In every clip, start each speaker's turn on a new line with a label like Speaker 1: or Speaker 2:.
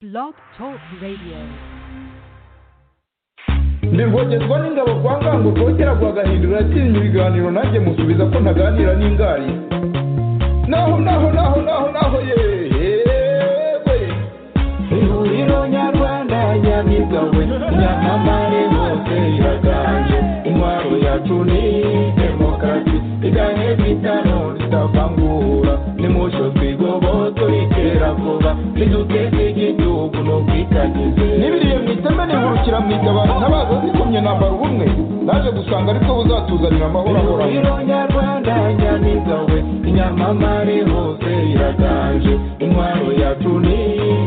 Speaker 1: Blog Talk Radio.
Speaker 2: nirwogerwa n'ingabo kwa ngango rwogera rwagahindura yakinnye ibiganiro nanjye musubiza ko ntaganira n'ingari naho naho naho naho naho yewe ihuriro nyarwanda nyamigawe nyamamare hose iraganje intwaro yacu ni demokarasi iganye bitano ritavangura nimucyo twigoboto ritera vuba riduteze igihugu n'ubwitangize n'ibiriye mu iteme nihurukira mu itabaro ntabaza zikomye nambara ubumwe naje gusanga ariko buzatuzanira amahoro ahoranye
Speaker 3: Ihuriro nyarwanda nyamigawe inyamamare hose iraganje intwaro yacu ni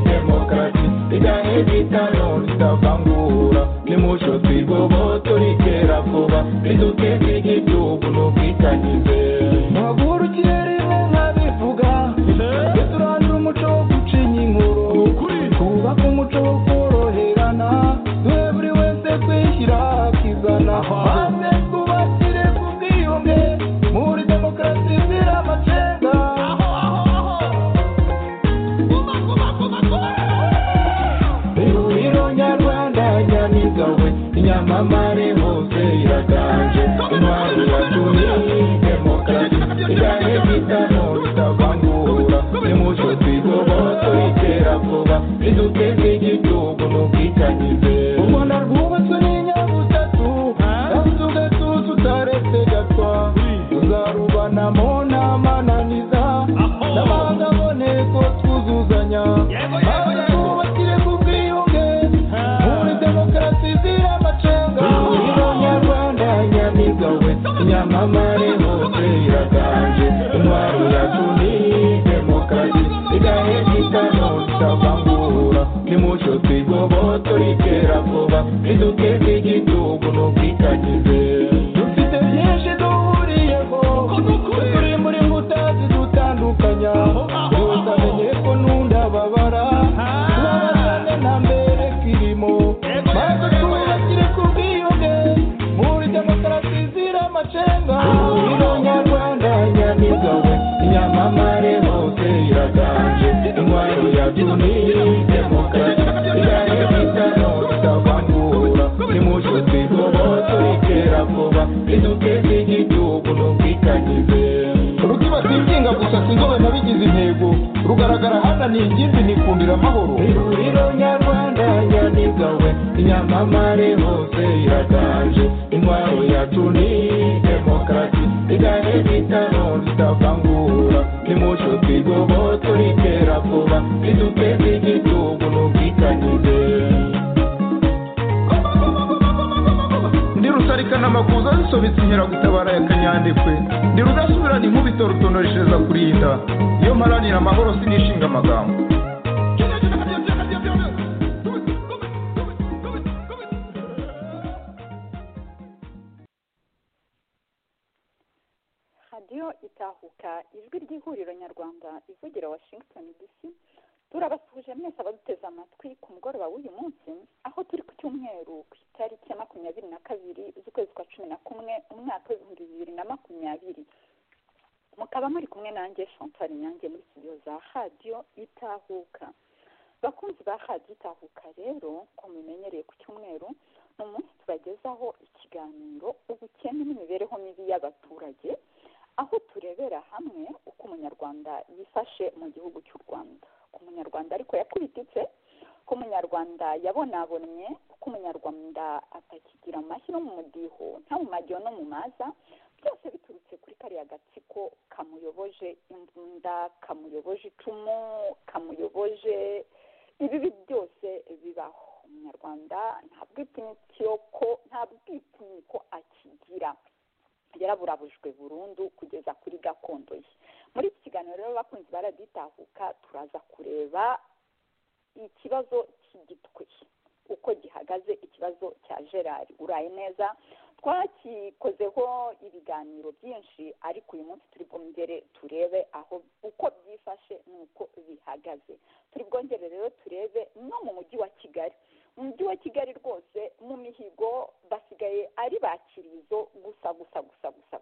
Speaker 3: demokarasi rigahe bitano ritavangura nimucyo twigoboto ritera vuba riduteze igihugu n'ubwitangize
Speaker 2: ntaguhurukire rimwe nkabivuga tujye turandura umuco wo gucinya inkuru twubake umuco wo koroherana duhe buri wese kwishyira akizana maze twubakire ku bwiyunge muri demokarasi izira amacenga
Speaker 3: ihuriro nyarwanda nyamigawe inyamamare hose iraganje intwaro yacu ni demokarasi rigahe bitano ritavangura nimucyo twigoboto ritera vuba riduteze igihugu n'ubwitangize
Speaker 2: u rwanda rwubatswe n'inyabutatu kandi tugatuza utaretse gatwa tuzarubanamo ntamananiza n'abandi aboneko twuzuzanya maze twubakire ku bwiyunge muri demokarasi izira amacenga
Speaker 3: ihuriro nyarwanda nyamigawe inyamamare hose iraganje intwaro yacu ni demokarasi rigahe bitano ritavangura nimucyo twigoboto ritera vuba riduteze igihugu n'ubwitangize
Speaker 2: dufite byinshi duhuriyeho turi muri nkuta zidutandukanya yose amenye ko n'undababara tubabazane nta mbere kirimo maze twubakire ku bwiyunge muri demokarasi izira amacenga
Speaker 3: ihuriro nyarwanda nyamigawe inyamamare hose iraganje intwaro yacu ni demokarasi rigahe bitano ritavangura nimucyo twigoboto ritera vuba riduteze igihugu n'ubwitangize
Speaker 2: rutibatikinga gusa sinzobe nabigize intego rugaragara hano ni ingimbi nikundira amahoro
Speaker 3: ihuriro nyarwanda nyamigawe inyamamare hose iraganje intwaro yacu ni demokarasi rigahe bitano ritavangura nimucyo twigoboto ritera vuba riduteze igihugu n'ubwitangize
Speaker 2: ndi rusarikana amakuza zisobetse inkeragutabara ya kanyandekwe ndi rudasubirana inkubito rutonoreshereza kurinda iyo mparanira amahoro sinishinga amagambo
Speaker 4: radiyo itahuka ijwi ry'ihuriro nyarwanda ivugira washington dc turabasuhuje mwese abaduteze amatwi ku mugoroba w'uyu munsi aho turi ku cyumweru ku itariki ya makumyabiri na kabiri z'ukwezi kwa cumi na kumwe umwaka w'ibihumbi bibiri na makumyabiri mukaba muri kumwe nanjye chantal nyange muri studio za radiyo itahuka bakunzi ba radiyo itahuka rero ko mumenyereye ku cyumweru ni umunsi tubagezaho ikiganiro ubukene n'imibereho mibi y'abaturage aho turebera hamwe uko umunyarwanda yifashe mu gihugu cy'u rwanda uko umunyarwanda ariko yakubititse uko umunyarwanda yabonabonye uko umunyarwanda atakigira amashyi no mu mudiho nta mu majyo no mu maza byose biturutse kuri kariya gatsiko kamuyoboje imbunda kamuyoboje icumu kamuyoboje ibibi byose bibaho umunyarwanda nta bwitinyiko nta bwitinyiko akigira yaraburabujwe burundu kugeza kuri gakondo ye muri iki kiganiro rero abakunzi baraditahuka turaza kureba ikibazo cy'igitwe uko gihagaze ikibazo cya gerard uraye neza twakikozeho ibiganiro byinshi ariko uyu munsi turi bwongere turebe aho uko byifashe n'uko bihagaze turi bwongere rero turebe no mu mujyi wa kigali mu mujyi wa kigali rwose mu mihigo basigaye ari bakirizo gusa gusa gusa gusa gusa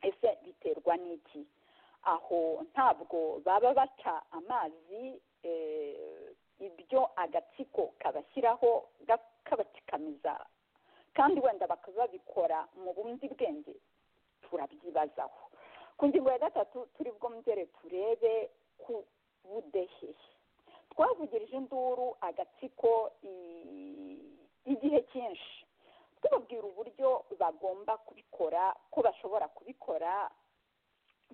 Speaker 4: ese biterwa n'iki aho ntabwo baba baca amazi eh, ibyo ibyo agatsiko kabashyiraho kabakikamiza kandi wenda bakazabikora mu bundi bwenge turabyibazaho ku ngingo ya gatatu turi bwongere turebe ku budehe twavugirije induru agatsiko igihe cyinshi tubabwira uburyo bagomba kubikora ko bashobora kubikora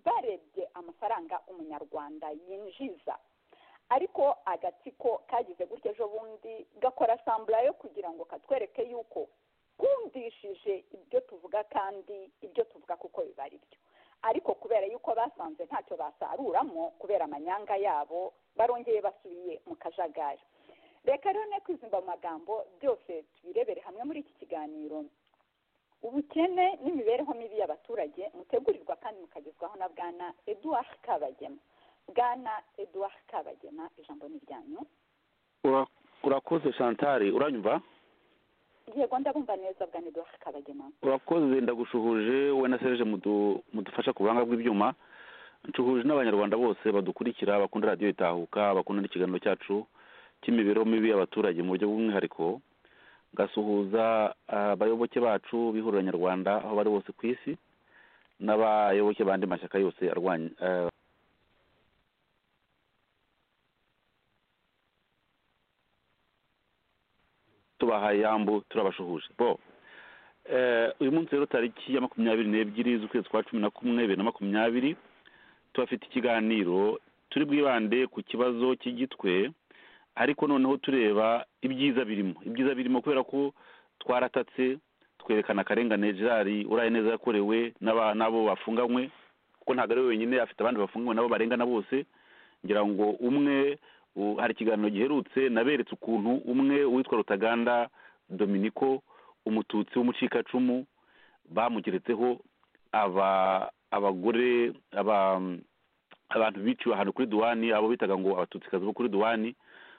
Speaker 4: barebye amafaranga umunyarwanda yinjiza ariko agatsiko kagize gutya ejo bundi gakora sambura yo kugira ngo katwereke yuko kumvishije ibyo tuvuga kandi ibyo tuvuga kuko biba ari byo ariko kubera yuko basanze ntacyo basaruramo kubera amanyanga yabo barongeye basubiye mu kajagari reka rero ne kwizimba mu magambo byose tubirebere hamwe muri iki kiganiro ubukene n'imibereho mibi y'abaturage mutegurirwa kandi mukagezwaho na bwana eduard kabagema bwana eduard kabagema ijambo ni iryanyu
Speaker 5: urakoze chantal uranyumva
Speaker 4: yego ndabumva neza bwana eduard kabagema
Speaker 5: urakoze ndagushuhuje we na serge mudu- mudufasha ku buhanga bw'ibyuma nshuhuje n'abanyarwanda bose badukurikira bakunda radiyo itahuka bakunda n'ikiganiro cyacu cy'imibereho mibi y'abaturage mu buryo bw'umwihariko ngasuhuza ah, abayoboke bacu b'ihuriro nyarwanda aho bari bose ku isi n'abayoboke b'andi mashyaka yose arwanya ah, tubaha yambu turabashuhuje bo eh, uyu munsi rero tariki ya makumyabiri n'ebyiri z'ukwezi kwa cumi na kumwe bibiri na makumyabiri tubafite ikiganiro turi bwibande ku kibazo cy'igitwe ariko noneho tureba ibyiza birimo ibyiza birimo kubera ko twaratatse twerekana akarengane gerard uraye neza yakorewe n'aba- n'abo bafunganywe kuko ntabwo ari we wenyine afite abandi bafunganywe nabo barengana bose ngira ngo umwe u- hari ikiganiro giherutse naberetse ukuntu umwe witwa rutaganda dominiko umututsi w'umucikacumu bamugeretseho aba abagore aba abantu biciwe ahantu kuri duwani abo bitaga ngo abatutsikazi bo kuri duwani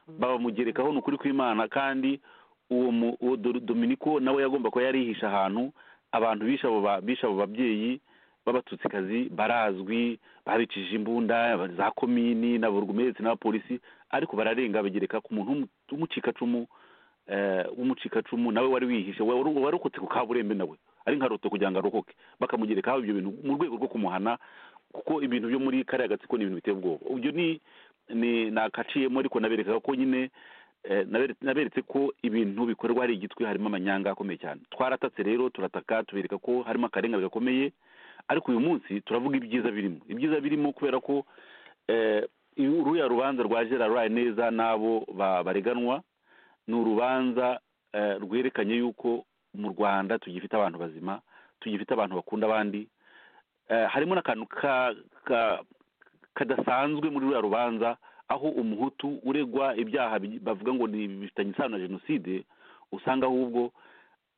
Speaker 5: babamugerekaho ni ukuri kw'imana kandi uwo mu- uwo Do- dominiko nawe yagomba kuba yarihisha ahantu abantu bishe abo ba- bishe abo babyeyi b'abatutsikazi barazwi babicishije imbunda za komini na burugumetse n'abapolisi ariko bararenga bagereka ku muntu w'umu- w'umucikacumu eh, w'umucikacumu nawe wari wihishe wari warokotse ku kaburembe nawe ari nka roto kugira ngo arokoke bakamugerekaho ibyo bintu mu rwego rwo kumuhana kuko ibintu byo muri kariya gatsiko ni ibintu biteye ubwoba ibyo ni ni nakaciyemo ariko nabereka ko nyine eh, nabere- naberetse ko ibintu bikorwa hari igitwi harimo amanyanga akomeye cyane twaratatse rero turataka tubereka ko harimo akarengane gakomeye ariko uyu munsi turavuga ibyiza birimo ibyiza birimo kubera ko eh, iyu- ruya rubanza rwa gerard rwaye neza n'abo ba- bareganwa ni urubanza eh, rwerekanye yuko mu rwanda tugifite abantu bazima tugifite abantu bakunda abandi eh, harimo n'akantu ka ka- kadasanzwe muri ruriya rubanza aho umuhutu uregwa ibyaha bi- bavuga ngo ni bifitanye isano na jenoside usanga ahubwo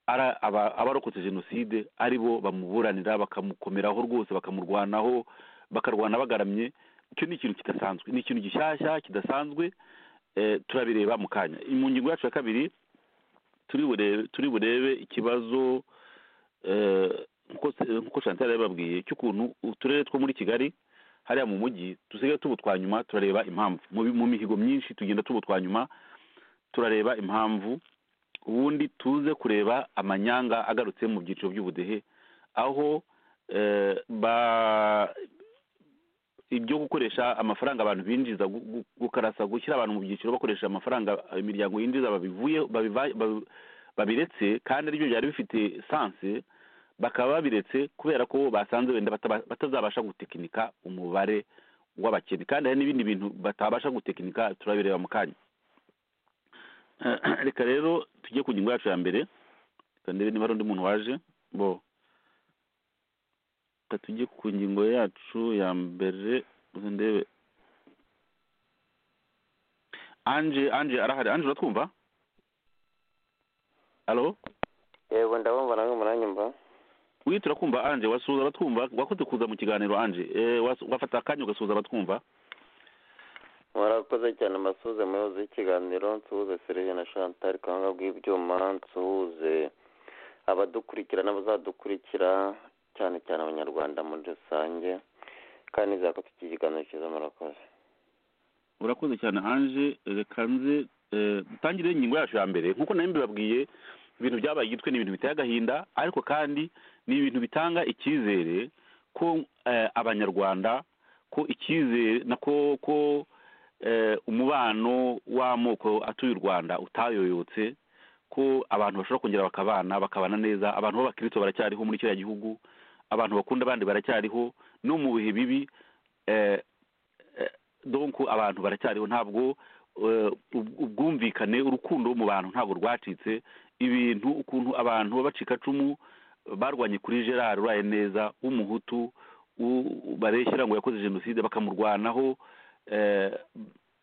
Speaker 5: ari aba- abarokotse jenoside ari bo bamuburanira bakamukomeraho rwose bakamurwanaho bakarwana bagaramye icyo ni ikintu kidasanzwe ni ikintu gishyashya kidasanzwe eh, turabireba mu kanya mu ngingo yacu ya kabiri turi burebe turi burebe ikibazo eh, nkuko se- nkuko chantal yababwiye cy'ukuntu uturere two muri kigali hariya mu mujyi dusigaye tubutwa nyuma turareba impamvu mu bi- mu mihigo myinshi tugenda tubutwa nyuma turareba impamvu ubundi tuze kureba amanyanga agarutse mu byiciro by'ubudehe aho eh, ba ibyo gukoresha amafaranga abantu binjiza gu- gu- gukarasa gushyira abantu mu byiciro bakoresha amafaranga imiryango yinjiza babivuye babiva- babi- babiretse kandi aribyo byari bifite sanse bakaba babiretse kubera ko basanze wenda bataba- batazabasha gutekinika umubare w'abakene kandi hari n'ibindi bintu batabasha gutekinika turabireba mu kanya Eh, reka rero tujye ku ngingo yacu ya mbere reka ndebe niba hari undi muntu waje bo reka tujye ku ngingo yacu ya mbere reka ndebe anje anje arahari anje uratwumva alo
Speaker 6: yego ndabumva nawe muranyumva
Speaker 5: wihita urakumva anje wasuhuza abatwumva wakunze kuza mu kiganiro anje Eh, was- wafata akanya ugasuhuza abatwumva
Speaker 6: murakoze cyane mbasuhuze muyobozi w'ikiganiro nsuhuze serivisi na chantal ku buhanga bw'ibyuma nsuhuze abadukurikira n'abazadukurikira cyane cyane abanyarwanda muri rusange kandi nizera ko iki kiganiro cyiza murakoze
Speaker 5: urakoze cyane anje reka nze dutangire ingingo yacu ya mbere nk'uko nawe mbibabwiye ibintu byabaye igitwe ni ibintu biteye agahinda ariko kandi ni ibintu bitanga icyizere ko eh, abanyarwanda ko icyizere na ko ko eh, umubano w'amoko atuye u rwanda utayoyotse ko abantu bashobora kongera bakabana bakabana neza abantu b'abakirisitu baracyariho muri kiriya gihugu abantu bakunda abandi baracyariho no mu bihe bibi eh, eh, donc abantu baracyariho ntabwo eh, ub- ubwumvikane urukundo mu bantu ntabwo rwacitse ibintu ukuntu abantu b'abacikacumu barwanye kuri gerard uraye neza w'umuhutu u- bareshyira ngo yakoze jenoside bakamurwanaho eh,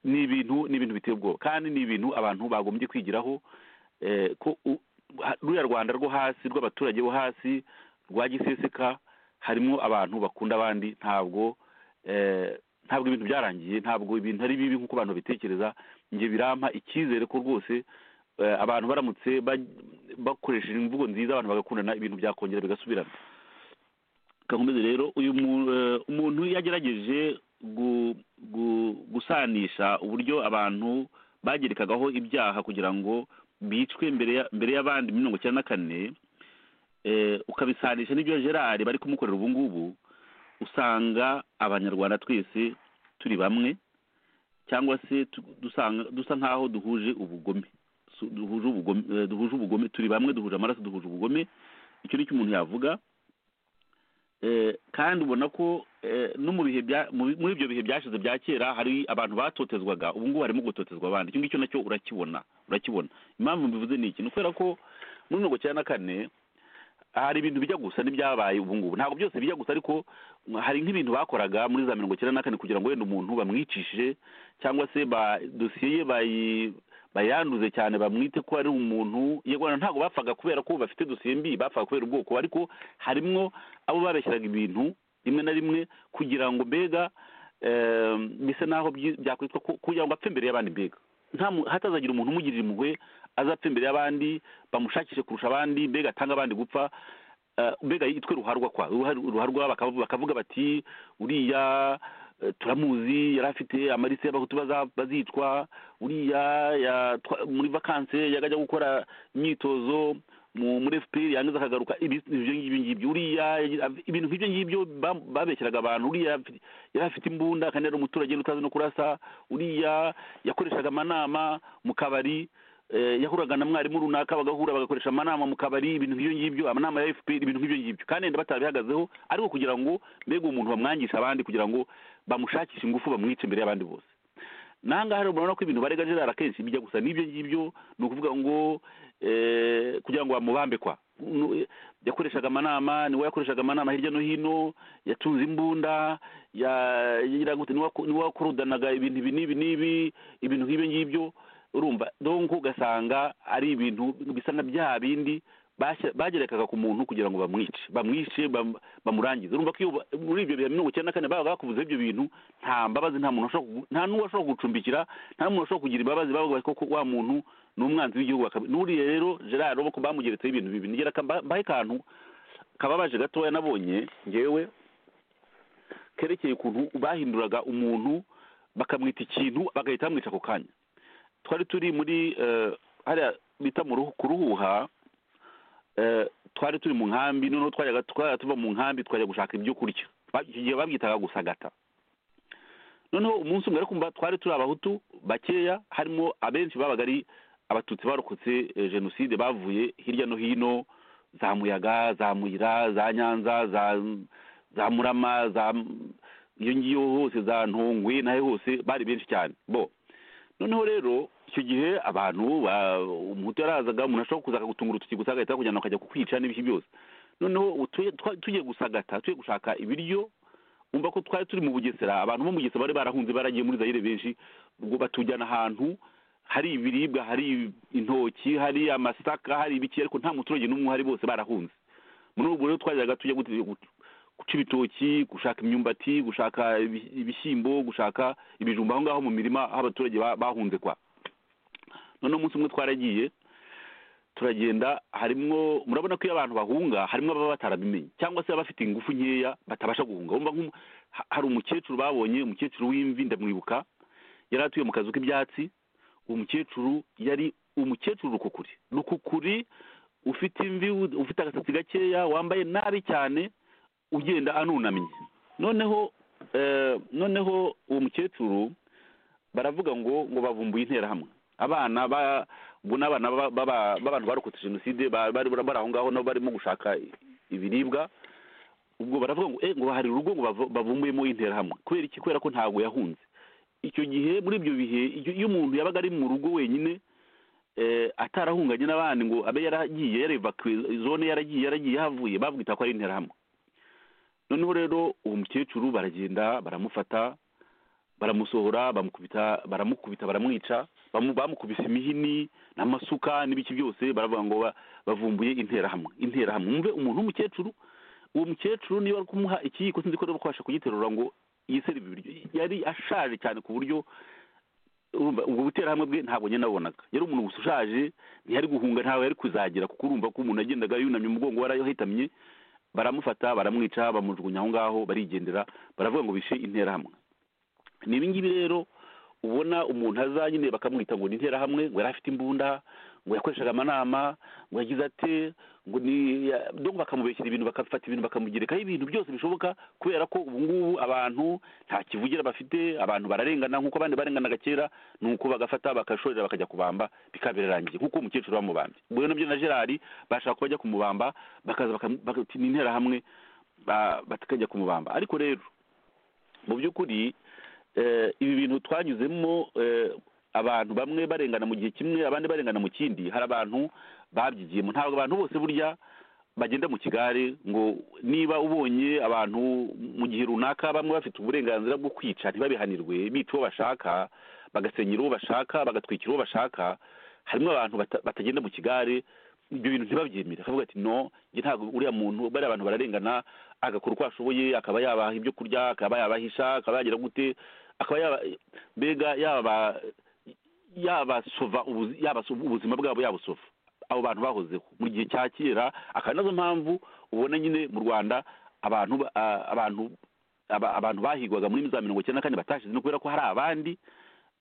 Speaker 5: ni ibintu ni ibintu biteye ubwoba kandi ni ibintu abantu bagombye kwigiraho eh, ko u- ha- ruriya rwanda rwo hasi rw'abaturage bo hasi rwa giseseka harimo abantu bakunda abandi ntabwo eh, ntabwo ibintu byarangiye ntabwo ibintu ari bibi nk'uko abantu babitekereza njye birampa icyizere ko rwose eh, abantu baramutse baj- bakoresheje imvugo nziza abantu bagakundana ibintu byakongera bigasubirana kakomeze rero uyu mu- eh, umuntu yagerageje gu- gu- gusanisha uburyo abantu bagerekagaho ibyaha kugira ngo bicwe mbere ya- mbere y'abandi muri mirongo icyenda na kane eh, ukabisanisha n'ibyo gerard bari kumukorera ubu ngubu usanga abanyarwanda twese turi bamwe cyangwa se tu- dusanga- dusa nk'aho duhuje ubugome su- duhuje ubugome eh, duhuje ubugome turi bamwe duhuje amaraso duhuje ubugome icyo ni cyo umuntu yavuga Eh, kandi ubona ko eh, no mu bihe bya mu bi- muri ibyo bihe byashize bya kera hari abantu batotezwaga ubu ngubu harimo gutotezwa abandi icyo ngicyo nacyo urakibona urakibona impamvu mbivuze ni iki ni ukubera ko muri mirongo icyenda na kane hari ibintu bijya gusa n'ibyabaye ubu ngubu ntabwo byose bijya gusa ariko hari nk'ibintu bakoraga muri za mirongo icyenda na kane kugira ngo wenda umuntu bamwicishije cyangwa se ba dosiye ye bayi- bayanduze cyane bamwite ko ari umuntu yego na ntabwo bapfaga kubera ko bafite dosiye mbi bapfaga kubera ubwoko ariko harimwo abo babeshyiraga ibintu rimwe na rimwe kugira ngo mbega eh, bisa naho byi- byakwitwa ko- kugira ngo apfe imbere y'abandi mbega nta mu- hatazagira umuntu umugirira impuhwe azapfa imbere y'abandi bamushakishe kurusha abandi mbega atange abandi gupfa eh, mbega yitwe ruharwa kwa Ruhar- ruharwa bakavu- bakavuga bati uriya eh, turamuzi yari afite amarise y'abahutu baza- bazicwa uriya ya- twa- muri vakanse yajya gukora imyitozo mu muri fpr yangiza akagaruka ibi- ibyo ngibyo ngibyo uriya yagize- ibintu nk'ibyo ngibyo ba- babeshyeraga abantu uriya yafi- yari afite imbunda kandi yari umuturage utazi no kurasa uriya yakoreshaga amanama mu kabari eh, yahuraga na mwarimu runaka bagahura bagakoresha amanama mu kabari ibintu nk'ibyo ngibyo amanama ya fpr ibintu nk'ibyo ngibyo kandi wenda batabihagazeho ariko kugira ngo mbega umuntu bamwangisha abandi kugira ngo bamushakishe ingufu bamwice imbere y'abandi bose nangaha rero murabona ko ibintu barega gerard akenshi bijya gusa n'ibyo ngibyo ni ukuvuga ngo eh, kugira ngo bamubambe kwa Nu- eh, yakoreshaga amanama niwe yakoreshaga amanama hirya no hino yatunze imbunda ya- yagira gute, niwe wako- niwe wakorudanaga ibintu ibi n'ibi n'ibi ibintu nk'ibyo ngibyo urumva donc ugasanga ari ibintu bisa na bya bindi bashy- bagerekaga ku muntu kugira ngo bamwice bamwice bam- bamurangize urumva ko iyo ba- muri ibyo bihe mirongo icyenda na kane babaga bakubuzeho ibyo bintu nta mbabazi nta muntu washobora kugu- nta n'uwo washobora kugucumbikira nta n'umuntu washobora kugira imbabazi bavuga ko wa muntu ni umwanzi w'igihugu akaba- n'uriya rero gerard urabona ko bamugeretseho ibintu bibi nigera ka- mba- mbahe akantu kababaje gatoya nabonye ngewe kerekeye ukuntu bahinduraga umuntu bakamwita ikintu bagahita bamwica ako kanya twari turi muri eh, hariya bita mu ruhu- ku ruhuha eh, twari turi mu nkambi noneho twajyaga twajya tuva mu nkambi twajya gushaka ibyo kurya Ba- icyo gihe babyitaga gusagata noneho umunsi umwe ariko mba- twari turi abahutu bakeya harimo abenshi babaga ari abatutsi barokotse eh, jenoside bavuye hirya no hino za muyaga za muyira za nyanza za za murama za iyo ngiyo hose za ntongwe nahe hose bari benshi cyane bo noneho rero icyo gihe abantu ba- umuhutu yarazaga umuntu ashobora kuza akagutungura urutoki gusa agahita akujyana akajya kukwica n'ibiki byose noneho utu- twa- tugiye gusagata tugiye gushaka ibiryo umva ko twari turi mu bugesera abantu bo mu bugesera bari barahunze baragiye muri zayire benshi ubwo batujyana ahantu hari ibiribwa hari intoki hari amasaka hari ibiki ariko nta muturage n'umwe uhari bose barahunze muri ubwo rero twajyaga tujya gute- gu- guca ibitoki gushaka imyumbati gushaka ibi- ibishyimbo gushaka ibijumba aho ngaho mu mirima aho abaturage ba- bahunze kwa noneho umunsi umwe twaragiye turagenda harimo murabona ko iyo abantu bahunga harimo ababa batarabimenye cyangwa se abafite ingufu nkeya batabasha guhunga wumva nk'umu- ha- hari umukecuru babonye umukecuru w'imvi ndamwibuka yari atuye mu kazu k'ibyatsi umukecuru yari umukecuru rukukuri rukukuri ufite imvi ufite agasatsi gakeya wambaye nabi cyane ugenda anunamye noneho eh, noneho uwo mukecuru baravuga ngo ngo bavumbuye interahamwe abana ba ubwo ni abana ba- ba- b'abantu barokotse jenoside ba- bari bari aho ngaho nabo barimo gushaka ibiribwa ubwo baravuga ngo eh ngo hari urugo ngo bavo- bavumbuyemo interahamwe kubera iki kubera ko ntabwo yahunze icyo gihe muri ibyo bihe iyo iyo umuntu yabaga ari mu rugo wenyine eh, atarahunganye n'abandi ngo abe yaragiye yarevakuwe zone yaragiye yaragiye yahavuye babwita ko ari interahamwe noneho rero uwo mukecuru baragenda baramufata baramusohora bamukubita baramukubita baramwica bamu- bamukubise imihini n'amasuka n'ibiki byose baravuga ngo ba- bavumbuye interahamwe interahamwe mwumve umuntu w'umukecuru uwo mukecuru niba ari kumuha ikiyiko sinzi ko niba kwabasha kugiterura ngo yisere ibi biryo yari ashaje cyane ku buryo urumva ubwo buterahamwe bwe ntabwo nyine nabonaga yari umuntu gusa ushaje ntiyari guhunga ntawe yari kuzagira kuko urumva ko umuntu yagendaga yunamye umugongo warayohetamye baramufata baramwica bamujugunya aho ngaho barigendera baravuga ngo bishe interahamwe ni ibingibi rero ubona umuntu aza nyine bakamwita ngo ni interahamwe ngo yari afite imbunda ngo yakoreshaga amanama ngo yagize ate ngo ni ya- donc bakamubeshyira ibintu bakafata ibintu bakamugerekaho ibintu byose bishoboka kubera ko ubu ngubu abantu nta kivugira bafite abantu bararengana nk'uko abandi barenganaga kera ni uko bagafata bagashorera bakajya kubamba bikabirangiye nk'uko umukecuru bamubambye ubwo rero nabyo na gerard bashaka ko bajya kumubamba bakaza bakam- bagati ni interahamwe ba- bakajya kumubamba ariko rero mu by'ukuri eh, ibi bintu twanyuzemo eh, abantu bamwe barengana mu gihe kimwe abandi barengana mu kindi hari abantu babyigiyemo ntabwo abantu bose burya bagenda mu kigare ngo niba ubonye abantu mu gihe runaka bamwe bafite uburenganzira bwo kwica ntibabihanirwe bica uwo bashaka bagasenyera uwo bashaka bagatwikira uwo bashaka harimo abantu bata- batagenda mu kigare ibyo bintu ntibabyemere akavuga ati no njye ntabwo uriya muntu bariya abantu bararengana agakora uko ashoboye akaba yabaha ibyo kurya akaba yabahisha akaba yagira gute akaba yaba mbega yaba yabasova ubuzi- yabasova- ubuzima bwabo yabusova abo bantu bahozeho mu gihe cya kera akaba nazo mpamvu ubona nyine mu rwanda abantu ba- a- abantu aba- abantu bahigwaga muri za mirongo icyenda na kane batashize no kubera ko hari abandi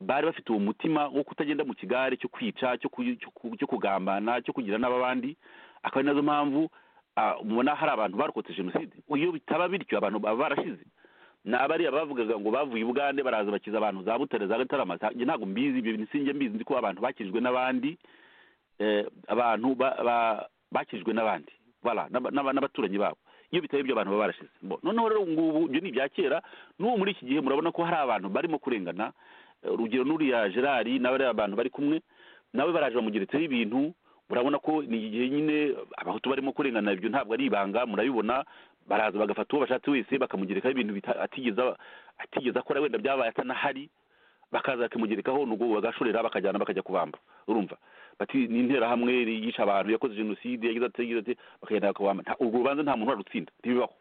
Speaker 5: bari bafite uwo mutima wo kutagenda mu kigare cyo kwica cyo ku- cyo ku- cyo kugambana cyo kugira n'ababandi akaba ari nazo mpamvu ah, mubona hari abantu barokotse jenoside iyo bitaba bityo abantu baba barashize ni abariya bavugaga ngo bavuye i bugande baraza bakiza abantu za butare za gatarama za- njye ntabwo mbizi ibyo bintu sinjye mbizi nzi ko abantu bakijwe n'abandi eh, abantu ba- ba- bakijwe n'abandi voilà, n'aba- n'aba- n'abaturanyi babo iyo bitari ibyo abantu baba barashize Bon, noneho rero ubu ngubu ibyo ni ibya kera n'ubu muri iki gihe murabona ko hari abantu barimo kurengana Eh, urugero n'uriya gerard n'abariya abantu bari kumwe nawe baraje bamugeretseho ibintu murabona ko ni igihe nyine abahutu barimo kurengana ibyo ntabwo ari ibanga murabibona baraza bagafata uwo bashatse wese bakamugerekaho ibintu bita- atigeze aba- atigeze akora wenda byabaye atanahari bakaza bakamugerekaho n'ubwo bagashorera bakajyana bakajya kubamba urumva bati ni interahamwe yica abantu yakoze jenoside yagize ati yagize ati bakagenda bakabamba Nta- urwo rubanza nta muntu warutsinda ntibibaho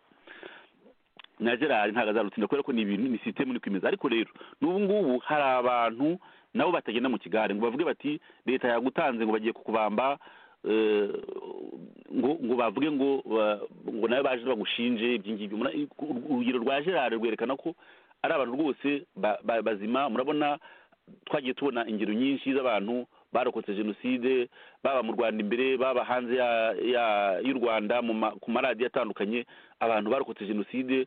Speaker 5: na gerard ntabwo azarutsinda kubera ko ni ibintu ni sisitemu ni kwemeza ariko rero n'ubu ngubu hari abantu nabo batagenda mu kigare ngo bavuge bati leta yagutanze ngo bagiye kukubamba eh, ngo ngo bavuge ngo ba- ngo nawe baje bagushinje ibyingibyo urugero rwa gerard rwerekana ko ari abantu rwose ba- ba- bazima murabona twagiye tubona ingero nyinshi z'abantu barokotse jenoside baba mu rwanda imbere baba hanze ya- ya- y'u rwanda mu ma- ku maradiyo atandukanye abantu barokotse jenoside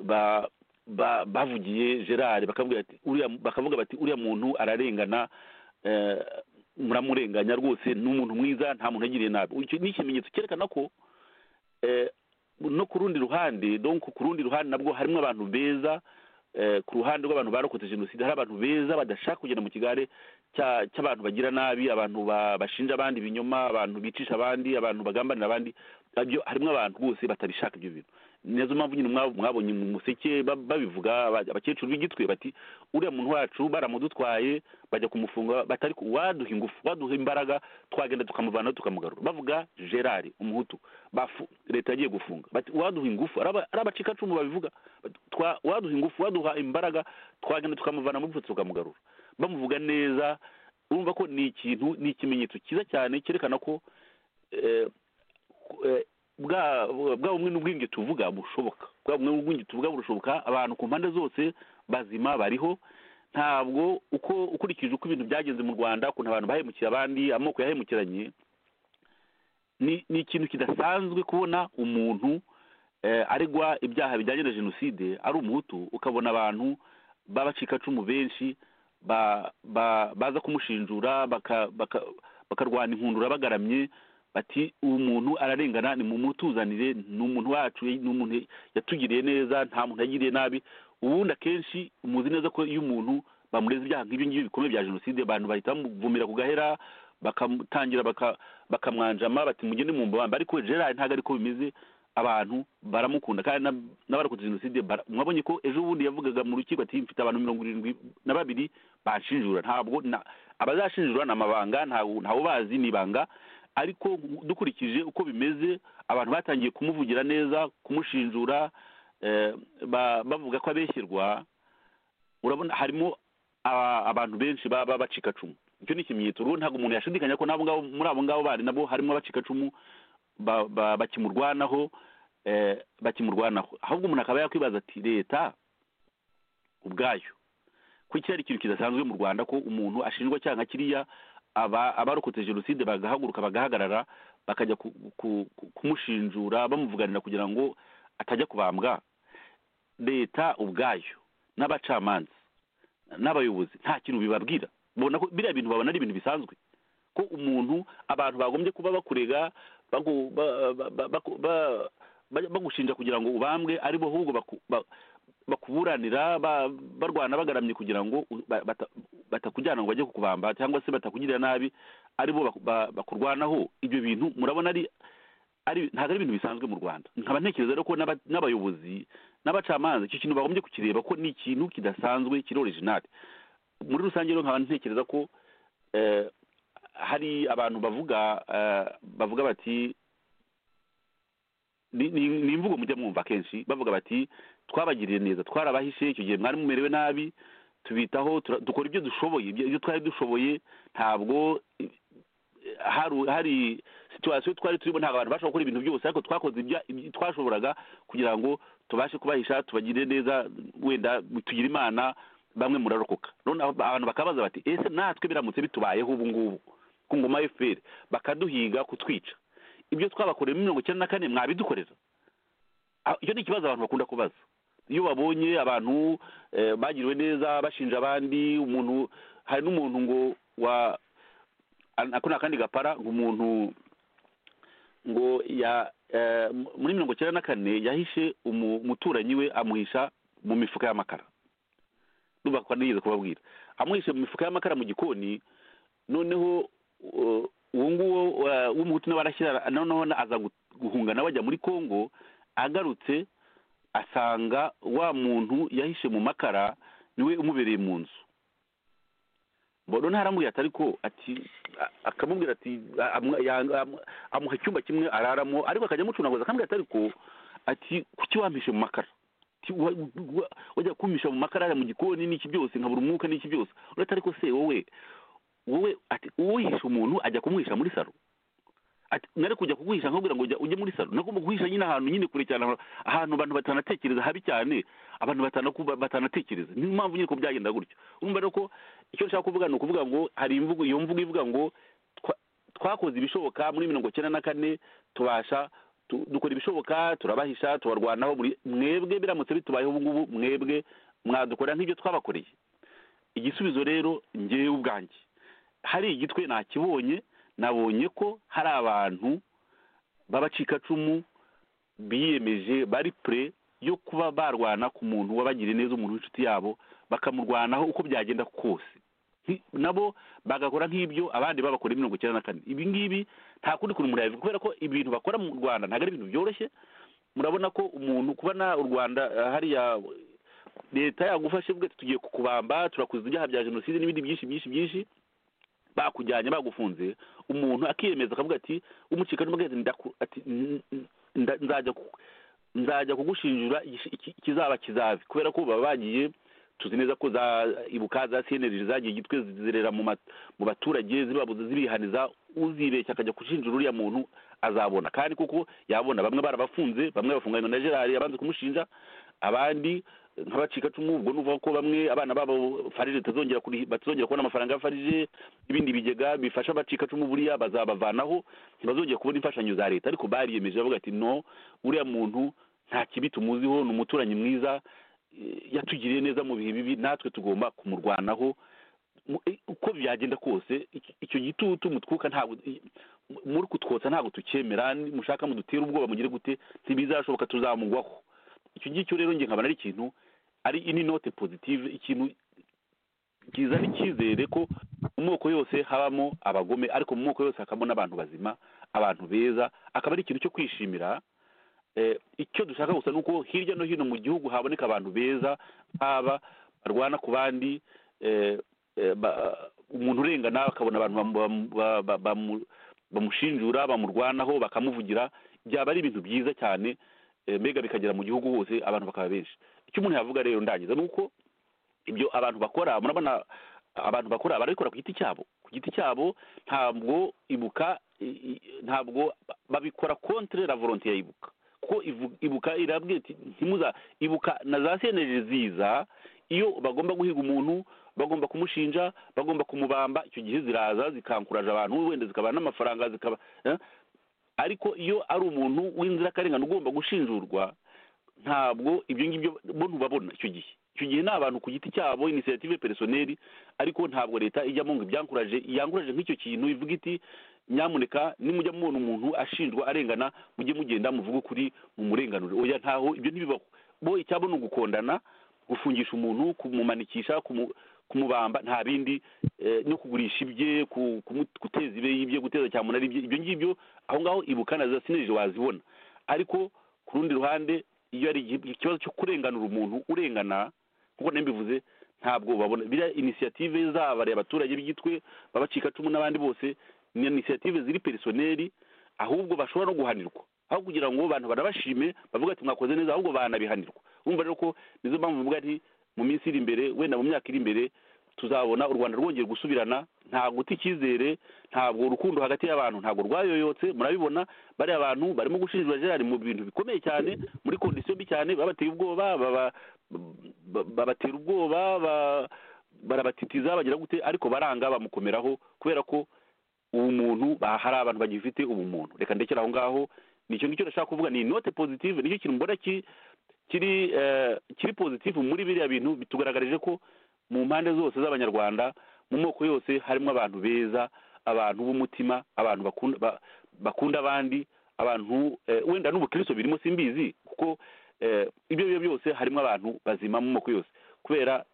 Speaker 5: ba- ba- bavugiye gerard bakavuga ati- uriya- bakavuga bati uriya muntu ararengana eh, muramurenganya rwose ni umuntu mwiza nta muntu yagiriye nabi Icyo ni ikimenyetso cyerekana ko eh, no ku rundi ruhande donc ku rundi ruhande nabwo harimo abantu beza eh, ku ruhande rw'abantu barokotse jenoside hari abantu beza badashaka kugenda mu kigare cya- cy'abantu bagira nabi abantu ba- bashinja abandi ibinyoma abantu bicisha abandi abantu bagambanira abandi nabyo harimo abantu rwose batabishaka ibyo bintu nazo mpamvu nyine mwab- mwabonye mu museke ba- babivuga aba- abakecuru b'igitwe bati uriya muntu wacu baramudutwaye bajya kumufunga batari ku- waduha ingufu waduha imbaraga twagenda tukamuvana tukamugarura bavuga gerard umuhutu bafu leta yagiye gufunga bati waduha ingufu ari aba- ari abacikacumu babivuga Bati, twa- waduha ingufu waduha imbaraga twagenda tukamuvana mu rupfu tukamugarura bamuvuga neza urumva ko ni ikintu ni ikimenyetso cyiza cyane cyerekana ko eh, eh, bwa bwa bumwe n'ubwenge tuvuga bushoboka bwa bumwe n'ubwenge tuvuga burashoboka abantu ku mpande zose bazima bariho ntabwo uko ukurikije uko ibintu byagenze mu rwanda ukuntu abantu bahemukira abandi amoko yahemukiranye ni ni ikintu kidasanzwe kubona umuntu eh, aregwa ibyaha bijyanye na jenoside ari umuhutu ukabona abantu b'abacikacumu benshi ba- ba- baza kumushinjura baka- baka- bakarwana inkundura bagaramye bati uwo muntu ararengana ni mumutuzanire ni umuntu wacu ni umuntu yatugiriye neza nta muntu yagiriye nabi ubundi akenshi muzi neza ko iyo umuntu bamureza ibyaha nk'ibyo ngibyo bikomeye bya jenoside abantu bahita bamuvumira ku gahera bakamutangira baka- bakamwanjama bati mugende mu mbabamba ariko gerard ntabwo ariko bimeze abantu baramukunda kandi n'ab- n'abarokotse jenoside bara- mwabonye ko ejo bundi yavugaga mu rukiko ati mfite abantu mirongo irindwi na babiri banshinjura ntabwo na- abazashinjura ni amabanga ntawe ntawe ubazi ni ibanga ariko dukurikije uko bimeze abantu batangiye kumuvugira neza kumushinjura eh, ba- bavuga ko abeshyirwa urabona harimo aba- abantu benshi ba- b'abacikacumu icyo ni ikimenyetso rero ntabwo umuntu yashidikanya ko n'abo ngabo muri abo ngabo bari nabo harimo abacikacumu ba- ba- bakimurwanaho eh, bakimurwanaho ahubwo umuntu akaba yakwibaza ati leta ubwayo kuki hari ikintu kidasanzwe mu rwanda ko umuntu ashinjwa cyaha nka kiriya aba- abarokotse jenoside bagahaguruka bagahagarara bakajya ku- ku- ku- kumushinjura bamuvuganira kugira ngo atajya kubambwa leta ubwayo n'abacamanza n'abayobozi nta kintu bibabwira babona ko biriya bintu babona ari ibintu bisanzwe ko umuntu abantu bagombye kuba bakurega bagu- ba- ba- ba- baku- ba- ba- bagushinja kugira ngo ubambwe ari bo ahubwo baku- ba- bakuburanira ba- barwana bagaramye kugira ngo u- ba- bata- batakujyana ngo bajye kukubamba cyangwa se batakugirira nabi ari bo baku- ba- bakurwanaho ibyo bintu murabona ari ari ntabwo ari ibintu bisanzwe mu rwanda nkaba ntekereza rero ko n'aba- n'abayobozi n'abacamanza icyo kintu bagombye kukireba ko ni ikintu kidasanzwe kiri orijinali muri rusange rero nkaba ntekereza ko eh, hari abantu bavuga eh, bavuga bati ni ni- ni imvugo mujya mwumva kenshi bavuga bati twabagiriye neza twarabahishe icyo gihe mwari mumerewe nabi tubitaho tura- dukora ibyo dushoboye ibyo ibyo twari dushoboye ntabwo eh, haru- hari situwasiyo twari turimo ntabwo abantu bashobora gukora ibintu byose ariko twakoze ibya- ibyo twashoboraga kugira ngo tubashe kubahisha tubagirire neza wenda tugire imana bamwe murarokoka none abo- abantu bakabaza bati ese natwe biramutse bitubayeho ubu ngubu ku ngoma ya fpr bakaduhiga kutwica ibyo twabakoreye muri mirongo icyenda na kane mwabidukorera Ah, icyo ni ikibazo abantu bakunda kubaza iyo babonye abantu eh, bagiriwe neza bashinja abandi umuntu hari n'umuntu ngo wa an- ako ni akandi gapara ngo umuntu ngo ya eh, mu- muri mirongo icyenda na kane yahishe umu- umuturanyi we amuhisha mu mifuka y'amakara nubakwa nigeze kubabwira amwishe mu mifuka y'amakara mu gikoni noneho uh, uwo nguwo uh, w'umuhutu nawe arashyira noneho na- aza gu- guhungana bajya muri kongo agarutse asanga wa muntu yahishe mu makara niwe umubereye mu nzu mbona ntaramubwira ati ariko ati a- akamubwira ati a- amwa- yanga- amwa- amuha icyumba kimwe araramo ariko akajya amucunaguza akamubwira ati ariko ati kuki wampishe mu makara Ti- wa- wa- wajya kumisha mu makara mu gikoni n'iki byose nkabura umwuka n'iki byose uretse ariko se wowe wowe ati uwihisha umuntu ajya kumwihisha muri salo ati nari kujya kuguhisha nkabwira ngo ujya- ujye muri salo nagomba guhisha nyine ahantu nyine kure cyane ahantu- ahantu abantu batanatekereza habi cyane abantu batanaku- batanatekereza niyo mpamvu nyine ko byagenda gutyo urumva rero ko icyo nshaka kuvuga ni ukuvuga ngo hari imvugo iyo mvugo ivuga ngo twa- twakoze ibishoboka muri mirongo icyenda na kane tubasha tu- dukora ibishoboka turabahisha tubarwanaho muri mwebwe biramutse bitubayeho ubu ngubu mwebwe mwadukorera nk'ibyo twabakoreye igisubizo rero ngewe ubwanjye hari igitwe nakibonye nabonye ko hari abantu b'abacikacumu biyemeje bari pure yo kuba barwana ku muntu wabagiriye neza umuntu w'inshuti yabo bakamurwanaho uko byagenda kose Nti- nabo bagakora nk'ibyo abandi babakora mirongo icyenda na kane ibi ngibi nta kundi kuntu umuntu yabivuga kubera ko ibintu bakora mu rwanda ntabwo ari ibintu byoroshye murabona ko umuntu kubona u rwanda eh, hariya leta yagufashe ivuga ati tugiye kukubamba turakuza ibyaha bya jenoside n'ibindi byinshi byinshi byinshi bakujyanye bagufunze umuntu akiyemeza akavuga ati umucika n'umugezi ndaku- ati, "N- n- nda- nzajya ku- nzajya kugushinjura igish- iki- ikizaba kizabe kubera ko baba bagiye tuzi neza ko za ibuka za cnlg zagiye igitwe zizerera mu ma- mu baturage zibabuza zibihaniza uzibeshya akajya gushinjura uriya muntu azabona kandi kuko yabona bamwe barabafunze bamwe bafunganywe na gerari abanze kumushinja abandi nk'abacikacumu ubwo ni uvuga ko bamwe abana babo farije batazongera kuri- batazongera kubona amafaranga ya farije ibindi bigega bifasha abacikacumu buriya bazabavanaho ntibazongera kubona imfashanyo za leta ariko bariyemeje bavuga ati no uriya muntu nta kibi tumuziho ni umuturanyi mwiza eh, yatugiriye neza mu bihe bibi natwe tugomba kumurwanaho Mu- eh, uko byagenda kose iki- icyo gitutu mutwuka ntabwo i- mu- muri kutwotsa ntabwo tukemera ni- mushaka mudutera ubwoba mugire gute ntibizashoboka tuzamugwaho icyo ngicyo rero njye nkabona ari ikintu ari ini note positive ikintu kizana icyizere ko mu moko yose habamo abagome ariko mu moko yose hakabamo n'abantu bazima abantu beza akaba ari ikintu cyo kwishimira eh, icyo dushaka gusa ni uko hirya no hino mu gihugu haboneka abantu beza haba barwana ku bandi eh, eh, ba- umuntu urengana akabona abantu bamu- ba- ba- bamu- bamushinjura bamurwanaho bakamuvugira byaba ari ibintu byiza cyane eh, mbega bikagera mu gihugu hose abantu bakaba benshi icyo umuntu yavuga rero ndangiza ni uko ibyo abantu bakora murabona abantu bakora barabikora ku giti cyabo ku giti cyabo ntabwo ibuka i- i- ntabwo ba- babikora contre la volonté ya ibuka kuko ivu- ibuka irabwira iti ntimuza ibuka na za seneje ziza iyo bagomba guhiga umuntu bagomba kumushinja bagomba kumubamba icyo gihe ziraza zikankuraje abantu wenda zikabaha n'amafaranga zikaba eh? ariko iyo ari umuntu w'inzirakarengane ugomba gushinjurwa ntabwo ibyo ngibyo bo ntubabona icyo gihe icyo gihe ni abantu ku giti cyabo inisiyative peresoneri ariko ntabwo leta ijyamo ngo ibyankuraje yankuraje nk'icyo kintu ivuga iti nyamuneka nimujya mubona umuntu ashinjwa arengana mujye mugenda muvuge ukuri mu murenganure oya ntaho ibyo ntibibaho bo icyabo ni ugukondana gufungisha umuntu kumumanikisha kumu- kumubamba nta bindi eh, no kugurisha ibye ku- kumu- guteza ibe ibye guteza cyamunara ibye ibyo ngibyo aho ngaho ibuka na za sinerije wazibona ariko ku rundi ruhande iyo ari igihe- ikibazo cyo kurenganura umuntu urengana kuko mbivuze ntabwo babona biriya inisiyative zabareba abaturage b'igitwe babacikacumu n'abandi bose ni inisiyative ziri perisoneri ahubwo bashobora no guhanirwa aho kugira ngo abantu barabashime bavuga ati mwakoze neza ahubwo banabihanirwa urumva rero ko nizo mpamvu mvuga ati mu minsi iri imbere wenda mu myaka iri imbere tuzabona u rwanda rwongeye gusubirana nta guta icyizere ntabwo urukundo hagati y'abantu ntabwo rwayoyotse murabibona bariya bantu barimo gushinjura gerard mu bintu bikomeye cyane muri kondisiyo mbi cyane babateye ubwoba baba- ba- babatera ubwoba ba- barabatitiza bagira gute ariko baranga bamukomeraho kubera ko ubumuntu ba- hari abantu bagifite ubumuntu reka ndekere aho ngaho nicyo ngicyo ndashaka kuvuga ni note positive nicyo kintu mbona ki- kiri eh, kiri positive muri biriya bintu bitugaragarije ko mu mpande zose z'abanyarwanda mu moko yose harimo abantu beza abantu b'umutima abantu bakunda ba- bakunda abandi abantu eh, wenda n'ubukristo birimo simbizi kuko eh, ibyo byo byose harimo abantu bazima mu moko yose kubera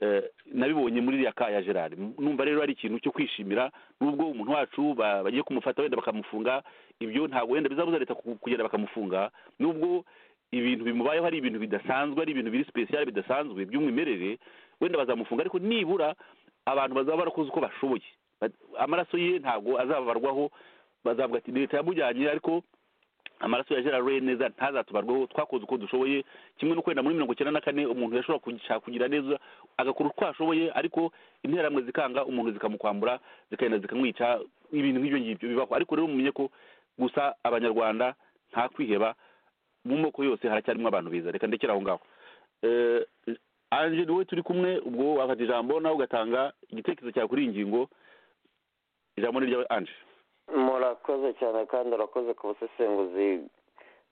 Speaker 5: eh, nabibonye muri iriya ka ya gerard numva rero ari ikintu cyo kwishimira nubwo umuntu wacu ba- bagiye kumufata wenda bakamufunga ibyo ntabwo wenda bizabuza leta ku- kugenda bakamufunga nubwo ibintu bimubayeho ari ibintu bidasanzwe ari ibintu biri sipesiyale bidasanzwe by'umwimerere wenda bazamufunga ariko nibura abantu bazaba barakoze uko bashoboye Ba- amaraso ye ntabwo azabarwaho bazavuga ati leta yamujyanye ariko amaraso ya gerard Roy neza ntazatubarwaho twakoze uko dushoboye kimwe no kwenda muri mirongo icyenda na kane umuntu yashobora kugira- kugira neza agakora uko ashoboye ariko interamwe zikanga umuntu zikamukwambura zikagenda zikamwica ibintu nk'ibyo ngibyo bibaho ariko rero mumenye ko gusa abanyarwanda nta kwiheba mu moko yose haracyarimo abantu beza reka ndekere aho ngaho Eh, ange wowe turi kumwe ubwo wafata ijambo nawe ugatanga igitekerezo cyawe kuri iyi ngingo ijambo ni ryawe ange
Speaker 6: murakoze cyane kandi urakoze ku busesenguzi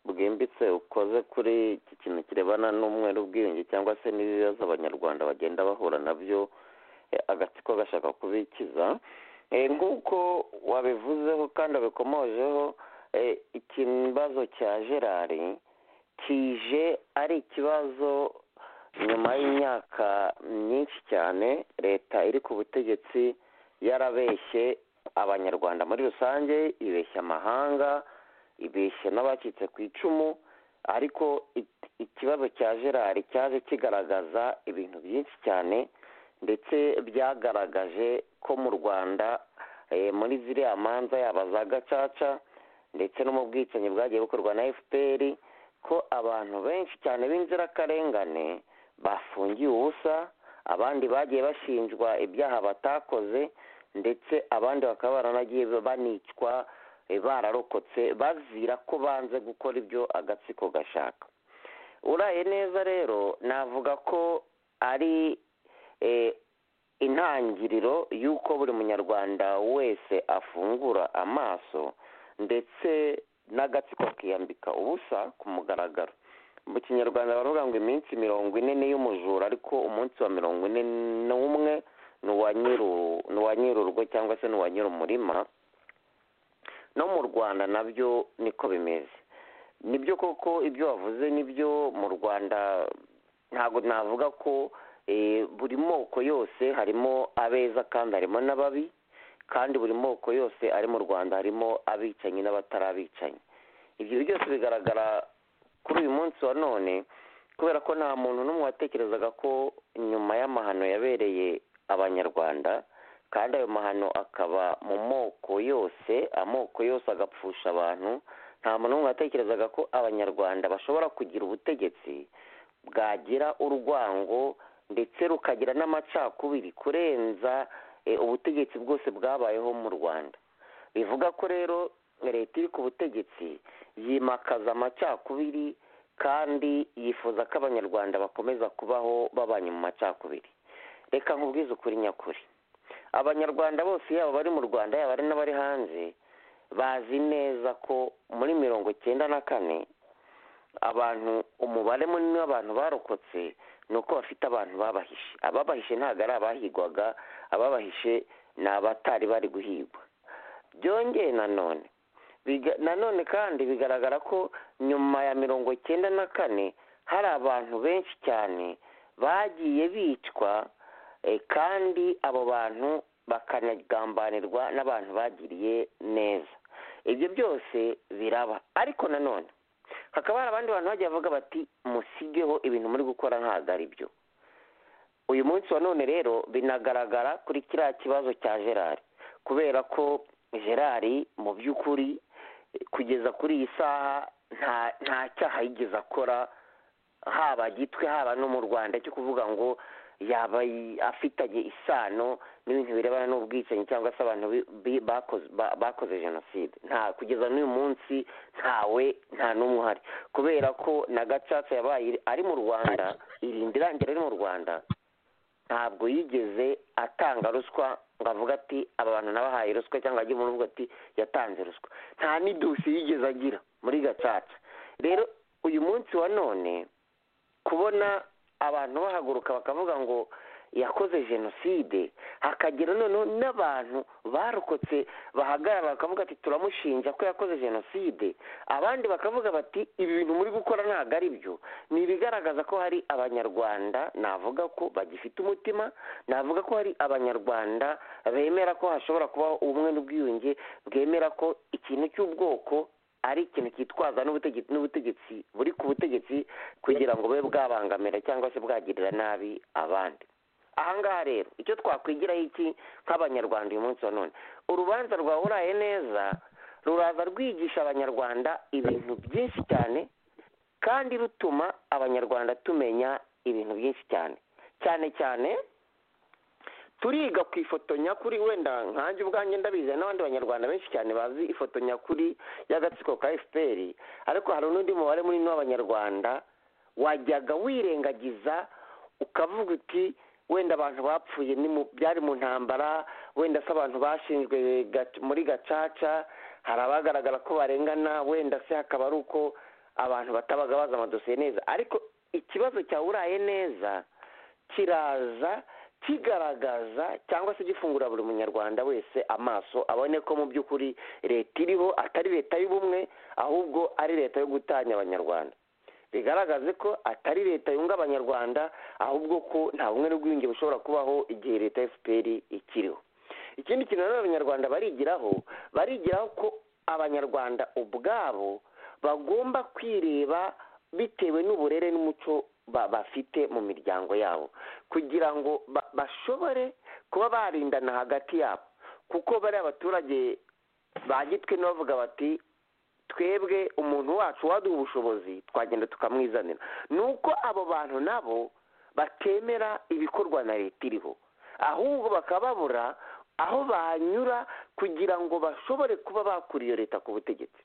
Speaker 6: bwimbitse ukoze kuri iki kintu kirebana n'umweru ubwiyunge cyangwa se n'ibibazo abanyarwanda bagenda bahura nabyo eh, agatsiko gashaka kubikiza Eh, nk'uko wabivuzeho kandi wabikomojeho eh, ikibazo cya gerari kije ari ikibazo nyuma y'imyaka myinshi cyane leta iri ku butegetsi yarabeshye abanyarwanda muri rusange ibeshya amahanga ibeshya n'abacitse ku icumu ariko i- ikibazo cya gerari cyaje kigaragaza ibintu byinshi cyane ndetse byagaragaje ko mu rwanda eh, muri ziriya manza yaba za gacaca ndetse no mu bwicanyi bwagiye bukorwa na fpr ko abantu benshi cyane b'inzirakarengane bafungiye ubusa abandi bagiye bashinjwa ibyaha batakoze ndetse abandi bakaba baranagiye banicwa eh, bararokotse bazira ko banze gukora ibyo agatsiko gashaka uraye neza rero navuga ko ari intangiriro y'uko buri munyarwanda wese afungura amaso ndetse n'agatsiko akiyambika ubusa ku mugaragaro mu kinyarwanda baravuga ngo iminsi mirongo ine ni iy'umujura ariko umunsi wa mirongo ine n'umwe ni uwa nyirurwo cyangwa se ni uwa nyir'umurima no mu rwanda nabyo niko bimeze nibyo koko ibyo wavuze nibyo mu rwanda ntabwo navuga ko buri moko yose harimo abeza kandi harimo n'ababi kandi buri moko yose ari mu rwanda harimo abicanyi n'abatarabicanyi ibyo byose bigaragara kuri uyu munsi wa none kubera ko nta muntu n'umwe watekerezaga ko nyuma y'amahano yabereye abanyarwanda kandi ayo mahano akaba mu moko yose amoko yose agapfusha abantu nta muntu n'umwe watekerezaga ko abanyarwanda bashobora kugira ubutegetsi bwagira urwango ndetse rukagira n'amacakubiri kurenza ubutegetsi bwose bwabayeho mu rwanda bivuga ko rero leta iri ku butegetsi yimakaza amacakubiri kandi yifuza ko abanyarwanda bakomeza kubaho babanye mu macakubiri reka nkubwize ukuri nyakuri abanyarwanda bose yaba abari mu rwanda yaba ari n'abari hanze bazi neza ko muri mirongo icyenda na kane abantu umubare munini w'abantu barokotse ni uko bafite abantu babahishe ababahishe ntabwo ari abahigwaga ababahishe ni abatari bari guhigwa byongeye nanone nanone kandi bigaragara ko nyuma ya mirongo icyenda na kane hari abantu benshi cyane bagiye bicwa kandi abo bantu bakanagambanirwa n'abantu bagiriye neza ibyo byose biraba ariko nanone hakaba hari abandi bantu bagiye bavuga bati musigeho ibintu muri gukora ntabwo ari byo uyu munsi wa none rero binagaragara kuri kiriya kibazo cya gerard kubera ko gerard mu by'ukuri kugeza kuri iyi saha nta cyaha yigeze akora haba gitwe haba no mu rwanda cyo kuvuga ngo yaba afitanye isano n'ibintu birebana n'ubwicanyi cyangwa se abantu bakoze jenoside nta kugeza n'uyu munsi ntawe nta n'umwe uhari kubera ko na gacaca yabaye ari mu rwanda irinda irangira ari mu rwanda ntabwo yigeze atanga ruswa ngo avuge ati aba bantu nabahaye ruswa cyangwa ajye mu rugo ati yatanze ruswa nta n'idusi yigeze agira muri gacaca rero uyu munsi wa none kubona abantu bahaguruka bakavuga ngo yakoze jenoside hakagira noneho n'abantu barokotse bahagarara bakavuga ati turamushinja ko yakoze jenoside abandi bakavuga bati ibi bintu muri gukora ntabwo ari byo ni ibigaragaza ko hari abanyarwanda navuga ko bagifite umutima navuga ko hari abanyarwanda bemera ko hashobora kubaho ubumwe n'ubwiyunge bwemera ko ikintu cy'ubwoko ari ikintu cyitwaza n'ubutegetsi n'ubutegetsi buri ku butegetsi kugira ngo bube bwabangamira cyangwa se bwagirira nabi abandi ahangaha rero icyo twakwigiraho iki nk'abanyarwanda uyu munsi wa none urubanza rwa uraye neza ruraza rwigisha abanyarwanda ibintu byinshi cyane kandi rutuma abanyarwanda tumenya ibintu byinshi cyane cyane cyane turiga ku ifoto nyakuri wenda nkanjye ubwanjye ndabizi n'abandi banyarwanda benshi cyane bazi ifoto nyakuri y'agatsiko ka fpr ariko hari n'undi mubare munini w'abanyarwanda wajyaga wirengagiza ukavuga uti wenda abantu bapfuye byari mu ntambara wenda se abantu bashinzwe muri gacaca hari abagaragara ko barengana wenda se hakaba ari uko abantu batabaga bazi amadosiye neza ariko ikibazo cya uraye neza kiraza kigaragaza cyangwa se gifungura buri munyarwanda wese amaso abone ko mu by'ukuri leta iriho atari leta y'ubumwe ahubwo ari leta yo gutanya abanyarwanda bigaragaze ko atari leta yunga abanyarwanda ahubwo ko nta bumwe n'ubwiyunge bushobora kubaho igihe leta ya fpr ikiriho ikindi kintu nanone abanyarwanda barigiraho barigiraho ko abanyarwanda ubwabo bagomba kwireba bitewe n'uburere n'umuco bafite mu miryango yabo kugira ngo bashobore kuba barindana hagati yabo kuko bariya abaturage ba gitwe bavuga bati twebwe umuntu wacu waduha ubushobozi twagenda tukamwizanira ni uko abo bantu nabo batemera ibikorwa na leta iriho ahubwo bakababura aho banyura kugira ngo bashobore kuba bakura iyo leta ku butegetsi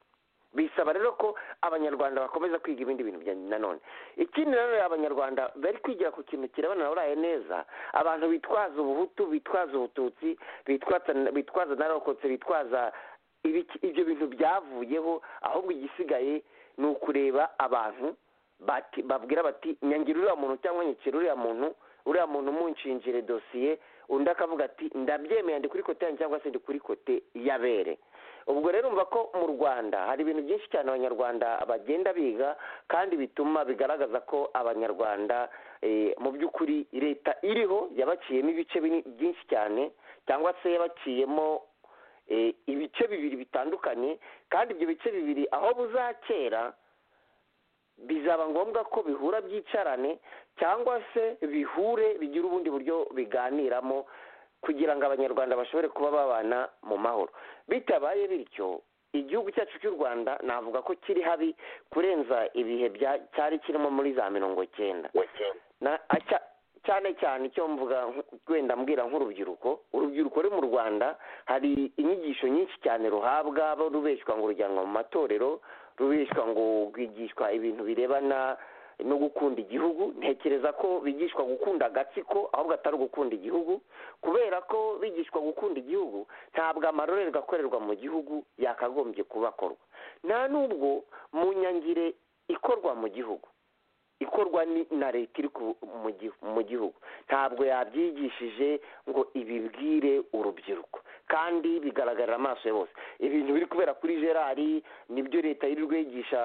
Speaker 6: bisaba rero ko abanyarwanda bakomeza kwiga ibindi bintu bya nanone ikindi rero abanyarwanda bari kwigira ku kintu kirabana uraye neza abantu bitwaza ubuhutu bitwaza ubututsi bitwaza bitwaza narokotse bitwaza ibiki- ibyo bintu byavuyeho ahubwo igisigaye ni ukureba abantu bati- babwira bati nyangira uriya muntu cyangwa nyikira uriya muntu uriya muntu munshingire dosiye undi akavuga ati ndabyemeye ndi kuri kote yanjye cyangwa se ndi kuri kote y'abere ubwo rero umva ko mu rwanda hari ibintu byinshi cyane abanyarwanda bagenda biga kandi bituma bigaragaza ko abanyarwanda eh, mu by'ukuri leta iriho yabaciyemo ibice bini- byinshi cyane cyangwa se yabaciyemo eh, ibice bibiri bitandukanye kandi ibyo bice bibiri aho buzakera bizaba ngombwa ko bihura byicarane cyangwa se bihure bigire ubundi buryo biganiramo kugira ngo abanyarwanda bashobore kuba babana mu mahoro bitabaye bityo igihugu cyacu cy'u rwanda navuga ko kiri habi kurenza ibihe bya- cyari kirimo muri za mirongo cyenda Na- aca- cyane cyane icyo mvuga nk- wenda mbwira nk'urubyiruko urubyiruko ruri mu rwanda hari inyigisho nyinshi cyane ruhabwa bo rubeshywa ngo rujyanwa mu matorero rubeshywa ngo rwigishwa ibintu birebana no gukunda igihugu ntekereza ko bigishwa gukunda agatsiko ahubwo atari ugukunda igihugu kubera ko bigishwa gukunda igihugu ntabwo amarorerwa akorerwa mu gihugu yakagombye kuba akorwa nta n'ubwo mu nyangire ikorwa mu gihugu ikorwa ni- na leta iri ku- mu gihu- mu gihugu ntabwo yabyigishije ngo ibibwire urubyiruko kandi bigaragarira amaso ya bose ibintu biri kubera kuri gerari nibyo leta yirirwa yigisha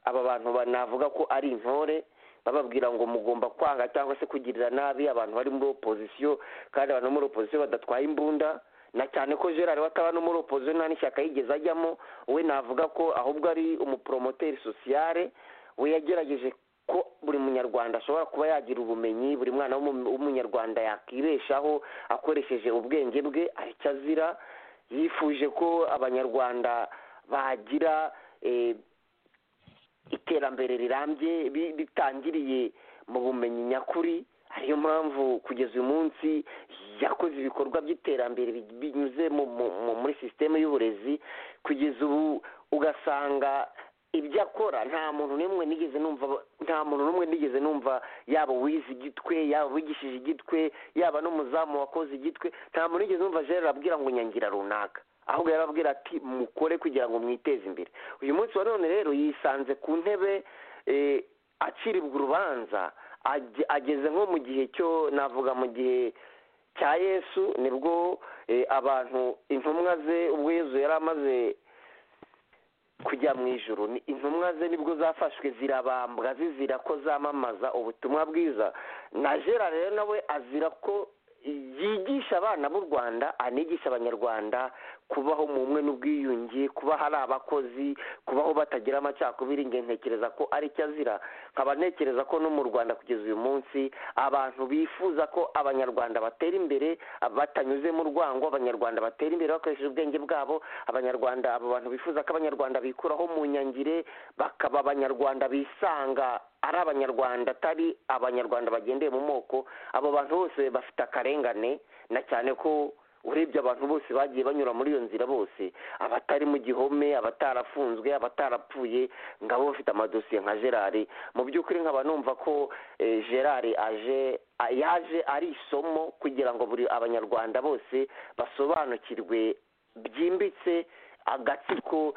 Speaker 6: aba bantu ba- navuga ko ari intore bababwira ngo mugomba kwanga cyangwa se kugirira nabi abantu bari muri opozisiyo kandi abantu bo muri opozisiyo badatwaye imbunda na cyane ko gerard wataba no muri opozisiyo nta n'ishyaka yigeze ajyamo we navuga ko ahubwo ari umupromoteri sosiyale we yagerageje ko buri munyarwanda ashobora kuba yagira ubumenyi buri mwana w'umu- w'umunyarwanda yakibeshaho akoresheje ubwenge bwe hari icyo azira yifuje ko abanyarwanda bagira eh, iterambere rirambye bi- ritangiriye mu bumenyi nyakuri ariyo mpamvu kugeza uyu munsi yakoze ibikorwa by'iterambere bi- binyuze mu- mu- mu- muri sisiteme y'uburezi kugeza ubu ugasanga ibyo akora nta muntu n'umwe nigeze numva nta muntu n'umwe nigeze numva yaba uwize igitwe yaba uwigishije igitwe yaba n'umuzamu wakoze igitwe nta muntu nigeze numva gerard abwira ngo nyangira runaka ahubwo yarababwira ati mukore kugira ngo mwiteze imbere uyu munsi wa none rero yisanze ku ntebe eh, aciribwa urubanza age- ageze nko mu gihe cyo navuga mu gihe cya yesu nibwo eh, abantu intumwa ze ubwo yesu yari amaze kujya mu ijoro ni intumwa ze nibwo zafashwe zirabambwa zizira ko zamamaza ubutumwa bwiza na gerard rero nawe azira ko yigisha abana b'u rwanda anigisha abanyarwanda kubaho mu bumwe n'ubwiyunge kuba hari abakozi kubaho batagira amacakubiri nge ntekereza ko ari cyo azira nkaba ntekereza ko no mu rwanda kugeza uyu munsi abantu bifuza ko abanyarwanda batera imbere batanyuze mu rwango abanyarwanda batera imbere bakoresheje ubwenge bwabo abanyarwanda abo bantu bifuza ko abanyarwanda bikuraho mu nyangire bakaba abanyarwanda bisanga ari abanyarwanda atari abanyarwanda bagendeye mu moko abo bantu bose bafite akarengane na cyane ko urebye abantu bose bagiye banyura muri iyo nzira bose abatari mu gihome abatarafunzwe abatarapfuye ngo abo bafite amadosiye nka gerard mu by'ukuri nkaba numva ko eh, gerard aje a- yaje ari isomo kugira ngo buri abanyarwanda bose basobanukirwe byimbitse agatsiko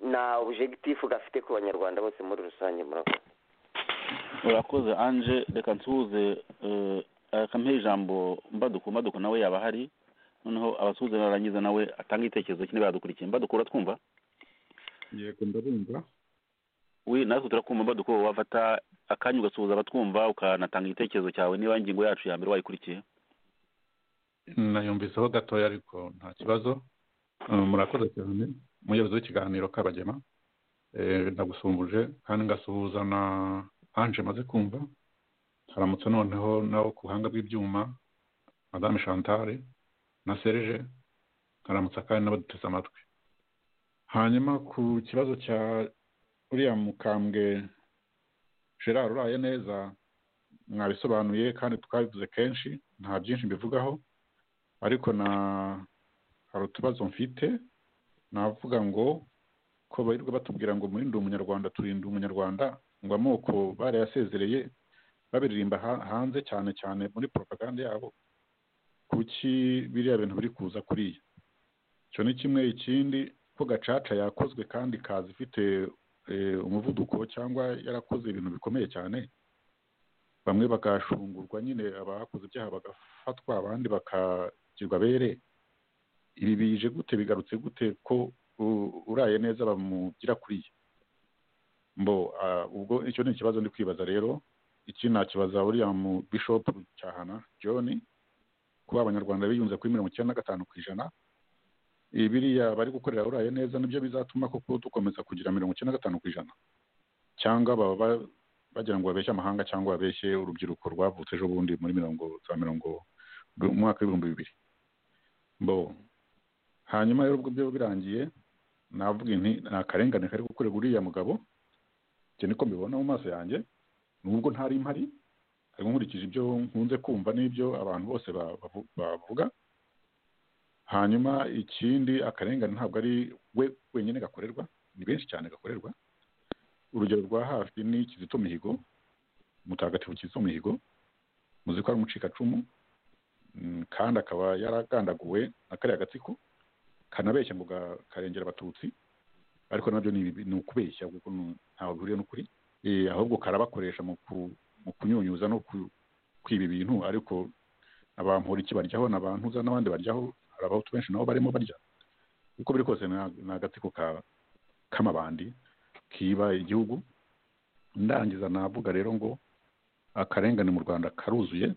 Speaker 6: na objectif gafite ku banyarwanda bose muri rusange murakoze
Speaker 5: urakoze anje reka nsuhuze eh, akampeha ijambo mbaduku mbaduku nawe yaba ahari noneho abasuhuze narangiza nawe atanga igitekerezo kine badukurikiye mbaduku uratwumva
Speaker 3: yego ndabumva
Speaker 5: we natwe turakumva mbaduku wowe wafata akanya ugasuhuza abatwumva ukanatanga igitekerezo cyawe niba ingingo yacu ya mbere wayikurikiye
Speaker 3: nayumviseho gatoya ariko nta kibazo Eh, murakoze cyane umuyobozi w'ikiganiro kabagema Eh, ndagusumbuje kandi ngasuhuza na anje maze kumva haramutse noneho nawo ku buhanga bw'ibyuma madame chantal na serge haramutse kandi n'abaduteze amatwi hanyuma ku kibazo cya uriya mukambwe gerard uraye neza mwabisobanuye kandi twabivuze kenshi nta byinshi mbivugaho ariko na hari utubazo mfite navuga ngo ko birirwa batubwira ngo murinde umunyarwanda turinde umunyarwanda ngo amoko barayasezereye babiririmba ha- hanze cyane cyane muri propaganda yabo kuki biriya bintu biri kuza kuriya icyo ni kimwe ikindi ko gacaca yakozwe kandi ikaza ifite eh, umuvuduko cyangwa yarakoze ibintu bikomeye cyane bamwe bagashungurwa nyine abakoze ibyaha bagafatwa abandi bakagirwa bere ibi bije gute bigarutse gute ko u- uraye neza bamugira kuriya mbo ah, ubwo icyo ni ikibazo ndi kwibaza rero iki nakibaza uriya mu bishop cyahana john kuba abanyarwanda biyunze kuri mirongo icyenda na gatanu ku ijana Eh, biriya bari gukorera uraye neza nibyo bizatuma koko dukomeza kugira mirongo icyenda na gatanu ku ijana cyangwa baba ba- bagira ngo babeshye amahanga cyangwa babeshye urubyiruko rwavutse ejo bundi muri mirongo za mirongo mu mwaka w'ibihumbi bibiri mbo hanyuma rero ubwo byo birangiye navuga nti nta karengane kari gukorerwa uriya mugabo ibyo niko mbibona mu maso yanjye nubwo ntari mpari ariko nkurikije ibyo nkunze kumva n'ibyo abantu bose ba- bavu- bavuga hanyuma ikindi akarengane ntabwo ari we wenyine gakorerwa ni benshi cyane gakorerwa urugero rwa hafi ni kizito mihigo mutagatifu kizito mihigo muzi ko ari umucikacumu mm, kandi akaba yaragandaguwe na kariya gatsiko kanabeshya ngo ga- karengera abatutsi ariko nabyo ni ibibi- ni ukubeshya kuko nu- ntaho bihuriye n'ukuri Eh, ahubwo karabakoresha mu ku- mu kunyunyuza no ku- kwiba ibintu ariko abampuriki baryaho n'abantuza n'abandi baryaho hari abahutu benshi nabo barimo barya uko biri kose ni ni agatsiko ka k'amabandi kiba igihugu ndangiza navuga rero ngo akarengane mu rwanda karuzuye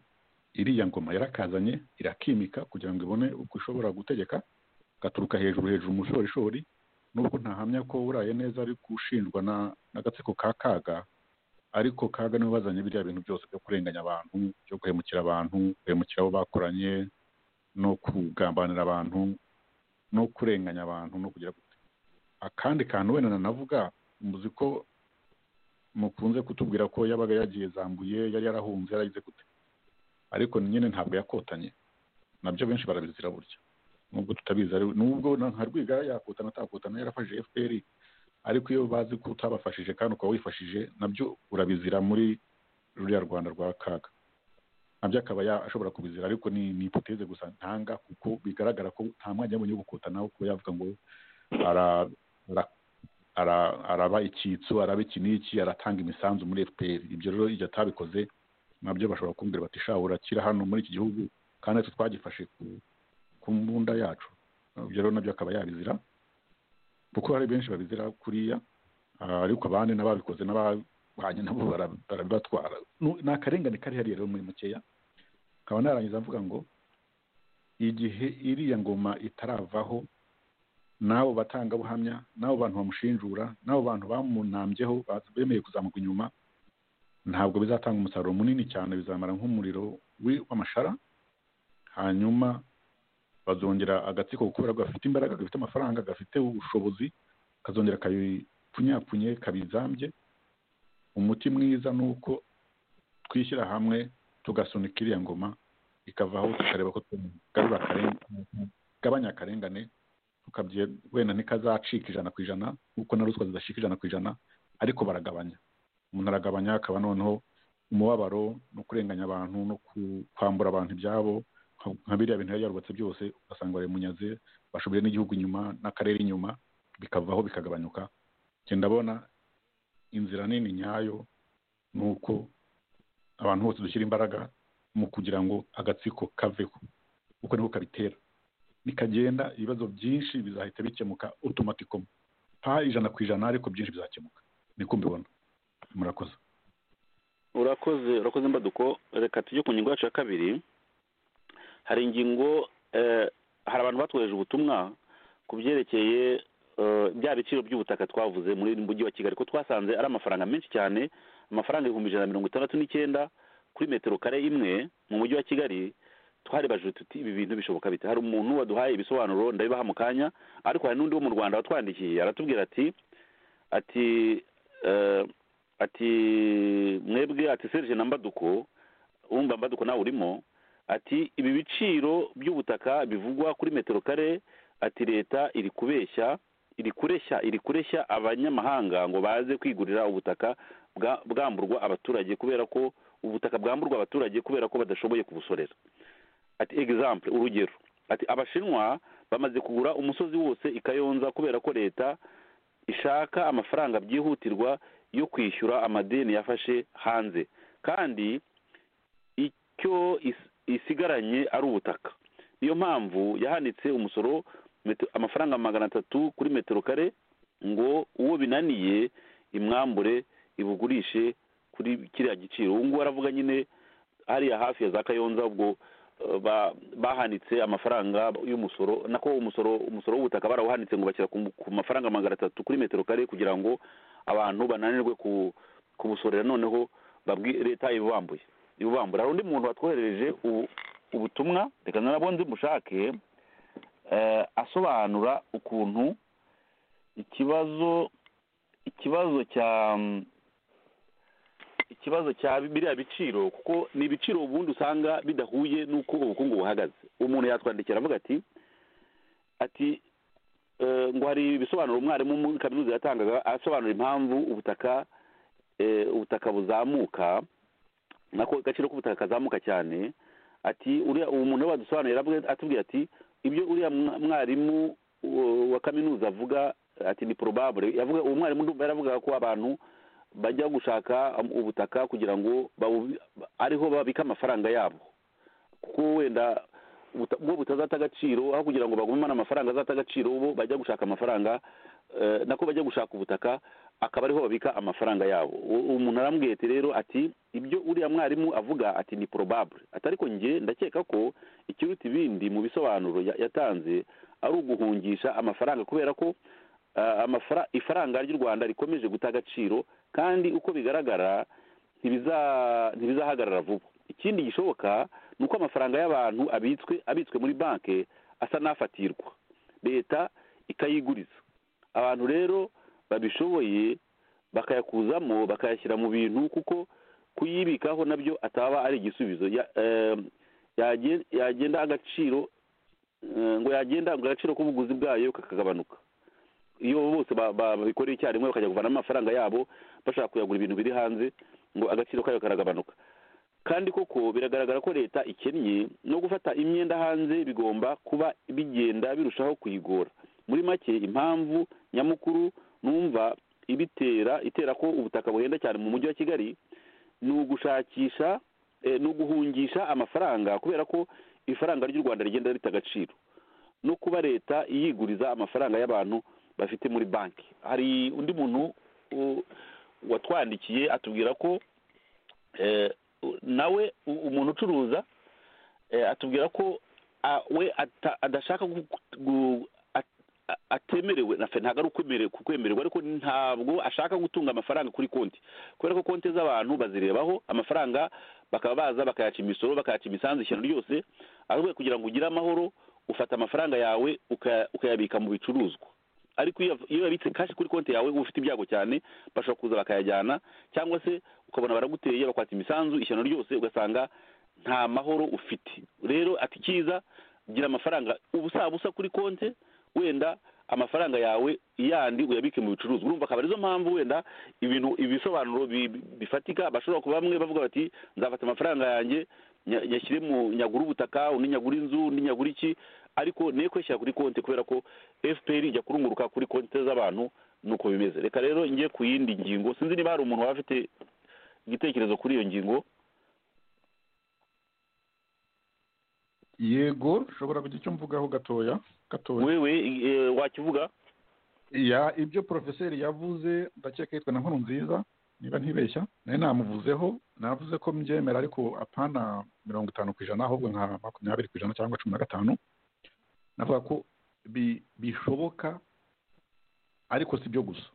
Speaker 3: iriya ngoma yarakazanye irakimika kugira ngo ibone uko ishobora gutegeka gaturuka hejuru hejuru mu shorishori nubwo ntahamya ko uraye neza ari gushinjwa na n'agatsiko ka kaga ariko kaga niwe bazanye biriya bintu byose byo kurenganya abantu byo guhemukira abantu guhemukira abo bakoranye no kugambanira abantu no kurenganya abantu no kugira gute akandi kantu wenda nanavuga muzi ko mukunze kutubwira ko yabaga yagiye zambuye yari yarahunze yaragize gute ariko nyine ntabwo yakotanye nabyo benshi barabizira burya nubwo tutabizi ari nubwo na nka rwigara yakotana atakotana yarafashije fpr ariko iyo bazi ko utabafashije kandi ukaba wifashije nabyo urabizira muri ruriya rwanda rwa kaga nabyo akaba ya- ashobora kubizira ariko ni ni ipoteze gusa ntanga kuko bigaragara ko nta mwanya yabonye wo gukotana wo kuba yavuga ngo ara- ara- ara- araba icyitso araba iki n'iki aratanga imisanzu muri fpr ibyo rero igihe atabikoze nabyo bashobora kumbwira bati sha urakira hano muri iki gihugu kandi natwe twagifashe ku ku mbunda yacu ibyo rero nabyo akaba yabizira kuko hari benshi babizira kuriya ah, ariko abandi n'ababikoze n'abahanye nabo bara- barabibatwara Nu- ni akarengane kari hariya rero muri mukeya nkaba narangiza mvuga ngo igihe iriya ngoma itaravaho n'abo batangabuhamya n'abo bantu bamushinjura n'abo bantu bamunambyeho ba- bemeye kuzamuka inyuma ntabwo bizatanga umusaruro munini cyane bizamara nk'umuriro wi- w'amashara hanyuma bazongera agatsiko kubera ko gafite imbaraga gafite amafaranga gafite ubushobozi kazongera kabipfunyapfunye kabizambye umuti mwiza ni uko twishyira hamwe tugasunika iriya ngoma ikavaho tukareba ko tugarura akarengane tugabanya akarengane tukabye wenda ntikazacika ijana ku ijana kuko na ruswa zidashika ijana ku ijana ariko baragabanya umuntu aragabanya akaba noneho umubabaro no kurenganya abantu no ku- kwambura abantu ibyabo nka- nka biriya bintu yari yarubatse byose ugasanga barabimunyaze bashoboye n'igihugu inyuma n'akarere inyuma bikavaho bikagabanyuka njye ndabona inzira nini nyayo ni uko abantu bose dushyira imbaraga mu kugira ngo agatsiko kaveho kuko niko kabitera nikagenda ibibazo byinshi bizahita bikemuka otomatikoma nta ijana ku ijana ariko byinshi bizakemuka niko mbibona murakoze
Speaker 5: urakoze urakoze mbaduko reka tujye ku ngingo yacu ya kabiri hari ingingo eh, hari abantu batwohereje ubutumwa ku byerekeye eh, bya biciro by'ubutaka twavuze muri uyu mujyi wa kigali ko twasanze ari amafaranga menshi cyane amafaranga ibihumbi ijana na mirongo itandatu n'icyenda kuri metero kare imwe mu mujyi wa kigali twaribajije tuti ibi bintu bishoboka bite hari umuntu waduhaye ibisobanuro ndabibaha mu kanya ariko hari n'undi wo mu rwanda watwandikiye aratubwira ati ati eh, ati mwebwe ati serge na mbaduko wumva mbaduko nawe urimo ati ibi biciro by'ubutaka bivugwa kuri metero kare ati leta iri kubeshya iri kureshya iri kureshya abanyamahanga ngo baze kwigurira ubutaka bwa- bwamburwa abaturage kubera ko ubutaka bwamburwa abaturage kubera ko badashoboye kubusorera ati example urugero ati abashinwa bamaze kugura umusozi wose i kayonza kubera ko leta ishaka amafaranga byihutirwa yo kwishyura amadeni yafashe hanze kandi icyo is- isigaranye ari ubutaka niyo mpamvu yahanitse umusoro metero- amafaranga magana atatu kuri metero kare ngo uwo binaniye imwambure ibugurishe kuri kiriya giciro ubu ngubu aravuga nyine hariya hafi ya za kayonza ubwo eh, ba- bahanitse amafaranga y'umusoro nako umusoro umusoro w'ubutaka barawuhanitse ngo bashyira ku ku mafaranga magana atatu kuri metero kare kugira ngo abantu bananirwe ku- kubusorera noneho babwi- leta ibubambuye ibubambura hari undi muntu watwoherereje ubu- ubutumwa reka nabwo nzi mushake eh, asobanura ukuntu ikibazo ikibazo cya ikibazo cya biriya biciro kuko ni ibiciro ubundi usanga bidahuye n'uko ubukungu buhagaze umuntu yatwandikira avuga ati ati eh, ngo hari ibisobanuro umwarimu muri kaminuza yatangaga asobanura impamvu ubutaka eh, ubutaka buzamuka nako agaciro k'ubutaka kazamuka cyane ati uriya uwo muntu badusobanuriye yaravuga- atubwiye ati ibyo uriya mwa- mwarimu uh, wa kaminuza avuga ati ni probable yavuga uwo mwarimu ndumva yaravugaga ko abantu bajya gushaka um, ubutaka kugira ngo babu- ariho babike amafaranga yabo kuko wenda buta- bwo butazata agaciro aho kugira ngo bagumane amafaranga azata agaciro bo bajya gushaka amafaranga eh, nako bajya gushaka ubutaka akaba ariho babika amafaranga yabo U- uwo muntu arambwiye ati rero ati ibyo uriya mwarimu avuga ati ni probable ati ariko njye ndakeka ko ikiruta ibindi mu bisobanuro ya- yatanze ari uguhungisha amafaranga kubera ko ah, amafara- ifaranga ry'u rwanda rikomeje guta agaciro kandi uko bigaragara ntibiza- ntibizahagarara vuba ikindi gishoboka ni uko amafaranga y'abantu abitswe abitswe muri banki asa n'afatirwa leta ikayiguriza abantu rero babishoboye bakayakuzamo bakayashyira mu bintu kuko kuyibikaho nabyo ataba ari igisubizo Ya- em, yagen- yagenda agaciro eh, ngo yagenda ngo agaciro k'ubuguzi bwayo kakagabanuka iyo bose ba- ba- babikoreye icyarimwe bakajya kuvana amafaranga yabo bashaka kuyagura ibintu biri hanze ngo agaciro kayo karagabanuka kandi koko biragaragara ko leta ikennye no gufata imyenda hanze bigomba kuba bigenda birushaho kuyigora muri make impamvu nyamukuru numva ibitera itera ko ubutaka buhenda cyane mu mujyi wa kigali ni ugushakisha eh, ni uguhungisha amafaranga kubera ko ifaranga ry'u rwanda rigenda rita agaciro no kuba leta iyiguriza amafaranga y'abantu bafite muri banki hari undi muntu u- watwandikiye atubwira ko eh, u- nawe u- umuntu ucuruza eh, atubwira ko ah, we ata- adashaka gu- gu- a- a- atemerewe nafe ntabwo ari ukwemerewe kukwemererwa ariko ntabwo ashaka gutunga amafaranga kuri konti kubera ko konti z'abantu bazirebaho amafaranga bakaba baza bakayaca imisoro bakayaca imisanzu ishyano ryose ahubwo kugira ngo ugire amahoro ufata amafaranga yawe ukaya- ukayabika mu bicuruzwa ariko iyo iyo yabitse kashi kuri konti yawe uba ufite ibyago cyane bashobora kuza bakayajyana cyangwa se ukabona baraguteye bakwata imisanzu ishyano ryose ugasanga nta mahoro ufite rero ati cyiza gira amafaranga ubusabusa kuri konti wenda amafaranga yawe yandi uyabike mu bicuruzwa urumva akaba arizo mpamvu wenda ibintu ibisobanuro bi- bi- bifatika bashobora kuba bamwe bavuga bati nzafata amafaranga yanjye nya- nyashyire mu nyagura ubutaka undi nyagura inzu undi nyagura iki ariko niyo kwishyira kuri konti kubera ko fpr ijya kurunguruka kuri konti z'abantu nuko bimeze reka rero njye ku yindi ngingo sinzi niba hari umuntu waba afite igitekerezo kuri iyo ngingo
Speaker 3: yego ushobora kugira icyo mvugaho gatoya gatoya
Speaker 5: wewe eh, wakivuga
Speaker 3: ya ibyo porofeseri yavuze ndakeka yitwa na nkuru nziza niba ntibeshya nayo namuvuzeho navuze ko mbyemera ariko apana mirongo itanu ku ijana ahubwo nka makumyabiri ku ijana cyangwa cumi na gatanu navuga ko bi- bishoboka ariko si byo gusa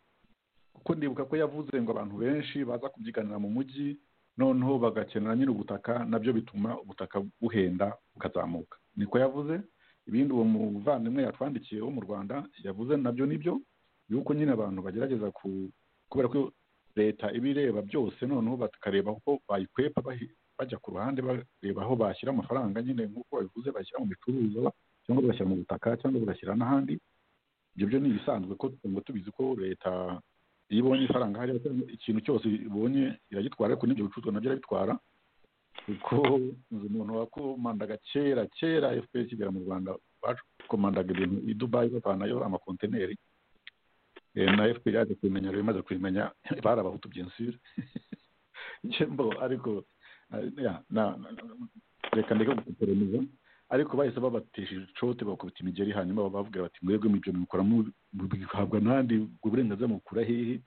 Speaker 3: kuko ndibuka ko yavuze ngo abantu benshi baza kubyiganira mu mujyi noneho bagakenera nyiri ubutaka nabyo bituma ubutaka buhenda bukazamuka niko yavuze ibindi uwo muvandimwe yatwandikiye wo mu rwanda yavuze nabyo nibyo yuko nyine abantu bagerageza ku kubera ko leta iba ireba byose noneho bakareba uko bayikwepa bahi- bajya ku ruhande bareba aho bashyira amafaranga nyine nk'uko babivuze bashyira mu bicuruzwa cyangwa bagashyira mu butaka cyangwa bagashyira n'ahandi ibyo byo ni ibisanzwe ko ngo tubizi ko leta iyo ibonye ifaranga hariya cyangwa ikintu cyose ibonye iragitwara ariko n'ibyo bicuruzwa nabyo irabitwara kuko nzi umuntu wakomandaga kera kera fpr kigera mu rwanda bakomandaga ibintu i dubayi bavanayo amakontineri Eh, na fpr yaje kubimenya rero imaze kubimenya bari abahutu bien sûr jembo ariko eh, ya, na- na- na- reka ndeke gukoperaniza ariko bahise babatesheje icote bakubita imigeri hanyuma bavugira bati mwebwe mwibyo mubikora mu- mubihabwa n'andi ubwo burenganzira mubukura hehe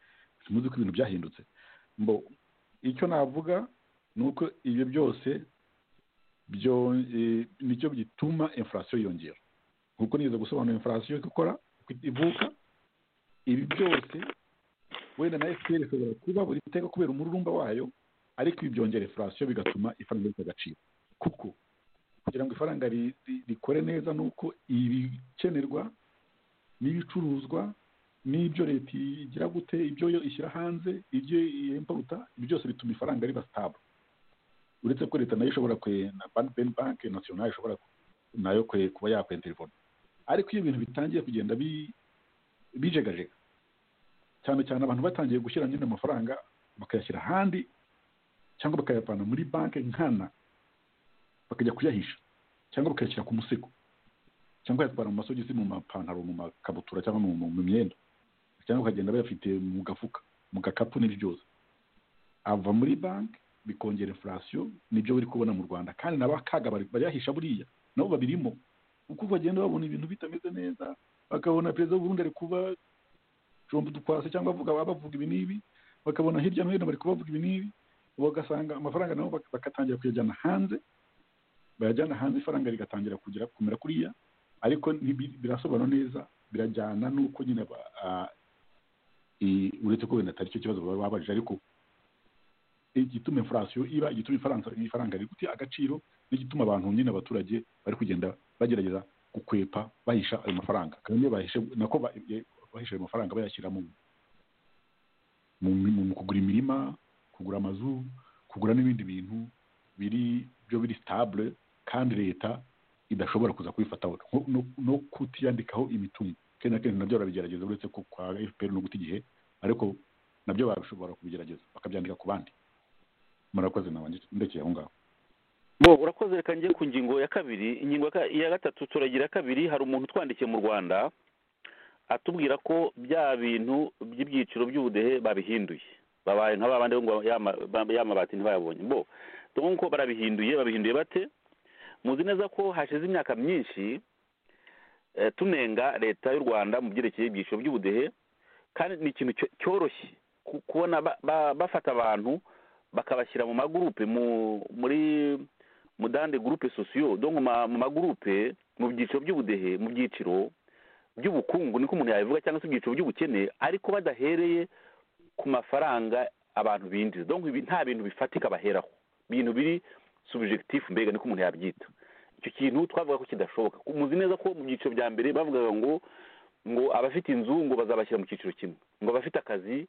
Speaker 3: muzi ko ibintu byahindutse mbo icyo navuga ni uko ibyo byose byo eh, nicyo gituma inflation yiyongera kuko nigeze gusobanura inflation uko ikora uko ivuka ibi byose wenda na fpr ishobora kuba buri iteka kubera umururumba wayo ariko ibi byongera inflation bigatuma ifaranga rifite agaciro kuko kugira ngo ifaranga ri- ri- rikore neza ni uko ibikenerwa n'ibicuruzwa n'ibyo leta igira gute ibyo yo ishyira hanze ibyo yemporuta ibi byose bituma ifaranga riba sitabo uretse ko leta nayo ishobora kwe na banki banki nasiyonari ishobora ku- nayo kwe kuba yakwenterinoma ariko iyo ibintu bitangiye kugenda bi bijegajega cyane cyane abantu batangiye gushyira nyine amafaranga bakayashyira ahandi cyangwa bakayavana muri banki nkana bakajya kuyahisha cyangwa bakayashyira ku musego cyangwa bayatwara mu masogisi mu mapantaro mu makabutura cyangwa mu, mu, mu myenda cyangwa bakagenda bayafite mu gafuka mu gakapu n'ibyo byose ava muri banki bikongera inflation nibyo bari kubona mu rwanda kandi n'abakaga bari- bariyahisha buriya nabo babirimo uko bagenda babona ibintu bitameze neza bakabona perezida w'uburundi ari kuba jombo dukwase cyangwa avuga bavuga ibi n'ibi bakabona hirya no hino bari kubavuga ibi n'ibi bagasanga amafaranga nabo bak- bagatangira kuyajyana hanze bayajyana hanze ifaranga rigatangira kugera kumera kuriya ariko ntibi- birasobanura neza birajyana n'uko nyine ba- ah, i- uretse ko wenda atari cyo kibazo baba babajije ariko igituma inflation iba igituma ifaranga ifaranga riguti agaciro n'igituma abantu nyine abaturage bari kugenda bagerageza gukwepa bahisha ayo mafaranga kandi iyo bahishe nako ba- ye- bahisha ayo mafaranga bayashyira mu mu, mu, mu kugura imirima kugura amazu kugura n'ibindi bintu biri byo biri stable kandi leta idashobora kuza kubifataho nko- no, no kutiyandikaho imitungo kenshi na kenshi nabyo barabigerageza uretse ko kwa fpr no guta igihe ariko nabyo bashobora kubigerageza bakabyandika ku bandi murakoze nawe ndekeye aho ngaho
Speaker 5: bo urakoze reka njye ku ngingo ya kabiri ingingo ya ka- iya gatatu turagira iya kabiri hari umuntu utwandikiye mu rwanda atubwira ko bya bintu by'ibyiciro by'ubudehe babihinduye babaye nka ba bandi bo ngo ya ma- ba- ya mabati ntibayabonye bo dore ko barabihinduye babihinduye bate muzi neza ko hashize imyaka myinshi eh, tunenga leta y'u rwanda mu byerekeye ibyiciro by'ubudehe kandi ni ikintu cyo- cyoroshye ku- kubona ba- ba- bafata abantu bakabashyira mu magurupe mu muri mudande gurupe sosiyo do mu ma- mu magurupe mu byiciro by'ubudehe mu byiciro by'ubukungu niko umuntu yabivuga cyangwa se ibyiciro by'ubukene ariko badahereye ku mafaranga abantu binjiza donc ibi nta bintu bifatika baheraho ibintu biri subjectif mbega niko umuntu yabyita icyo kintu twavuga ko kidashoboka Ku- muzi neza ko mu byiciro bya mbere bavugaga ngo ngo abafite inzu ngo bazabashyira mu cyiciro kimwe ngo abafite akazi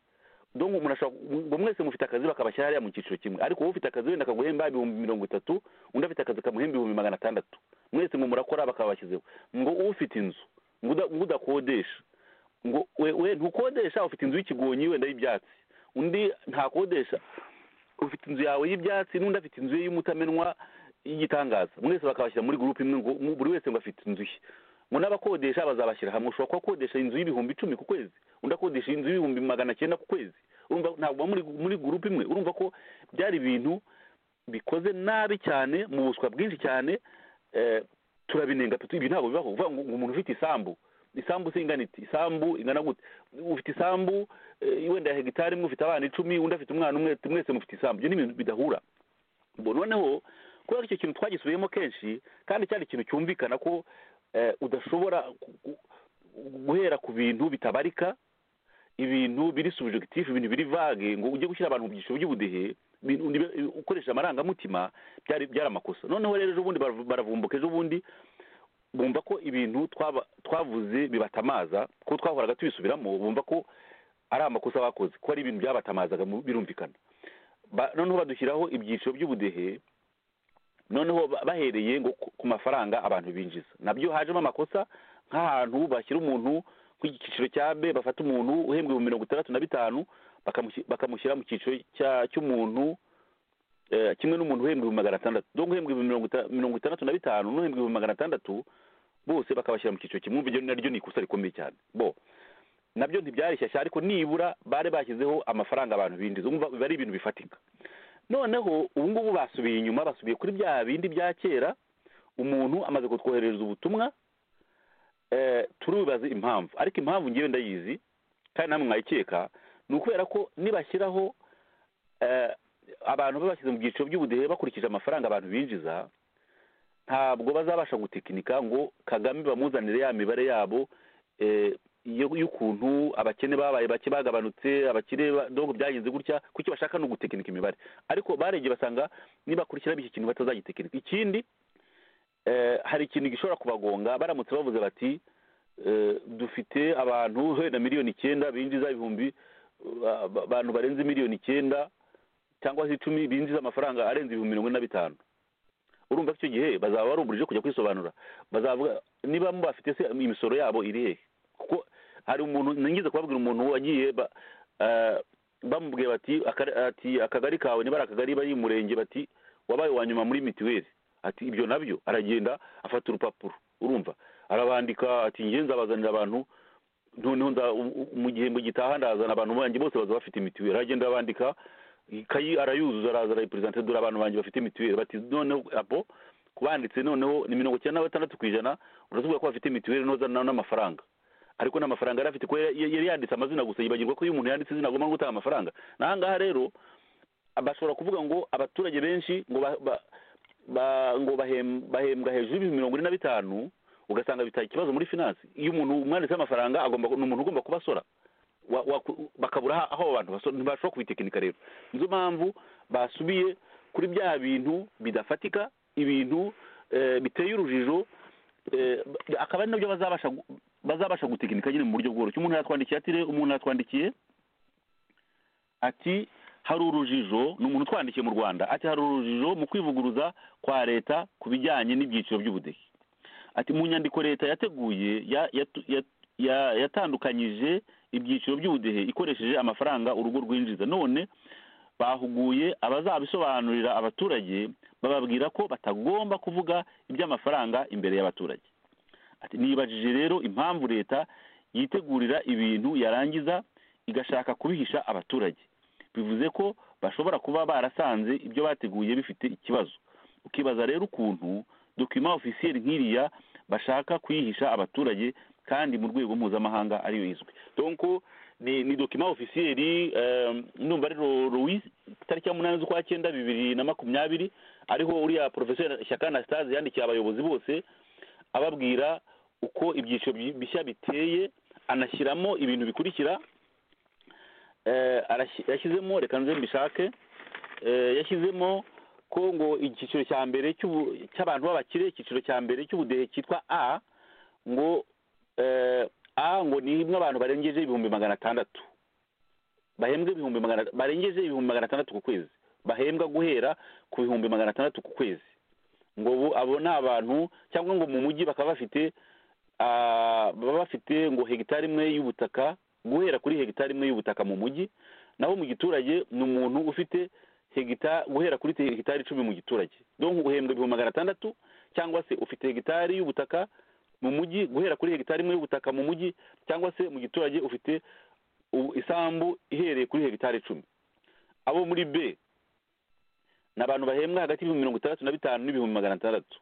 Speaker 5: donc umuntu ashobora ngo mwese mufite akazi bakabashyira hariya mu cyiciro kimwe ariko wowe ufite akazi wenda kaguhemba ibihumbi mirongo itatu undi afite akazi kamuhemba ibihumbi magana atandatu mwese ngo murakora bakabashyizeho ngo ufite inzu ngo uda- ngo udakodesha ngo we we ntukodesha ufite inzu y'ikigonyi wenda y'ibyatsi undi ntakodesha ufite inzu yawe y'ibyatsi n'undi afite inzu ye y'umutamenwa y'igitangaza mwese bakabashyira muri gurupe imwe ngo mu- buri wese ngo afite inzu ye ngo n'abakodesha bazabashyira hamwe ushobora kuba akodesha inzu y'ibihumbi icumi ku kwezi undi akodesha inzu y'ibihumbi magana cyenda ku kwezi urumva ntabwo muri muri gurupe imwe urumva ko byari ibintu bikoze nabi cyane mu buswa bwinshi cyane eh, turabinenga pe, ibi ntabwo bibaho uvuga ngo ngo umuntu ufite isambu isambu se ingana iti isambu ingana gute ufite isambu eh, wenda ya hegitari imwe ufite abana icumi undi afite umwana umwe mwese mufite isambu ibyo ni ibintu bidahura Bo noneho kubera ko icyo kintu twagisubiyemo kenshi kandi cyari ikintu cyumvikana ko eh, udashobora ku- ku- guhera ku bintu bitabarika ibintu biri subjectif ibintu biri vage ngo ujye gushyira abantu mu byiciro by'ubudehe ibintu nibe- ukoresha amarangamutima byari byari amakosa noneho rero ejo bundi baravu- baravumbuka ejo bundi bumva ko ibintu twaba- twavuze bibatamaza ko twahoraga tubisubiramo bumva ko ari amakosa bakoze ko ari ibintu byabatamazaga mu- birumvikana Ba- noneho badushyiraho ibyiciro by'ubudehe noneho ba- bahereye ngo ku ku mafaranga abantu binjiza nabyo hajemo amakosa nk'ahantu bashyira umuntu ku cyiciro cya b bafata umuntu uhembwe mu mirongo itandatu na bitanu bakamushi- bakamushyira mu cyiciro cya- cy'umuntu eh, kimwe n'umuntu uhembwe mu magana atandatu donc uhembwe mu mirongo ita- mirongo itandatu na bitanu n'uhembwe mu magana atandatu bose bakabashyira mu cyiciro kimwe urumva naryo ni ikosa rikomeye cyane bo nabyo ntibyari shyashya ariko nibura bari bashyizeho amafaranga abantu binjiza umva biba ari ibintu bifatika noneho ubu ngubu basubiye inyuma basubiye kuri bya bindi bya kera umuntu amaze kutwoherereza ubutumwa eh, turibaza impamvu ariko impamvu ngewe ndayizi kandi namwe mwayikeka ni ukubera ko nibashyiraho eh, abantu babashyize mu byiciro by'ubudehe bakurikije amafaranga abantu binjiza ntabwo bazabasha gutekinika ngo kagame bamuzanire ya mibare yabo eh, yo- y'ukuntu abakene babaye bake bagabanutse abakire ba- donc byagenze gutya kuki bashaka no gutekinika imibare ariko baregeye basanga nibakurikira iki kintu batazagitekinika ikindi eh, hari ikintu gishobora kubagonga baramutse bavuze bati eh, dufite abantu wenda miliyoni icyenda binjiza ibihumbi ba- ba- abantu barenze miliyoni icyenda cyangwa se icumi binjiza amafaranga arenze ibihumbi mirongo ine na bitanu urumva ko icyo gihe bazaba barumburije kujya kwisobanura bazavuga niba mubafite se imisoro yabo iri hehe kuko hari umuntu nigeze kubabwira umuntu wagiye ba- eh, bamubwiye bati "Aka- ati akagari kawe niba ari akagari bari mu murenge bati wabaye wa nyuma muri mituweli ati ibyo nabyo aragenda afata urupapuro urumva arabandika ati njye nzabazanira abantu noneho nza- u- u- mu gihembwe gitaha ndazana abantu banjye bose baza bafite mituweli aragenda abandika ikayi arayuzuza araza arayiperezanta dore abantu banjye bafite mituweli bati noneho apo kubanditse noneho ni mirongo icyenda na batandatu ku ijana uratubwira ko bafite mituweli nozana n'amafaranga ariko n'amafaranga yari afite kuko yari- yari yanditse amazina gusa yibagirwa ko iyo umuntu yanditse izina agomba no gutanga amafaranga n'ahangaha rero bashobora kuvuga ngo abaturage benshi ngo ba, ba, ba, ngo bahem- bahembwa hejuru y'ibihumbi mirongo ine na bitanu ugasanga bitaye ikibazo muri finance iyo umuntu umwanditseho amafaranga agomba ni umuntu ugomba kubasora wa, wa, bakabura aho- aho abo bantu basora ntibashobora kubitekinika rero nizo mpamvu basubiye kuri bya bintu bidafatika ibintu eh, biteye urujijo eh, ba- akaba ari nabyo bazabasha gu- bazabasha gutekinika nyine mu buryo bworoshye umuntu yatwandikiye ati rero umuntu yatwandikiye ati hari urujijo ni umuntu utwandikiye mu rwanda ati hari urujijo mu kwivuguruza kwa leta ku bijyanye n'ibyiciro by'ubudehe ati mu nyandiko leta yateguye ya- yatu- ya- ya- yatandukanyije ibyiciro by'ubudehe ikoresheje amafaranga urugo rwinjiza none bahuguye abazabisobanurira abaturage bababwira ko batagomba kuvuga iby'amafaranga imbere y'abaturage ati nibajije rero impamvu leta yitegurira ibintu yarangiza igashaka kubihisha abaturage bivuze ko bashobora kuba barasanze ibyo bateguye bifite ikibazo ukibaza rero ukuntu dokima ofisiyeri nk'iriya bashaka kuyihisha abaturage kandi mu rwego mpuzamahanga ariyo izwi donc ni ni dokima ofisiyeri eh, ndumva ari louis itariki ya munani z'ukwa cyenda bibiri na makumyabiri ariho uriya porofeseri shyaka anastase yandikiye abayobozi bose ababwira uko ibyiciro bi- bishya biteye anashyiramo ibintu bikurikira eh, arashi- yashyizemo reka nze mbishake eh, yashyizemo ko ngo icyiciro cya mbere cy'ubu- cy'abantu b'abakire icyiciro cya mbere cy'ubudehe cyitwa a ngo eh, a ngo ni imwe abantu barengeje ibihumbi magana atandatu bahembwa ibihumbi magana barengeje ibihumbi magana atandatu ku kwezi bahembwa guhera ku bihumbi magana atandatu ku kwezi ngo ubu abo ni abantu cyangwa ngo mu mujyi bakaba bafite ah, baba bafite ngo hegitari imwe y'ubutaka guhera kuri hegitari imwe y'ubutaka mu mujyi naho mu giturage ni umuntu ufite hegitari guhera kuri hegitari icumi mu giturage donc uhembwa ibihumbi magana atandatu cyangwa se ufite hegitari y'ubutaka mu mujyi guhera kuri hegitari imwe y'ubutaka mu mujyi cyangwa se mu giturage ufite u- isambu ihereye kuri hegitari icumi abo muri b ni abantu bahembwa hagati y'ibihumbi mirongo itandatu na bitanu n'ibihumbi magana atandatu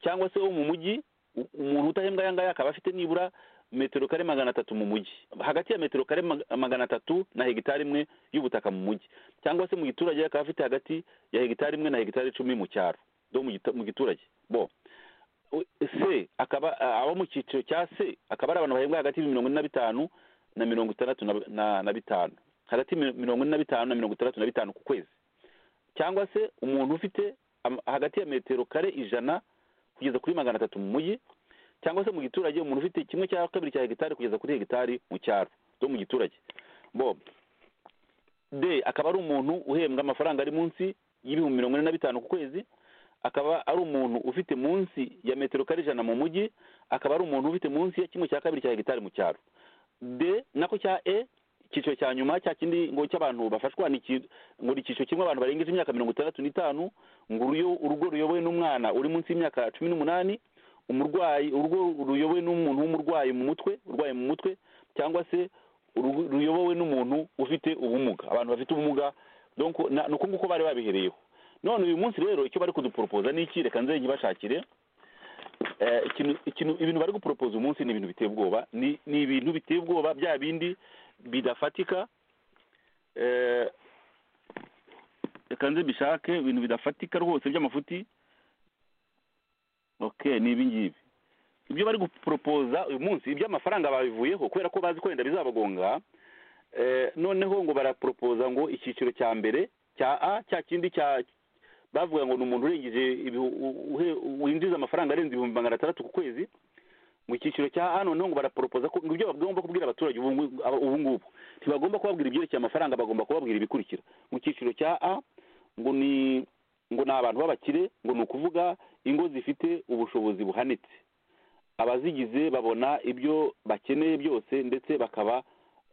Speaker 5: cyangwa se wo mu mujyi u- umuntu utahembwa aya ngaya akaba afite nibura metero kare magana atatu mu mujyi hagati ya metero kare mag- magana atatu na hegitari imwe y'ubutaka mu mujyi cyangwa se mu giturage akaba afite hagati ya hegitari imwe na hegitari icumi mu cyaro do mu gita- mu giturage bo U- se akaba a- abo mu cyiciro cya se akaba ari abantu bahembwa hagati y'ibihumbi mirongo ine na bitanu na mirongo itandatu na- na- na bitanu hagati ya mirongo ine na bitanu na mirongo itandatu na bitanu ku kwezi cyangwa se umuntu ufite am- hagati ya metero kare ijana kugeza kuri magana atatu mu mujyi cyangwa se mu giturage umuntu ufite kimwe cya kabiri cya hegitari kugeza kuri hegitari mu cyaro zo mu giturage bo d akaba ari umuntu uhembwa amafaranga ari munsi y'ibihumbi mirongo ine na bitanu ku kwezi akaba ari umuntu ufite munsi ya metero kare ijana mu mujyi akaba ari umuntu ufite munsi ya kimwe cya kabiri cya hegitari mu cyaro d nako cya e icyiciro cya nyuma cya kindi ngo cy'abantu bafashwa ni iki- ngo ni icyiciro kirimo abantu barengeje imyaka mirongo itandatu n'itanu ngo uruyo- urugo ruyobowe n'umwana uri munsi y'imyaka cumi n'umunani umurwayi urugo ruyobowe n'umuntu w'umurwayi mu mutwe urwaye mu mutwe cyangwa se urugo ruyobowe n'umuntu ufite ubumuga abantu bafite ubumuga donc na- ni uko nguko bari babihereyeho none uyu munsi rero icyo bari kuduporopoza ni iki reka nze nkibashakire Eh, ikintu ikintu ibintu bari guporopoza uyu munsi ni ibintu biteye ubwoba ni ni ibintu biteye ubwoba bya bindi bidafatika Eh, reka nze mbishake ibintu bidafatika rwose by'amafuti okay ni ibi ngibi ibyo bari guporopoza uyu munsi iby'amafaranga babivuyeho kubera ko bazi ko wenda bizabagonga Eh, noneho ngo baraporopoza ngo icyiciro cya mbere cya a cya kindi cya bavuga ngo ni umuntu urengeje ibihu- u- uhe- winjiza amafaranga arenze ibihumbi magana atandatu ku kwezi mu cyiciro cya a noneho ngo baraporopoza ko ngo ibyo bagomba kubwira abaturage ubu ngu- aba- ubu ngubu ntibagomba kubabwira ibyerekeye amafaranga bagomba kubabwira ibikurikira mu cyiciro cya a ngo ni ngo ni abantu b'abakire ngo ni ukuvuga ingo zifite ubushobozi buhanitse abazigize babona ibyo bakeneye byose ndetse bakaba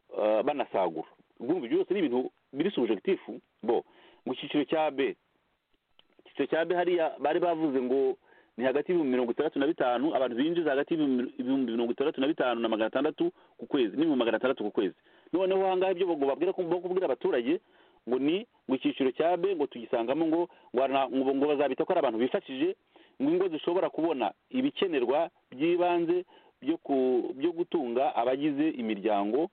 Speaker 5: eh, banasagura ubwo ibyo byose ni ibintu biri subjectifu bo mu cyiciro cya b icyiciro cya b hariya bari bavuze ngo ni hagati y'ibihumbi mirongo itandatu na bitanu abantu binjiza hagati y'ibihumbi ibihumbi mirongo itandatu na bitanu na magana atandatu ku kwezi n'ibihumbi magana atandatu ku kwezi noneho ahangaha ibyo ngo babwira ko- bo kubwira abaturage ngo ni ngo icyiciro cya b ngo tugisangamo ngo ngo arana- ngo- ngo bazabita ko ari abantu bifashije ngo ingo zishobora kubona ibikenerwa by'ibanze byo ku- byo gutunga abagize imiryango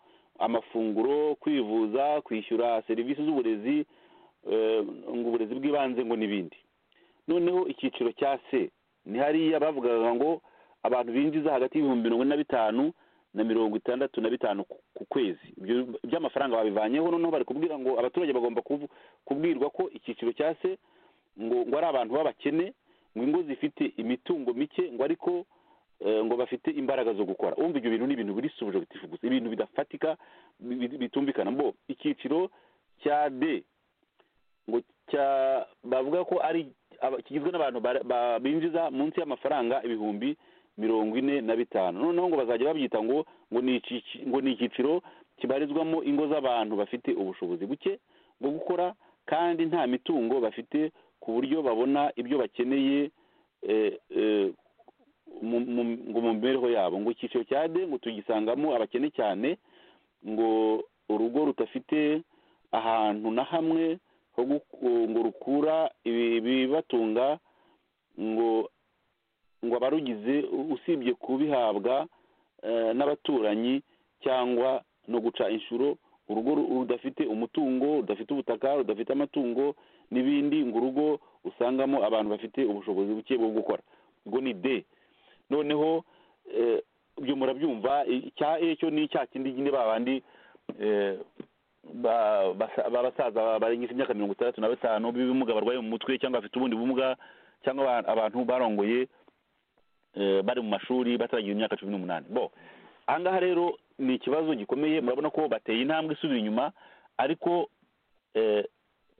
Speaker 5: amafunguro kwivuza kwishyura serivisi z'uburezi eh, ngo uburezi bw'ibanze ngo n'ibindi noneho icyiciro cya c ni hariya bavugaga ngo abantu binjiza hagati y'ibihumbi mirongo ine na bitanu na mirongo itandatu na bitanu ku- ku kwezi ibyo by'amafaranga babivanyeho noneho bari kubwira ngo abaturage bagomba kubu- kubwirwa ko icyiciro cya c ngo ngo ari abantu b'abakene ngo ingo zifite imitungo mike ngo ariko eh, ngo bafite imbaraga zo gukora umva ibyo bintu ni ibintu biri subjectif gusa ibintu bidafatika bi- bi- bitumvikana bo icyiciro cya d ngo cya bavuga ko ari aba- kigizwe n'abantu bara- ba- binjiza munsi y'amafaranga ibihumbi mirongo ine na bitanu noneho ngo bazajya babyita ngo ngo ni ikici- ngo ni icyiciro kibarizwamo ingo z'abantu bafite ubushobozi buke bwo gukora kandi nta mitungo bafite ku buryo babona ibyo bakeneye eh, eh, mu- mu- ngo mu mibereho yabo ngo icyiciro cya d ngo tugisangamo abakene cyane ngo urugo rudafite ahantu na hamwe ho guku- ngo rukura ibi- ibibatunga ngo ngo abarugize u- usibye kubihabwa eh, n'abaturanyi cyangwa no guca inshuro urugo ru- rudafite umutungo rudafite ubutaka rudafite amatungo n'ibindi ngo urugo usangamo abantu bafite ubushobozi buke bwo gukora ubwo ni de noneho eh, ibyo murabyumva i- icya e cyo ni cya kindi nyine ba bandi eh, ba- basa- b'abasaza barengeje imyaka mirongo itandatu na batanu b'ibimuga barwaye mu mutwe cyangwa bafite ubundi bumuga cyangwa aba- abantu barongoye eh, bari mu mashuri bataragira imyaka cumi n'umunani bo ahangaha rero ni ikibazo gikomeye murabona ko bateye intambwe isubira inyuma ariko eh,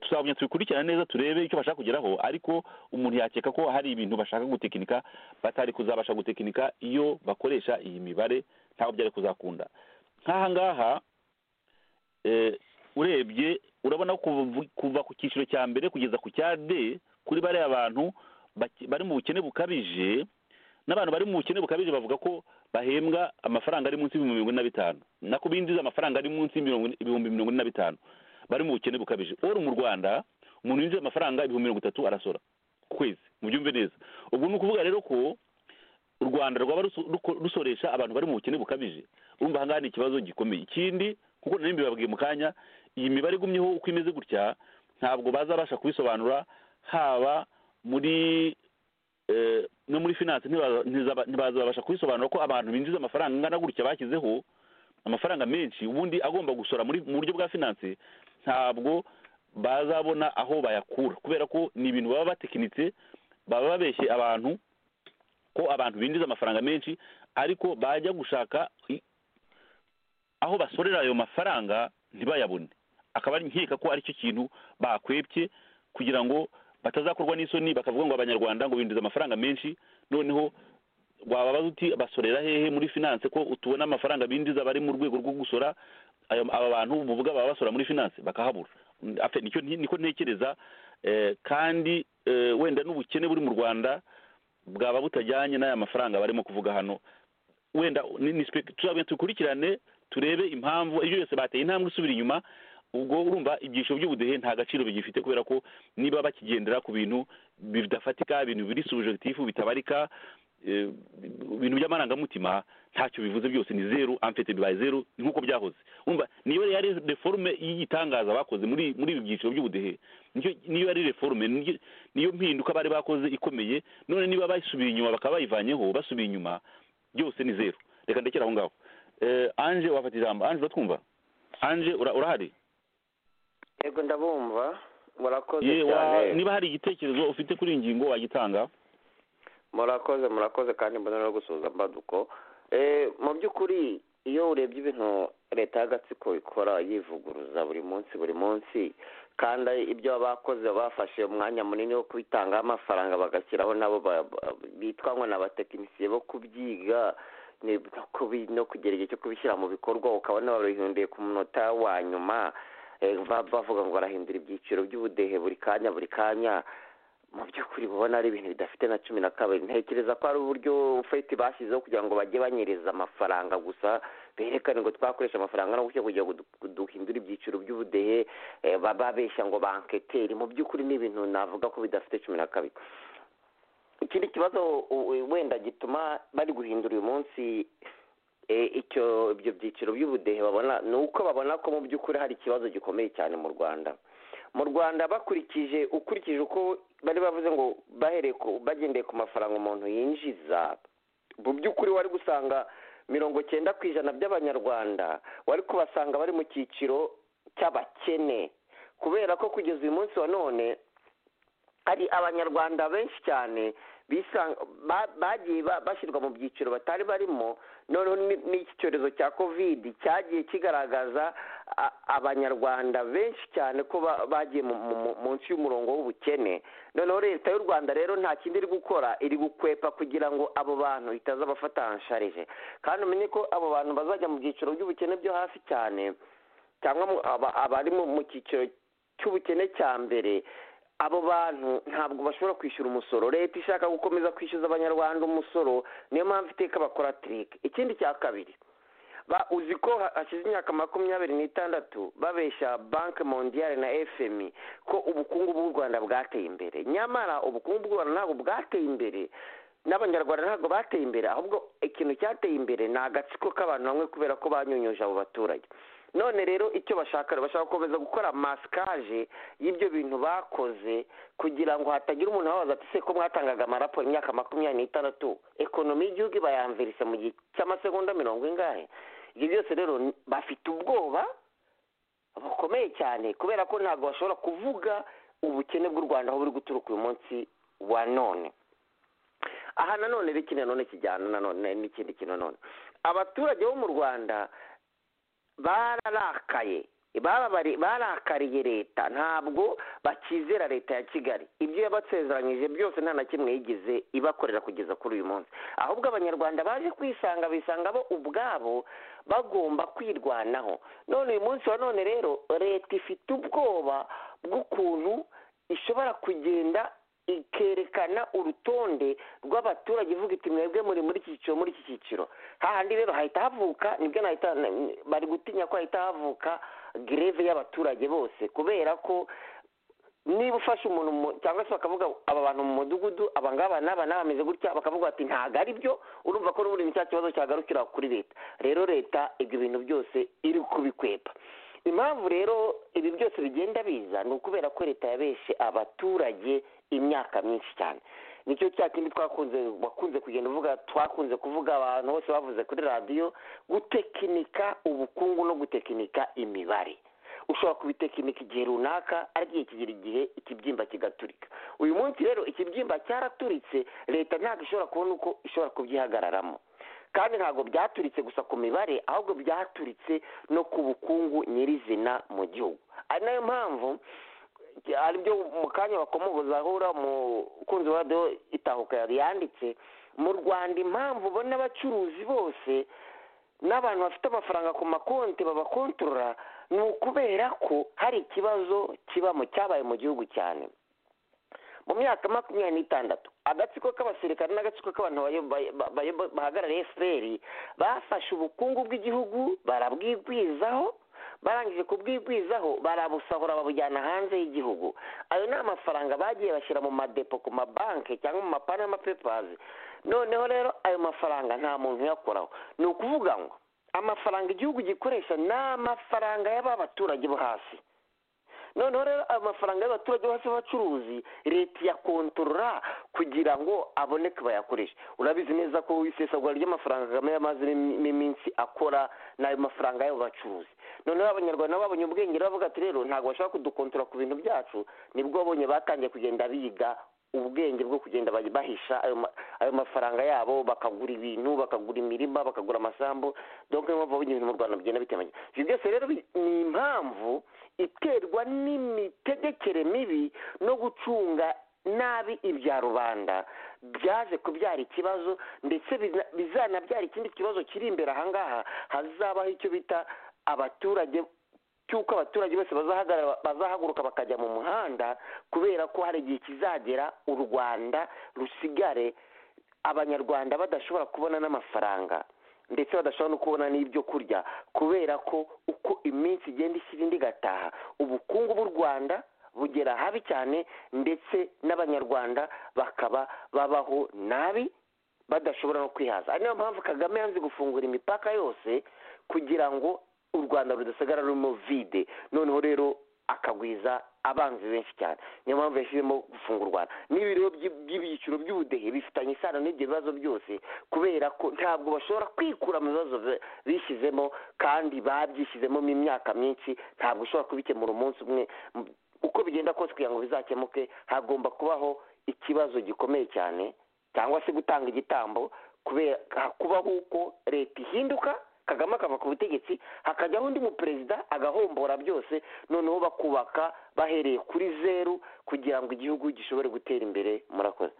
Speaker 5: tuzagumya tubikurikirana neza turebe icyo bashaka kugeraho ariko umuntu yakeka ko hari ibintu bashaka gutekinika batari kuzabasha gutekinika iyo bakoresha iyi mibare ntabwo byari kuzakunda nk'aha ngaha eh, urebye urabona kuva kuva ku cyiciro cya mbere kugeza ku cya d kuri bariya bantu bake- bari mu bukene bukabije n'abantu bari mu bukene bukabije bavuga ko bahembwa amafaranga ari munsi y'ibihumbi mirongo ine na bitanu nako binjiza amafaranga ari munsi y'ibihumbi mirongo ine na bitanu bari mu bukene bukabije oro mu rwanda umuntu yinjiza amafaranga ibihumbi mirongo itatu arasora ku kwezi mubyumve neza ubwo ni ukuvuga rero ko u rwanda rwaba ruso- ruko- rusoresha abantu bari mu bukene bukabije urumva ahangaha ni ikibazo gikomeye ikindi kuko nari mbibabwiye mu kanya iyi mibare igumyeho uko imeze gutya ntabwo bazabasha kubisobanura haba muri eh, no muri finance ntibaza- ntizaba- ntibazabasha kubisobanura ko abantu binjiza amafaranga angana gutya bashyizeho amafaranga menshi ubundi agomba gusora muri mu buryo bwa finance ntabwo bazabona aho bayakura kubera ko ni ibintu baba batekinitse baba babeshye abantu ko abantu binjiza amafaranga menshi ariko bajya gushaka i- aho basorera ayo mafaranga ntibayabone akaba ari nkeka ko aricyo kintu bakwebye kugira ngo batazakorwa n'isoni bakavuga ngo abanyarwanda ngo binjiza amafaranga menshi noneho wababaza uti basorera hehe muri finance ko utubona amafaranga binjiza bari mu rwego rwo gusora ayo- aba bantu muvuga baba basora muri finance bakahabura Afe, nicyo ni- niko ntekereza eh, kandi eh, wenda n'ubukene buri mu rwanda bwaba butajyanye n'aya mafaranga barimo kuvuga hano wenda ni- ni spe- tuzagenda dukurikirane turebe impamvu ibyo byose bateye intambwe isubira inyuma ubwo urumva ibyiciro by'ubudehe nta gaciro bigifite kubera ko niba bakigendera ku bintu bidafatika ibintu biri subjective bitabarika eh, ibintu by'amarangamutima ntacyo bivuze byose ni zeru amfete bibaye zeru ni nk'uko byahoze umva niyo yari reforme y'igitangaza bakoze muri muri ibi byiciro by'ubudehe nicyo niyo yari reforme niyo- niyo mpinduka bari bakoze ikomeye none niba bayisubiye inyuma bakaba bayivanyeho basubiye inyuma byose ni zeru reka ndekere aho ngaho Eh, anje wafata ijambo anje uratwumva anje ura- urahari
Speaker 6: yego ndabumva murakoze
Speaker 5: Ye, wa-
Speaker 6: cyane
Speaker 5: niba hari igitekerezo ufite kuri iyi ngingo wagitanga
Speaker 6: murakoze murakoze kandi mbona no gusuhuza mbaduko Eh, mu by'ukuri iyo urebye ibintu leta y'agatsiko ikora yivuguruza buri munsi buri munsi kandi ibyo bakoze bafashe umwanya munini wo kubitangaho amafaranga bagashyiraho nabo ba- ba- bitwa ngo ni abatekinisiye bo kubyiga ni- no kubi- no kugera igihe cyo kubishyira mu bikorwa ukabona babihunduye ku munota wa nyuma Eh, ba- bavuga ngo barahindura ibyiciro by'ubudehe buri kanya buri kanya mu by'ukuri ubona ari ibintu bidafite na cumi na kabiri ntekereza ko ari uburyo feti bashyizeho kugira ngo bajye banyereza amafaranga gusa berekane ngo twakoresha amafaranga no gutya kugira ngo du- duhindure ibyiciro by'ubudehe eh, ba- babeshya ngo banketeri mu by'ukuri ni ibintu navuga ko bidafite cumi na kabiri ikindi kibazo u- u- wenda gituma bari guhindura uyu munsi eh, icyo ibyo byiciro by'ubudehe babona ni uko babona ko mu by'ukuri hari ikibazo gikomeye cyane mu rwanda mu rwanda bakurikije ukurikije uko bari bavuze ngo bahereye ku bagendeye ku mafaranga umuntu yinjiza mu by'ukuri wari gusanga mirongo cyenda ku ijana by'abanyarwanda wari kubasanga bari mu cyiciro cy'abakene kubera ko kugeza uyu munsi wa none hari abanyarwanda benshi cyane bisanga ba- bagiye ba- bashyirwa mu byiciro batari barimo noneho ni- n'iki cyorezo cya kovidi cyagiye kigaragaza a- abanyarwanda benshi cyane ko ba- bagiye mu- mu- mu- munsi y'umurongo w'ubukene noneho leta y'u rwanda rero nta kindi iri gukora iri gukwepa kugira ngo abo bantu itaza bafata hansharije kandi umenye ko abo bantu bazajya mu byiciro by'ubukene byo hasi cyane cyangwa mu- aba- abari mu- mu cyiciro cy'ubukene cya mbere abo bantu ntabwo bashobora kwishyura umusoro leta ishaka gukomeza kwishyuza abanyarwanda umusoro niyo mpamvu iteka bakora tirike ikindi cya kabiri ba- uzi ko ha- hashize imyaka makumyabiri n'itandatu babeshya banki mondiyari na fmi ko ubukungu bw'u rwanda bwateye imbere nyamara ubukungu bw'u rwanda ntabwo bwateye imbere n'abanyarwanda ntabwo bateye imbere ahubwo ikintu cyateye imbere ni agatsiko k'abantu bamwe kubera ko banyunyuje abo baturage none rero icyo bashaka bashaka gukomeza gukora masikaje y'ibyo bintu bakoze kugira ngo hatagira umuntu wabaza ati se ko mwatangaga amaraporo imyaka makumyabiri n'itandatu ekonomi y'igihugu iba yanvirise mu gihe cy'amasegonda mirongo ingahe ibyo byose rero ni- bafite ubwoba bukomeye cyane kubera ko ntabwo bashobora kuvuga ubukene bw'u rwanda aho buri guturuka uyu munsi wa none aha nanone rero ikintu nanone kijyana nanone n'ikindi kintu nanone abaturage bo mu rwanda bararakaye barabari- barakariye leta ntabwo bakizera leta ya kigali ibyo yabasezeranyije byose nta na kimwe yigeze ibakorera kugeza kuri uyu munsi ahubwo abanyarwanda baje kwisanga bisanga bo ubwabo bagomba kwirwanaho none uyu munsi wa none rero leta ifite ubwoba bw'ukuntu ishobora kugenda ikerekana urutonde rw'abaturage ivuga iti mwebwe muri muri iki cyiciro muri iki cyiciro hahandi rero hahita havuka nibwo nahita bari gutinya ko hahita havuka greve y'abaturage bose kubera ko niba ufashe umuntu mu- cyangwa se bakavuga aba bantu mu mudugudu aba ngaba n'aba n'aba bameze gutya bakavuga bati ntabwo ari byo urumva ko n'ubundi ni cya kibazo cyagarukira kuri leta rero leta ibyo bintu byose iri kubikwepa impamvu rero ibi byose bigenda biza ni ukubera ko leta yabeshe abaturage imyaka myinshi cyane nicyo cya kindi twakunze wakunze kugenda uvuga twakunze kuvuga abantu bose bavuze kuri radiyo gutekinika ubukungu no gutekinika imibare ushobora kubitekinika igihe runaka ariko igihe kigera igihe ikibyimba kigaturika uyu munsi rero ikibyimba cyaraturitse leta ntabwo ishobora kubona uko ishobora kubyihagararamo kandi ntabwo byaturitse gusa ku mibare ahubwo byaturitse no ku bukungu nyirizina mu gihugu ari nayo mpamvu hari ibyo mu kanya bakomozahura umukunzi wa radiyo itahuka yari yanditse mu rwanda impamvu ubona abacuruzi bose n'abantu bafite amafaranga ku makonti babakontorora ni ukubera ko hari ikibazo kibamo cyabaye mu gihugu cyane mu myaka makumyabiri n'itandatu agatsiko k'abasirikare n'agatsiko k'abantu bahagarariye efuperi bafashe ubukungu bw'igihugu barabwigwizaho barangije kubwigwizaho barabusahura babujyana hanze y'igihugu ayo ni amafaranga bagiye bashyira mu madepo ku mabanki cyangwa mu mapanama pepazi noneho rero ayo mafaranga nta muntu uyakoraho ni ukuvuga ngo amafaranga igihugu gikoresha ni amafaranga y'abaturage bo hasi noneho rero ayo mafaranga y'abaturage bose b'abacuruzi leta iyakontorora kugira ngo aboneke bayakoreshe urabizi neza ko isesagura ry'amafaranga kagame yamazemo iminsi akora n'ayo mafaranga y'abo bacuruzi noneho abanyarwanda babonye ubwenge bavuga ati rero ntabwo bashobora kudukontorora ku bintu byacu nibwo babonye batangiye kugenda biga ubwenge bwo kugenda bahisha ayo mafaranga yabo bakagura ibintu bakagura imirima bakagura amasambu dore niyo mpamvu ibintu mu rwanda bigenda bitemanye ibyo byose rero ni impamvu iterwa n'imitegekere mibi no gucunga nabi ibya rubanda byaje kubyara ikibazo ndetse bizanabyara ikindi kibazo kiri imbere ahangaha hazabaho icyo bita abaturage cy'uko abaturage bose bazahaguruka bakajya mu muhanda kubera ko hari igihe kizagera u rwanda rusigare abanyarwanda badashobora kubona n'amafaranga ndetse badashobora no kubona n'ibyo kurya kubera ko uko iminsi igenda ishyira indi igataha ubukungu bw'u rwanda bugera habi cyane ndetse n'abanyarwanda bakaba babaho nabi badashobora no kwihaza ari niyo mpamvu kagame yanze gufungura imipaka yose kugira ngo u rwanda rudasigara rurimo vide noneho rero akagwiza abanzi benshi cyane niyo mpamvu yashyizemo gufunga u rwanda n'ibiro by'ibyiciro by'ubudehe bifitanye isano n'ibyo bibazo byose kubera ko ntabwo bashobora kwikura mu bibazo bishyizemo kandi babyishyizemo mu myaka myinshi ntabwo ushobora kubikemura umunsi umwe uko bigenda kose kugira ngo bizakemuke hagomba kubaho ikibazo gikomeye cyane cyangwa se gutanga igitambo kubera kubaho uko leta ihinduka kagame akava ku butegetsi hakajyaho undi muperezida agahombora byose noneho bakubaka bahereye kuri zeru kugira ngo igihugu gishobore gutera imbere murakoze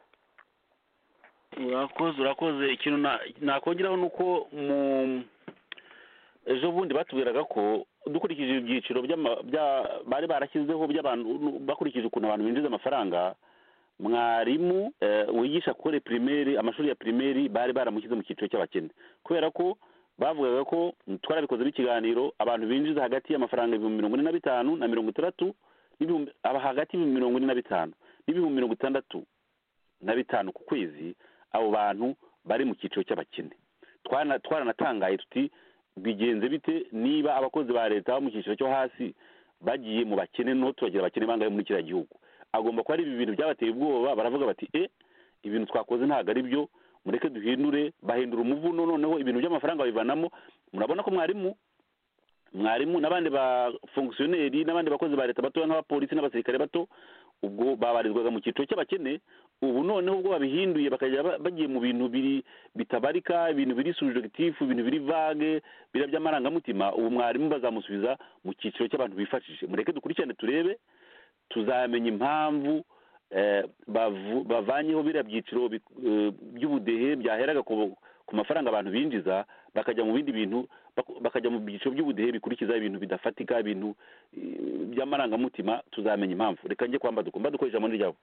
Speaker 5: urakoze urakoze ikintu nakongeraho ni uko mu ejo bundi batubwiraga ko dukurikije ibyiciro bari barashyizeho by'abantu bakurikije ukuntu abantu binjiza amafaranga mwarimu wigisha kuri pirimeri amashuri ya pirimeri bari baramushyize mu cyiciro cy'abakene kubera ko bavugaga ko twarabikoze n'ikiganiro abantu binjiza hagati y'amafaranga ibihumbi mirongo ine na bitanu na mirongo itandatu hagati y'ibihumbi mirongo ine na bitanu n'ibihumbi mirongo itandatu na bitanu ku kwezi abo bantu bari mu cyiciro cy'abakene twaranatangaye tuti bigenze bite niba abakozi ba leta bo mu cyiciro cyo hasi bagiye mu bakene no turagira abakene bangahe muri kiriya gihugu agomba kuba ari ibi bintu byabateye ubwoba baravuga bati e ibintu twakoze ntabwo ari byo mureke duhindure bahindura umuvuno noneho ibintu by'amafaranga babivanamo murabona ko mwarimu mwarimu n'abandi bafungisiyoneri n'abandi bakozi ba leta batoya nk'abapolisi n'abasirikare bato ubwo babarizwaga mu cyiciro cy'abakene ubu noneho ubwo babihinduye bakajya bagiye mu bintu bitabarika ibintu biri subjective ibintu biri vage biriya by'amarangamutima ubu mwarimu bazamusubiza mu cyiciro cy'abantu bifashije mureke dukurikirane turebe tuzamenya impamvu bavanyeho biriya byiciro by'ubudehe byaheraga ku mafaranga abantu binjiza bakajya mu bindi bintu bakajya mu byiciro by'ubudehe bikurikiza ibintu bidafatika ibintu by'amarangamutima tuzamenya impamvu reka njye kwamba dukumva dukoresha muri ryabo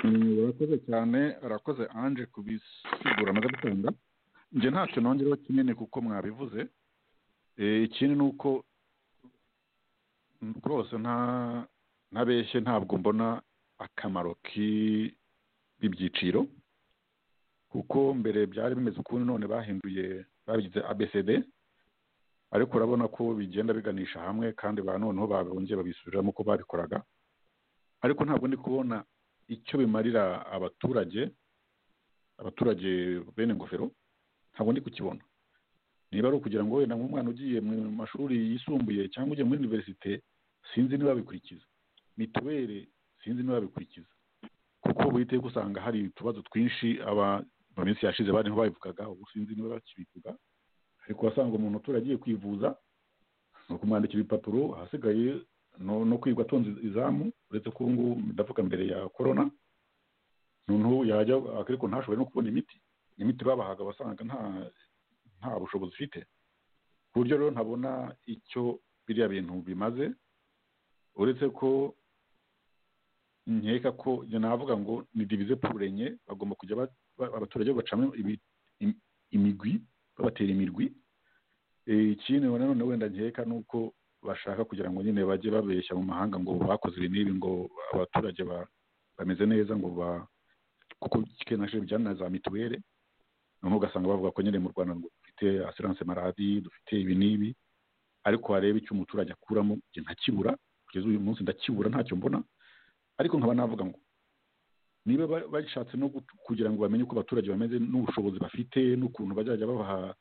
Speaker 3: urakoze cyane arakoze anje kubisigura amaze gutanga njye ntacyo nongereho kinini kuko mwabivuze ikindi ni uko rwose nta ntabeshye ntabwo mbona akamaro k'ibyiciro kuko mbere byari bimeze ukundi none bahinduye babigize abcd ariko urabona ko bigenda biganisha hamwe kandi ba noneho babongeye babisubiramo uko babikoraga ariko ntabwo ndi kubona icyo bimarira abaturage abaturage bene ingofero ntabwo ndi kukibona niba ari ukugira ngo wenda nk'umwana ugiye mu mashuri yisumbuye cyangwa ugiye muri univerisite sinzi niba babikurikiza mituweli sinzi niba babikurikiza kuko buhite usanga hari utubazo twinshi aba mu minsi yashize bariho babivugaga ubu sinzi niba bakibivuga ariko wasanga umuntu utura agiye kwivuza ni ukumwandikira ibipapuro ahasigaye no no kwirwa atonze izamu uretse ko ubu ngubu ndavuga mbere ya korona noneho yajya ariko ntashobore no kubona imiti imiti babahaga wasanga nta nta bushobozi ifite ku buryo rero ntabona icyo biriya bintu bimaze uretse ko nkeka ko njye navuga ngo ni divize purenye bagomba kujya ba- ba- abaturage bacamo ibi- im- imigwi babatera imirwi Eh, ikindi na none wenda nkeka ni uko bashaka kugira ngo nyine bajye babeshya mu mahanga ngo bakoze ibi n'ibi ngo abaturage ba- bameze neza ngo ba kuko kenshi bijyana na za mituweli noneho ugasanga bavuga ko nyine mu rwanda ngo dufite asiranse maradi dufite ibi n'ibi ariko wareba icyo umuturage akuramo njye ntakibura kugeza uyu munsi ndakibura ntacyo mbona ariko nkaba navuga ngo niba ba- bashatse no gut- kugira ngo bamenye uko abaturage bameze n'ubushobozi bafite n'ukuntu bazajya babaha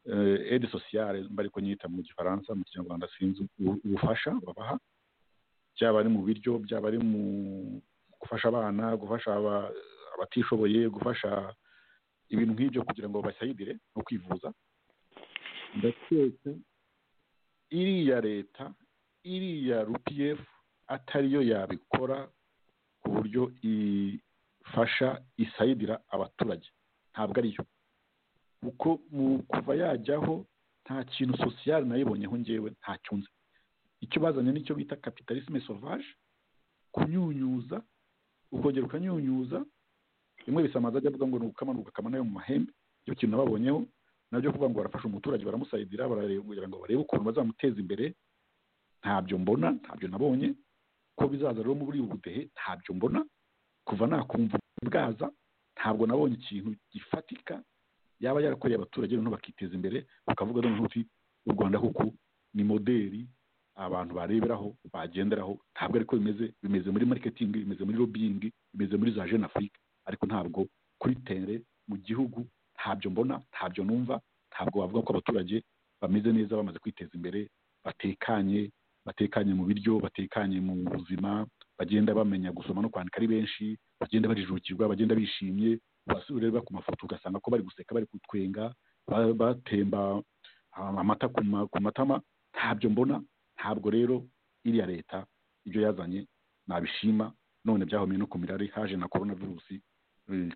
Speaker 3: eh, aide sociale mba ariko nyita mu gifaransa mu kinyarwanda sinzi ubu- ubufasha babaha byaba ari mu biryo byaba ari mu gufasha abana gufasha aba- abatishoboye gufasha ibintu nk'ibyo kugira ngo babasayidire no kwivuza ndaketse iriya leta iriya rupf atariyo yabikora ku buryo ifasha isayidira abaturage ntabwo ariyo kuko mu kuva yajyaho nta kintu sosiyali nayibonyeho ngewe ntacyo nzi icyo bazanye nicyo bita kapitalisme sauvage kunyunyuza ukongera ukanyunyuza rimwe bisamaza ajya avuga ngo ni ugukama ni ugukama nayo mu mahembe icyo kintu nababonyeho nabyo kuvuga ngo barafasha umuturage baramusayidira barareba kugira ngo barebe ukuntu bazamuteza imbere ntabyo mbona ntabyo nabonye ko bizaza rero muri ubu budehe ntabyo mbona kuva nakumva bwaza ntabwo nabonye ikintu gifatika yaba yarakoreye abaturage noneho bakiteza imbere bakavuga noneho uti u rwanda koko ni moderi abantu bareberaho bagenderaho ntabwo ariko bimeze bimeze muri marketing bimeze muri lobbying bimeze muri za jeune afrique ariko ntabwo kuri tere mu gihugu ntabyo mbona ntabyo numva ntabwo wavuga ko abaturage bameze neza bamaze kwiteza imbere batekanye batekanye mu biryo batekanye mu buzima bagenda bamenya gusoma no kwandika ari benshi bagenda barijukirwa bagenda bishimye wasura ureba ku mafoto ugasanga ko bari guseka bari kutwenga ba- batemba ah, amata ku ma- ku matama ntabyo mbona ntabwo rero iriya leta ibyo yazanye nabishima none byahomeye no ku mirari haje na korona virusi eh,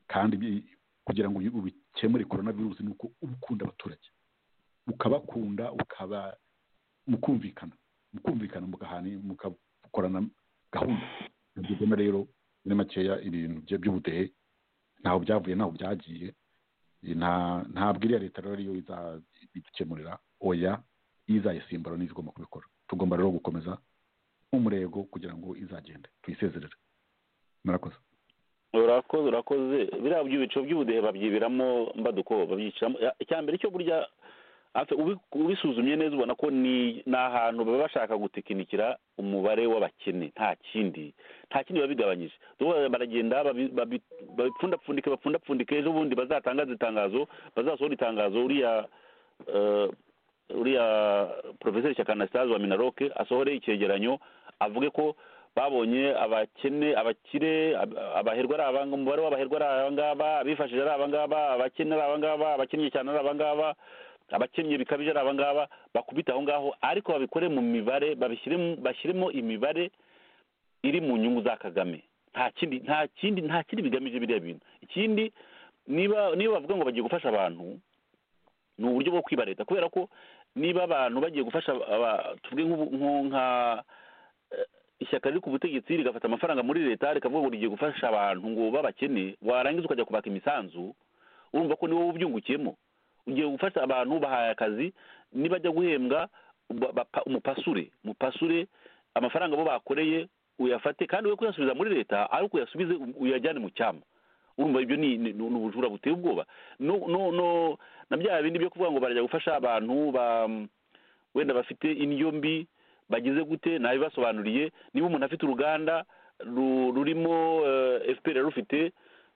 Speaker 3: kandi bi- kugira ngo uyu- ubikemure korona virusi ni uko uba ukunda abaturage ukabakunda ukaba mukumvikana mukumvikana mugahana mukakorana gahunda nabyo mbona rero muri makeya ibintu bye- by'ubudehe ntaho byavuye ntaho byagiye nta ntabwo iriya leta rero ariyo iza- idukemurira oya izayisimbura niyo igomba kubikora tugomba rero gukomeza umurego kugira ngo izagende tuyisezerere murakoze
Speaker 5: urakoze urakoze biriya by'ibico by'ubudehe babyibiramo mbaduko babyicaramo Ya- icya mbere cyo burya hafi ubi- ubisuzumye neza ubona ko ni ni ahantu baba bashaka gutekinikira umubare w'abakene nta kindi nta kindi biba bigabanyije Dore baragenda babi- babi- babipfundapfundike bapfundapfundike ejo bundi bazatangaza itangazo bazasohora itangazo uriya eh, uriya porofeseri shyaka anastase wa minaroke asohore icyegeranyo avuge ko babonye abakene abakire ab- abaherwa ari abanga umubare w'abaherwa ari abangaba abifashije ari abangaba abakene ari abangaba abakennye cyane ari abangaba abakennye bikabije ari abangaba bakubita aho ngaho ariko babikore mu mibare babishyiremo bashyiremo imibare iri mu nyungu za kagame nta kindi nta kindi nta kindi bigamije biriya bintu ikindi niba niba bavuga ngo bagiye gufasha abantu ni uburyo bwo kwiba leta kubera ko niba abantu bagiye gufasha aba- tuvuge nk'ubu- nko- nka eh, ishyaka riri ku butegetsi rigafata amafaranga muri leta rikavuga ngo rigiye gufasha abantu ngo babakene warangiza ukajya kubaka imisanzu urumva ko niwe ubyungukiyemo ugiye gufasha abantu bahaye akazi nibajya guhembwa ba- bapa- umupasure umupasure amafaranga bo bakoreye uyafate kandi we kuyasubiza muri leta ari ukuyasubize uyajyane mu cyama urumva ibyo ni ni- ni ubujura buteye ubwoba no no no na bya bindi byo kuvuga ngo barajya gufasha abantu ba wenda bafite indyo mbi bagize gute nabibasobanuriye niba umuntu afite uruganda ru- rurimo efuperi rufite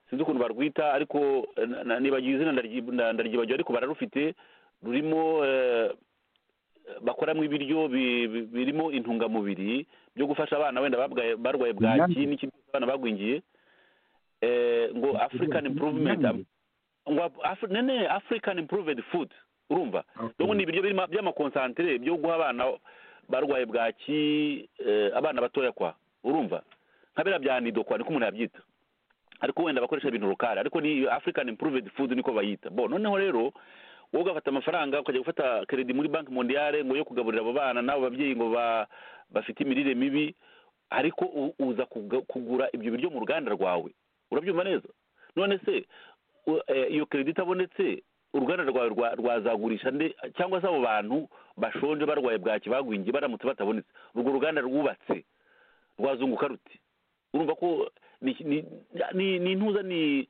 Speaker 5: sinzi ukuntu barwita ariko eh, na- na- nibagiye izina ndaryi- nda- ndaryibagiwe ariko bararufite rurimo eh, bakoramo ibiryo bi- bi- birimo intungamubiri byo gufasha abana wenda babwaye- barwaye bwaki
Speaker 3: Inyange.
Speaker 5: n'ikindi cyose abana bagwingiye eh, ngo african improvement
Speaker 3: Inyange.
Speaker 5: ngo Afri- nene african improved food urumva
Speaker 3: Okay.
Speaker 5: donc ni ibiryo birimo by'amakonsantere byo guha abana barwaye bwaki eh, abana batoya kwa urumva nka biriya bya nido kwa niko umuntu yabyita ariko wenda bakoresha ibintu rukari ariko ni african improved food niko bayita bo noneho rero wowe ugafata amafaranga ukajya gufata keredi muri banki mondiale ngo yo kugaburira abo bana n'abo babyeyi ngo ba- bafite imirire mibi ariko u- uza kuga- kugura ibyo biryo mu ruganda rwawe urabyumva neza none se u- eh, iyo keredi itabonetse uruganda rwawe rwa- rwazagurisha nde cyangwa se abo bantu bashonje barwaye bwaki bagwingiye baramutse batabonetse urwo ruganda rwubatse rwazunguka ruti urumva ko ni ni- ni- ni intuza ni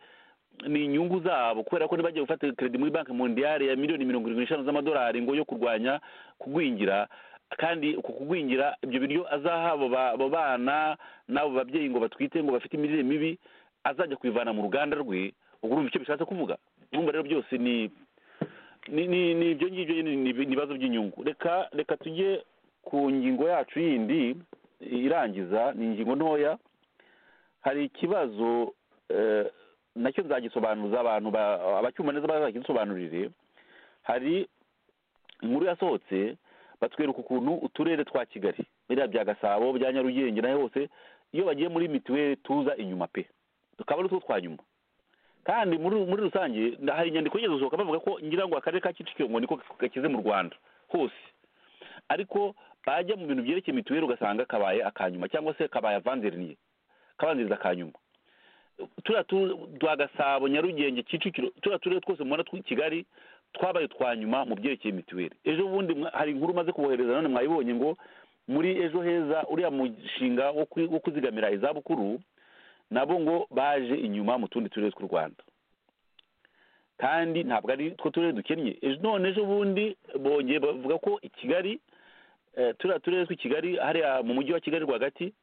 Speaker 5: ni inyungu zabo kubera ko ntibagiye gufata keredi muri banki mondiyari ya miliyoni mirongo irindwi n'eshanu z'amadolari ngo yo kurwanya kugwingira kandi uku kugwingira ibyo biryo azaha abo ba- abo bana n'abo babyeyi ngo batwite ngo bafite imirire mibi azajya kubivana mu ruganda rwe ubwo urumva icyo bishatse kuvuga urumva rero byose ni ni ni- ni ibyo ngibyo nyine ni ibi- ni ibibazo by'inyungu reka reka tujye ku ngingo yacu yindi irangiza ni ingingo ntoya hari ikibazo eh, nacyo nzagisobanuza abantu ba- abacyumva neza bazagisobanurire hari inkuru yasohotse batwereka ukuntu uturere twa kigali biriya bya gasabo bya nyarugenge naho hose iyo bagiye muri mituweli tuza inyuma pe tukaba ari two twa nyuma kandi muri muri rusange nda- hari inyandiko yigeze gusohoka bavuga ko ngira ngo akarere ka kicukiro ngo niko gakize mu rwanda hose ariko bajya mu bintu byerekeye mituweli ugasanga kabaye akanyuma cyangwa se kabaye avanderiniye kabanziriza ka nyuma turiya tu- twa gasabo nyarugenge kicukiro turiya turere twose mubona tw'i kigali twabaye utwa nyuma mu byerekeye mituweli ejo bundi mwa- hari inkuru umaze kubohereza none mwayibonye ngo muri ejo heza uriya mushinga wo kwi- wo kuzigamira izabukuru nabo ngo baje inyuma mu tundi turere tw'u rwanda kandi ntabwo ari two turere dukennye ejo none ejo bundi bongeye bavuga ko i kigali eh, turiya turere tw'i kigali hariya mu mujyi wa kigali rwagati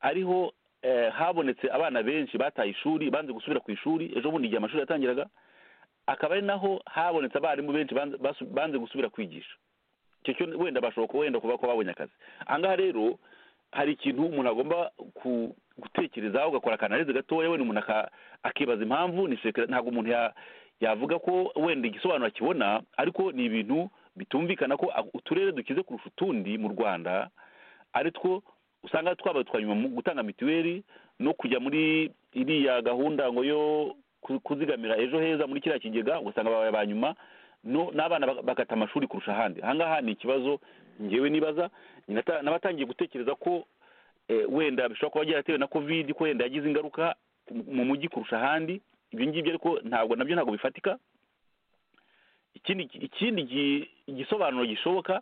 Speaker 5: ariho eh, habonetse abana benshi bataye ishuri banze gusubira ku ishuri ejo bundi igihe amashuri yatangiraga akaba ari naho habonetse abarimu benshi banze- basu- banze gusubira kwigisha icyo cyo wenda bashobora kuba wenda kuba ko babonye akazi ahangaha rero hari ikintu umuntu agomba ku- gutekerezaho ugakora akanarize gatoya wenda umuntu aka- akibaza impamvu ni sekere ntabwo umuntu ya- yavuga ko wenda igisobanuro akibona ariko ni ibintu bitumvikana ko a- uturere dukize kurusha utundi mu rwanda ari two usanga twabaye twa nyuma mu gutanga mituweli no kujya muri iriya gahunda ngo yo ku- kuzigamira ejo heza muri kiriya kigega ugasanga babaye ba nyuma no n'abana bak- bakata amashuri kurusha ahandi ahangaha ni ikibazo ngewe nibaza ninata- n'abatangiye gutekereza ko eh, wenda bishobora kuba byaratewe na covid ko wenda yagize ingaruka mu- mu mujyi kurusha ahandi ibyo ngibyo ariko ntabwo nabyo ntabwo bifatika ikindi ikindi gi- igisobanuro gishoboka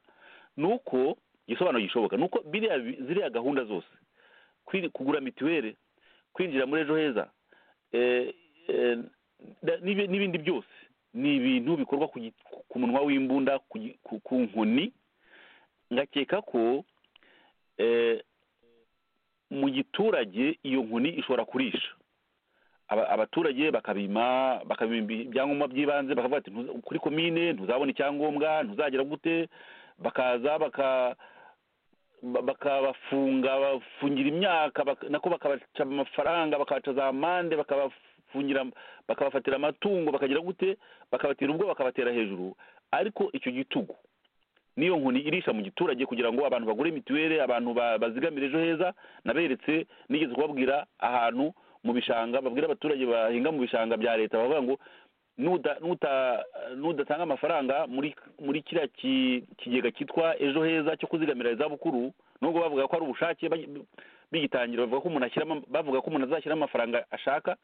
Speaker 5: ni uko igisobanuro gishoboka ni uko biriya bi- ziriya gahunda zose kwiri- kugura mituweli kwinjira muri ejo heza eh, eh, da- n'ibi- n'ibindi byose ni ibintu bikorwa ku gi- ku- ku munwa w'imbunda ku gi- ku- ku nkoni ngakeka ko eh, mu giturage iyo nkoni ishobora kurisha Aba- abaturage bakabima bakabima ibyangombwa by'ibanze bakavuga ati "Ntuza- kuri komine ntuzabona icyangombwa ntuzagera gute bakaza baka ba- bakabafunga bafungira imyaka bak- nako bakabaca amafaranga bakabaca za mande bakabafungira bakabafatira amatungo bakagira gute bakabatera ubwo bakabatera hejuru ariko icyo gitugu niyo nkoni irisha mu giturage kugira ngo abantu bagure mituweli abantu ba- bazigamire ejo heza naberetse nigeze kubabwira ahantu mu bishanga babwira abaturage bahinga mu bishanga bya leta bavuga ngo nuda- nuta- nudatanga amafaranga muri muri kiriya ki- kigega cyitwa ejo heza cyo kuzigamira izabukuru nubwo bavuga ko ari ubushake bagi- bigitangira bavuga ko umuntu ashyiramo bavuga ko umuntu azashyiramo amafaranga ashaka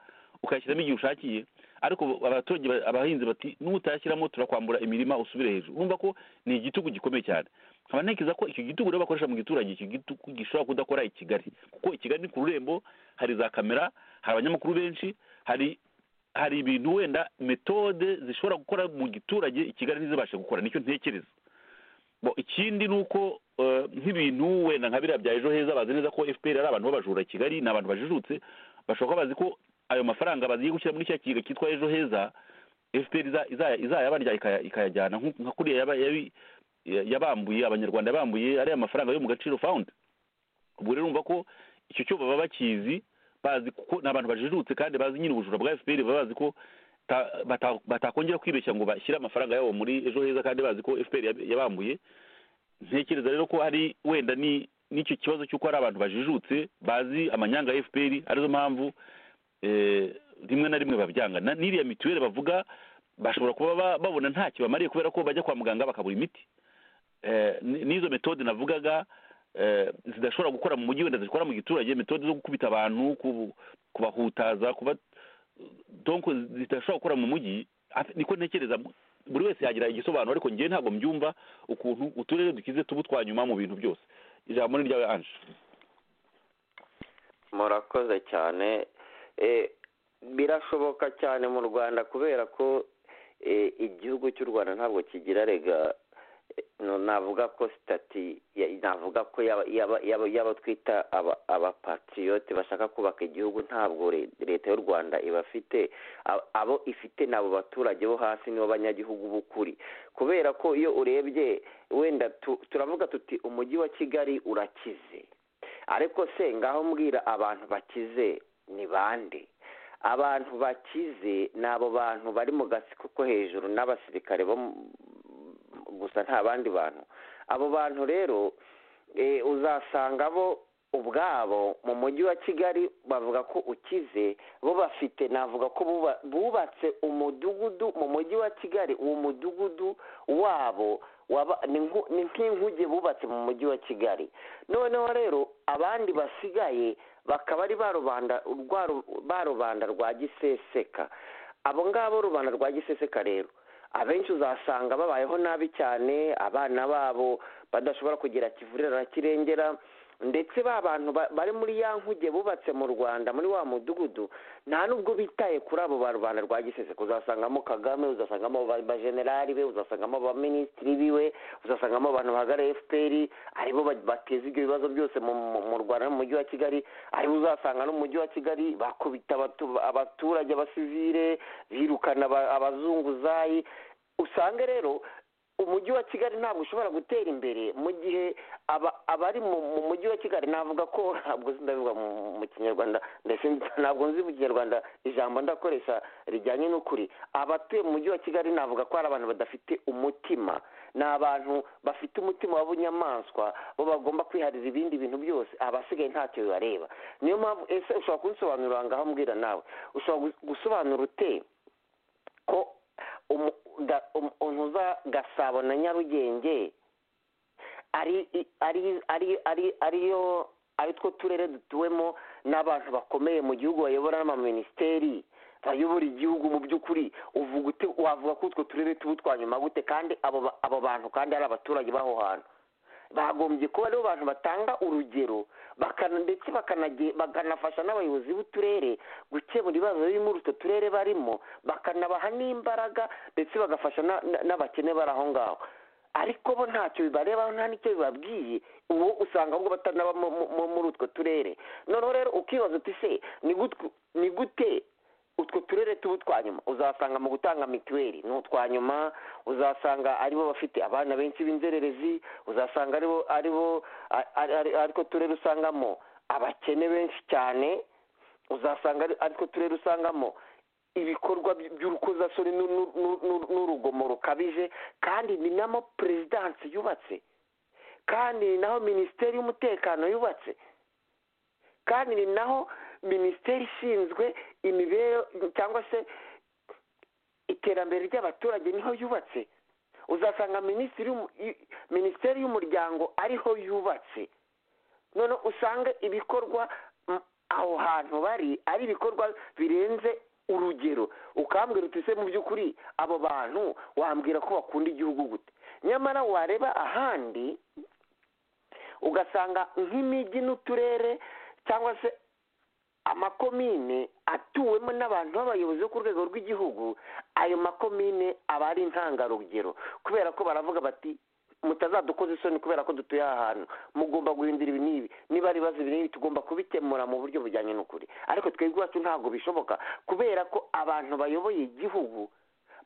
Speaker 5: ukayashyiramo igihe ushakiye ariko abaturage ba- abahinzi bati nutayashyiramo turakwambura imirima usubire hejuru urumva ko ni igitugu gikomeye cyane nkaba ntekereza ko icyo gitugu rero bakoresha mu giturage icyo gitugu gishobora kudakora i kigali kuko i kigali ni ku rurembo hari za kamera hari abanyamakuru benshi hari hari ibintu wenda metode zishobora gukora mu giturage i kigali ntizibashe gukora nicyo ntekereza Bo, ikindi ni uko eh, nk'ibintu wenda nka biriya bya ejo heza bazi neza ko fpr ari abantu b'abajura i kigali ni abantu bajijutse bashobora kuba bazi ko ayo mafaranga bagiye gushyira muri cya kigega cyitwa ejo heza fpr iza- iza- izayabarya ikaya- ikayajyana nku- nka kuriya yaba- yabi- yabambuye abanyarwanda yabambuye ariya mafaranga yo mu gaciro fawundi ubwo rero urumva ko icyo cyo baba bakizi bazi kuko ni abantu bajijutse kandi bazi nyine ubujura bwa fpr baba bazi ko ta- bata- batakongera kwibeshya ngo bashyire amafaranga yabo muri ejo heza kandi bazi ko fpr yab- yabambuye ntekereza rero ko hari wenda ni n'icyo kibazo cy'uko hari abantu bajijutse bazi amanyanga ya fpr arizo mpamvu eh, rimwe na rimwe babyanga Na- n'iriya mituweli bavuga bashobora kuba ba- babona ntacyo bamariye kubera ko bajya kwa muganga bakabura imiti Eh, ni- n'izo metode navugaga eh, zidashobora gukora mu mujyi wenda zikora mu giturage metode zo gukubita abantu kubu- kubahutaza kuba donc zidashobora gukora mu mujyi Ate- niko ntekereza buri wese yagira igisobanuro ariko njyewe ntabwo mbyumva ukuntu uturere dukize tuba utwa nyuma mu bintu byose ijambo ni iryawe anje
Speaker 6: murakoze cyane Eh, birashoboka cyane mu rwanda kubera ko eh, igihugu cy'u rwanda ntabwo kigira rega eh, no- navuga ko sitati ya- navuga ko yaba- yaba- yaba- y'abo twita aba- abapatiriyote bashaka kubaka igihugu ntabwo re- leta y'u rwanda ibafite Ab- abo ifite ni abo baturage bo hasi nibo banyagihugu b'ukuri kubera ko iyo urebye wenda tu- turavuga tuti umujyi wa kigali urakize ariko se ngaho mbwira abantu bakize ni bande abantu bakize ni abo bantu bari mu gatsiko ko hejuru n'abasirikare bo mu- gusa nta bandi bantu abo bantu rero eh, uzasanga bo ubwabo mu mujyi wa kigali bavuga ko ukize bo bafite navuga ko buba- bubatse umudugudu mu mujyi wa kigali uwo mudugudu wabo waba- ni nku- ni nk'inkuge bubatse mu mujyi wa kigali noneho rero abandi basigaye bakaba ari ba rubanda rwa ru- ba rubanda rwa giseseka abo ngabo rubanda rwa giseseka rero abenshi uzasanga babayeho nabi cyane abana babo badashobora kugira kivurira na kirengera ndetse ba bantu ba- bari muri ya nkuge bubatse mu rwanda muri wa mudugudu nta nubwo bitaye kuri abo ba rubanda rwa giseseka uzasangamo kagame uzasangamo ba- bajenerali be uzasangamo abaminisitiri biwe uzasangamo abantu bahagarariye fpr aribo ba- bateza ibyo bibazo byose mu, mu, mu rwanda no mu mujyi wa kigali aribo uzasanga no mu mujyi wa kigali bakubita abatu- abaturage abasivire birukana aba- abazunguzayi usange rero umujyi wa kigali ntabwo ushobora gutera imbere mu gihe aba- abari mu mu mujyi wa kigali navuga ko ntabwo nzi ndabivuga mu mu kinyarwanda ndetse ntabwo nzi mu kinyarwanda ijambo ndakoresha rijyanye n'ukuri abatuye mu mujyi wa kigali navuga ko hari abantu badafite umutima ni abantu bafite umutima w'ubunyamaswa bo bagomba kwiharira ibindi bintu byose abasigaye ntacyo bibareba niyo mpamvu ese ushobora kunsobanurira ngaho mbwira nawe ushobora gu- gusobanura ute ko umu- ga- um- untuza gasabo na nyarugenge ari i- ari ari ari ariyo ari two turere dutuwemo n'abantu bakomeye mu gihugu bayobora n'amaminisiteri bayobora igihugu mu by'ukuri uvuga ute wavuga ko utwo turere tuba utwa nyuma gute kandi abo ba- abo bantu kandi ari abaturage b'aho hantu bagombye kuba aribo bantu batanga urugero bakana ndetse bakanage- bakanafasha n'abayobozi b'uturere gukemura ibibazo biri muri utwo turere barimo bakanabaha n'imbaraga ndetse bagafasha na- na- n'abakene bari aho ngaho ariko bo ntacyo bibareba nta n'icyo bibabwiye ubu usanga ahubwo batanaba mu- mu- mu- muri utwo turere noneho rero ukibaza uti se ni gut- ni gute utwo turere tuba utwa nyuma uzasanga mu gutanga mituweli ni utwa nyuma uzasanga aribo bafite abana benshi b'inzererezi uzasanga aribo aribo a- ari- ari- ariko turere usangamo abakene benshi cyane uzasanga ari- ariko turere usangamo ibikorwa by- by'urukozasoni n'u- n'u- n'u- n'u- n'urugomo rukabije kandi ni namo perezidansi yubatse kandi ni naho minisiteri y'umutekano yubatse kandi ni naho minisiteri ishinzwe imibereho cyangwa se iterambere ry'abaturage niho yubatse uzasanga minisitiri y'umu- i- minisiteri y'umuryango ariho yubatse none usange ibikorwa m- aho hantu bari ari ibikorwa birenze urugero ukambwira uti se mu by'ukuri abo bantu wambwira ko bakunda igihugu gute nyamara wareba ahandi ugasanga nk'imijyi n'uturere cyangwa se amakomine atuwemo n'abantu b'abayobozi bo ku rwego rw'igihugu ayo makomine aba ari intangarugero kubera ko baravuga bati mutazadukoza isoni kubera ko dutuye aha hantu mugomba guhindura ibi n'ibi niba ari ibibazo ibi n'ibi tugomba kubikemura mu buryo bujyanye n'ukuri ariko twebwe iwacu ntabwo bishoboka kubera ko abantu bayoboye igihugu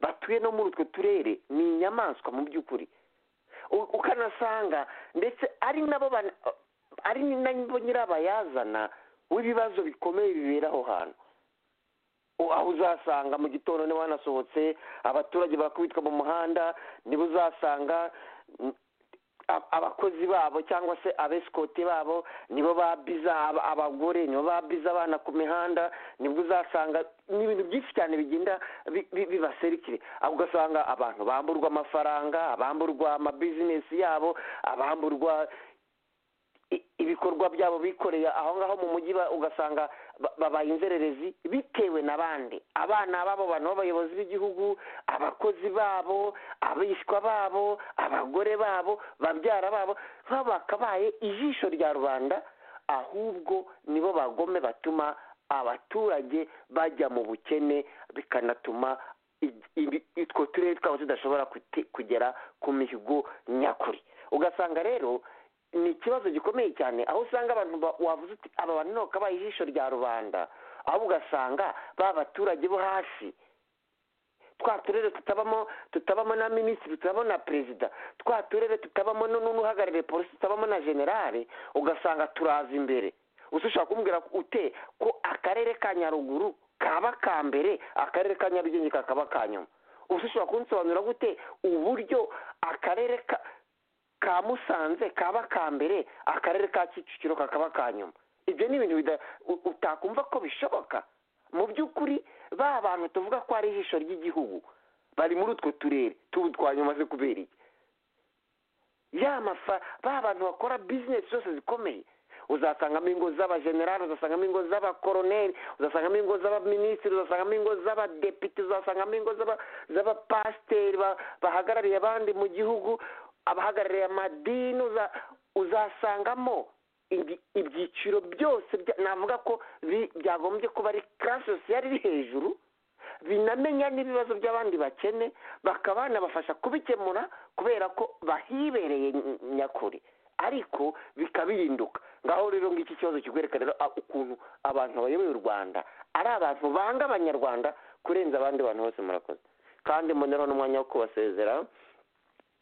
Speaker 6: batuye no muri utwo turere ni inyamaswa mu by'ukuri U- ukanasanga ndetse ari nabo ban- ari nabo nyirabayazana w'ibibazo bikomeye bibera aho hantu U- aho uzasanga mu gitondo niba wanasohotse abaturage bakubitwa mu muhanda niba uzasanga mm, a- abakozi babo cyangwa se abesikoti babo nibo babiza aba- abagore nibo babiza abana ku mihanda nibwo uzasanga ni ibintu byinshi cyane bigenda bi- bi- bibaserikire aho ugasanga abantu bamburwa amafaranga abamburwa amabizinesi yabo abamburwa i- ibikorwa byabo bikoreye aho ngaho mu mujyi ba- ugasanga ba- babaye inzererezi bitewe n'abandi abana babo bantu b'abayobozi b'igihugu abakozi babo abishwa babo abagore babo babyara babo nk'abo bakabaye ijisho rya rubanda ahubwo nibo bagome batuma abaturage bajya mu bukene bikanatuma i- ibi- utwo turere twabo tudashobora kuti- kugera ku mihigo nyakuri ugasanga rero ni ikibazo gikomeye cyane aho usanga abantu ba- wavuze uti aba bantu ni kabaye ijisho rya rubanda ahubwo ugasanga ba baturage bo hasi twa turere tutabamo tutabamo na minisitiri tutabamo na perezida twa turere tutabamo nu- n'uhagarariye polisi tutabamo na generale ugasanga turaza imbere usa ushobora kumbwira ko- ute ko akarere ka nyaruguru kaba ka mbere akarere ka nyarugenge kakaba ka nyuma usa ushobora kunsobanurira gute uburyo akarere ka ka musanze kaba ka mbere akarere ka kicukiro kakaba ka nyuma ibyo ni ibintu bida- u- utakumva ko bishoboka mu by'ukuri ba bantu tuvuga ko ari ijisho ry'igihugu bari muri utwo turere tubu twa nyuma ze kubera iki ya mafa ba bantu bakora bizinesi zose zikomeye uzasangamo ingo z'abajenerali uzasangamo ingo z'abakoroneri uzasangamo ingo z'abaminisitiri uzasangamo ingo z'abadepite uzasangamo ingo z'aba- z'abapasiteri ba- bahagarariye abandi mu gihugu abahagarariye amadini uza- uzasangamo ibi- ibyiciro byose bya- navuga ko bi- byagombye kuba ari karasi sosiyali iri hejuru binamenya n'ibibazo by'abandi bakene bakaba banabafasha kubikemura kubera ko bahibereye ny- nyakuri ariko bikabirinduka ngaho rero ngiki kibazo kikwereka rero a- ukuntu abantu bayoboye u rwanda ari abantu banga abanyarwanda kurenza abandi bantu bose murakoze kandi mbonereho n'umwanya wo kubasezera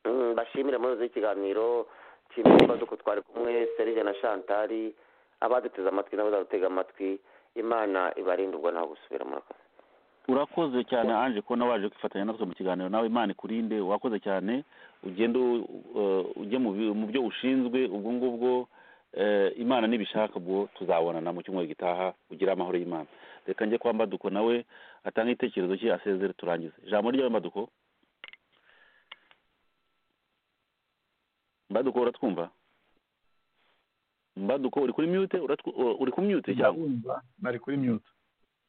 Speaker 6: Mm, bashimire muri uzi ikiganiro nshimire ikibazo ko twari kumwe serije na shantari abaduteze amatwi n'abazadutega amatwi imana ibarinde ubwo ntaho gusubira murakoze
Speaker 5: urakoze cyane anje kubona waje kwifatanya natwe mu kiganiro nawe imana ikurinde wakoze cyane ugende u- uh, ujye mu bi- mu byo ushinzwe ubwo ngubwo eh, imana nibishaka ubwo tuzabonana mu cyumweru gitaha ugire amahoro y'imana reka njye kwa mbaduko nawe atanga igitekerezo cye asezere turangize ijambo ryawe mbaduko mbaduko uratwumva mbaduko uri kuri mute Uratwu- uri ku mute cyangwa
Speaker 3: Ndabumva, nari kuri mute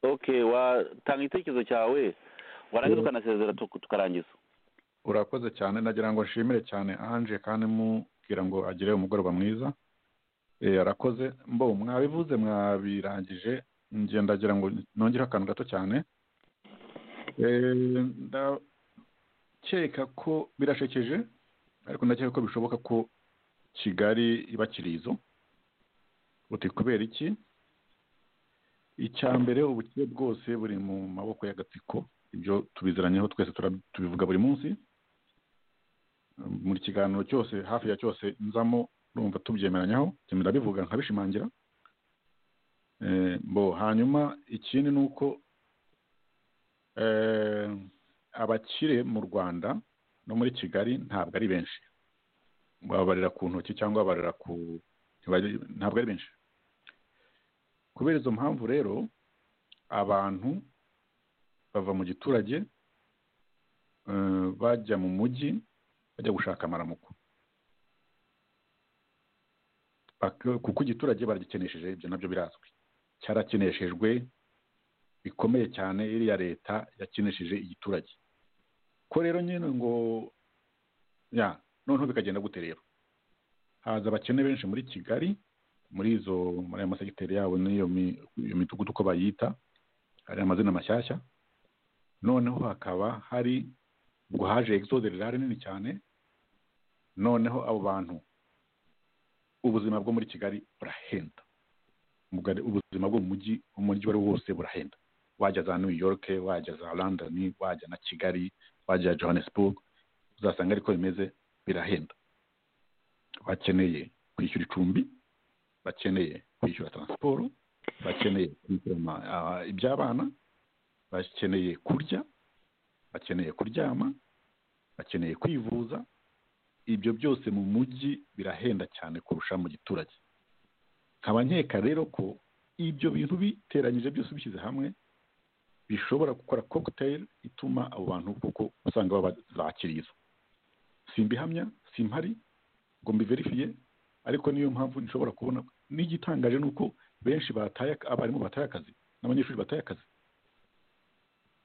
Speaker 5: okay watanga igitekerezo cyawe warangiza
Speaker 3: Mm.
Speaker 5: ukanasezera tu- tukarangiza
Speaker 3: urakoze cyane nagira ngo nshimire cyane anje kandi mubwira ngo agire umugoroba mwiza Eh, arakoze mbo mwabivuze mwabirangije njye ndagira ngo nongereho akantu gato cyane Eh, ndakeka ko birashekeje ariko ndakeka ko bishoboka ko kigali iba kirizo uti kubera iki icya mbere ubukire bwose buri mu maboko y'agatsiko ibyo tubiziranyeho twese tura- tubivuga buri munsi buri kiganiro cyose hafi ya cyose nzamo urumva tubyemeranyaho njye ndabivuga nkabishimangira Eh, bo hanyuma ikindi ni uko eh, abakire mu rwanda no muri kigali ntabwo ari benshi babarira ku ntoki cyangwa babarira ku ntibari- ntabwo ari benshi kubera izo mpamvu rero abantu bava mu giturage eh, bajya mu mujyi bajya gushaka amaramuko Bak- kuko igiturage baragikenesheje ibyo nabyo birazwi cyarakeneshejwe bikomeye cyane iriya leta yakenesheje igiturage ko rero nyine ngo ya noneho bikagenda gute rero haza abakene benshi muri kigali muri izo muri ayo masegiteri yabo n'iyo mi- iyo midugudu uko bayita hari amazina mashyashya noneho hakaba hari ubwo haje exode rirare nini cyane noneho abo bantu ubuzima bwo muri kigali burahenda Mugari- ubuzima bwo mu mujyi umujyi uwo ari wo wose burahenda wajya za new york wajya za london wajya na kigali wajya johannesburg uzasanga ariko bimeze birahenda bakeneye kwishyura icumbi bakeneye kwishyura transport bakeneye kwishyura ama- ah, iby'abana bakeneye kurya bakeneye kuryama bakeneye kwivuza ibyo byose mu mujyi birahenda cyane kurusha mu giturage nkaba nkeka rero ko ibyo bintu biteranyije byose bishyize hamwe bishobora gukora kokiteri ituma abo bantu kuko usanga baba bakiriza simbihamya simpari ngo mbiverifiye ariko niyo mpamvu nshobora kubona n'igitangaje ni uko benshi bataye abarimu bataye akazi n'abanyeshuri bataye akazi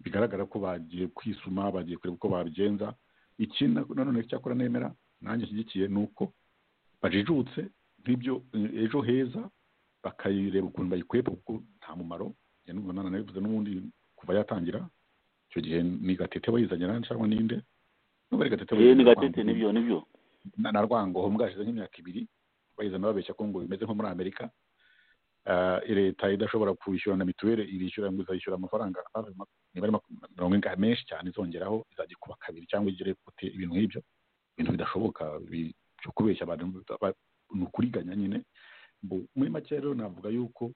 Speaker 3: bigaragara ko bagiye kwisuma bagiye kureba uko babigenza ikindi nanone cyakora nemera nanjye nshyigikiye ni uko bajijutse nk'ibyo ejo heza bakayireba ukuntu bayikwepa kuko nta mumaro njya numva nanabivuze n'ubundi kuva yatangira icyo gihe ni gatete wayizanye cyangwa ninde nubwo ari gatete
Speaker 5: yewe ni gatete nibyo nibyo
Speaker 3: na na rwangoho mbwashize nk'imyaka ibiri bayizana babeshya ko ngo bimeze nko muri amerika leta idashobora kwishyura na mituweli irishyura ngo izayishyura amafaranga nibara mirongo ingahe menshi cyane izongeraho izajya ikuba kabiri cyangwa igere kute ibintu nk'ibyo ibintu bidashoboka byo kubeshya abantu ni ukuriganya nyine muri make rero navuga yuko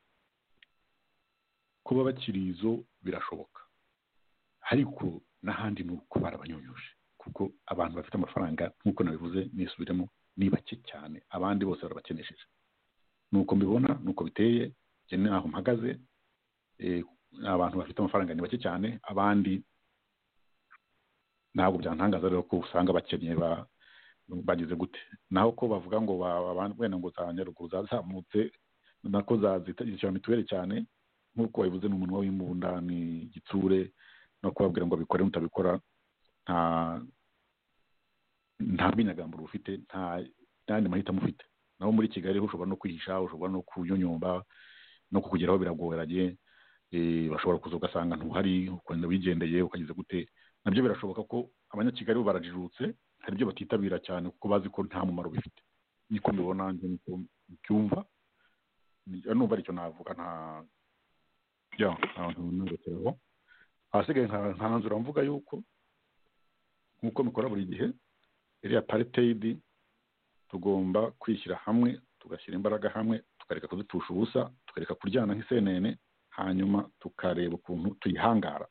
Speaker 3: kuba bakiri izo birashoboka ariko n'ahandi ni uko barabanyonyuje kuko abantu bafite amafaranga nk'uko nabivuze nisubiremo ni bake cyane abandi bose barabakenesheje nuko mbibona nuko biteye njye naho mpagaze abantu bafite amafaranga ni bake cyane abandi ntabwo byantangaza rero ko usanga bakennye bagize gute naho ko bavuga ngo wenda ngo za nyaruguru zazamutse nako zishyura mituweli cyane nk'uko babivuze ni umunwa w'imbunda ni igitsure no kubabwira ngo bikore mutabikora nta nta bwinyagamburo ufite nta n'andi mahitamo ufite naho muri kigali ushobora no kwihisha ushobora no kunyonyomba no kukugeraho biragoranye bashobora kuza ugasanga ntuhari ukagenda wigendeye ukageze gute nabyo birashoboka ko abanyakigali barajijutse hari ibyo batitabira cyane kuko bazi ko nta mumaro bifite niko mbibona niko mbyumva numva aricyo navuga nta bya ntungekereho ahasigaye nkanzura mvuga yuko nk'uko mbikora buri gihe iriya pariteyidi tugomba kwishyira hamwe tugashyira imbaraga hamwe tukareka kudutusha ubusa tukareka kuryana nk'isenene hanyuma tukareba ukuntu tuyihangara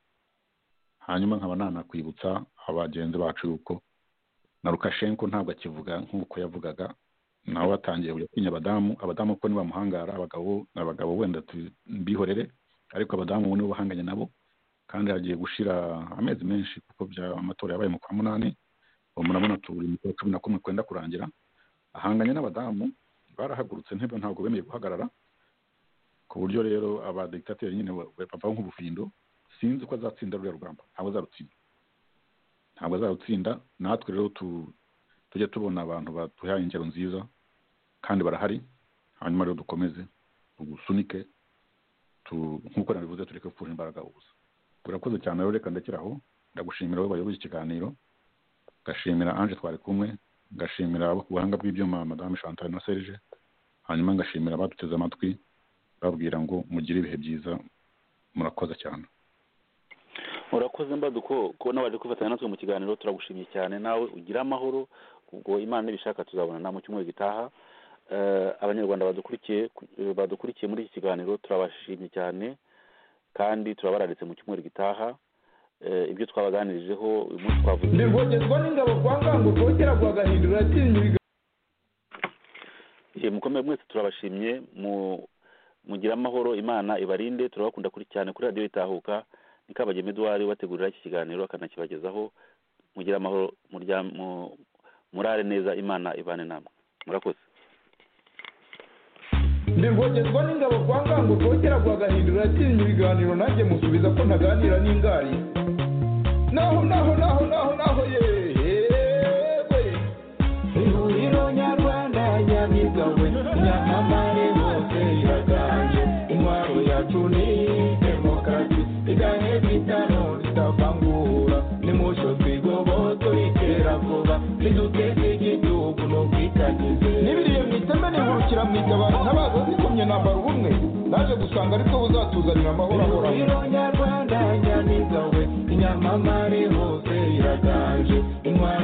Speaker 3: hanyuma nkaba nanakwibutsa abagenzi bacu yuko na rukashenko ntabwo akivuga nk'uko yavugaga nawe batangiye kujya kwinya abadamu abadamu ko nibamuhangara abagabo abagabo wenda bihorere ariko abadamu ubu nibo bahanganye nabo kandi hagiye gushira amezi menshi kuko amatora yabaye mu kwa munani ubu murabona turi mu kwa cumi na kumwe kwenda kurangira ahanganye n'abadamu barahagurutse ntebe ntabwo bemeye guhagarara ku buryo rero abadigitateri nyine bavaho nk'ubufindo sinzi ko azatsinda ruriya rugamba ntabwo azarutsinda ntabwo azarutsinda natwe rero tujya tubona abantu baduhaye ingero nziza kandi barahari hanyuma rero dukomeze tugusunike nk'uko nabivuze tureke gupfusha imbaraga ubusa urakoze cyane rero reka ndekera aho ndagushimira wowe wayoboye ikiganiro ngashimira anje twari kumwe ngashimira abo ku buhanga bw'ibyuma madame chantal na serge hanyuma ngashimira abaduteze amatwi babwira ngo mugire ibihe byiza murakoze cyane
Speaker 5: urakoze mbaduko kubona waje kwifatanya natwe mu kiganiro turagushimye cyane nawe ugire amahoro ubwo imana nibishaka tuzabonana mu cyumweru gitaha abanyarwanda badukurikiye badukurikiye muri iki kiganiro turabashimye cyane kandi turabararitse mu cyumweru gitaha ibyo twabaganirijeho uyu munsi twavuze
Speaker 2: ntirwogezwa n'ingabo kwa ngango rwogera rwagahindura atinya
Speaker 5: mukomeye mwese turabashimye mugira amahoro imana ibarinde turabakunda kuri cyane kuri radiyo itahuka ni kabagema eduwari ubategurira iki kiganiro akanakibagezaho mugira amahoro murare neza imana ibane namwe murakoze
Speaker 2: ntirwogezwa n'ingabo kwa ngango rwogera rwagahindura atinya ibiganiro nanjye musubiza ko ntaganira n'ingari naho naho naho naho naho yewe ihuriro nyarwanda nyamigawe nyamamare hose iraganje intwaro yacu ni demokarasi igahe bitano ritavangura nimucyo twigoboto ritera vuba riduteze igihugu n'ubwitangize n'ibiriye mu iteme nihurukira mu itabara ntabaza zikomye nambara ubumwe naje gusanga ariko buzatuzanira amahoro ahoraho ihuriro nyarwanda nyamigawe nyamamare hose iraganje intwaro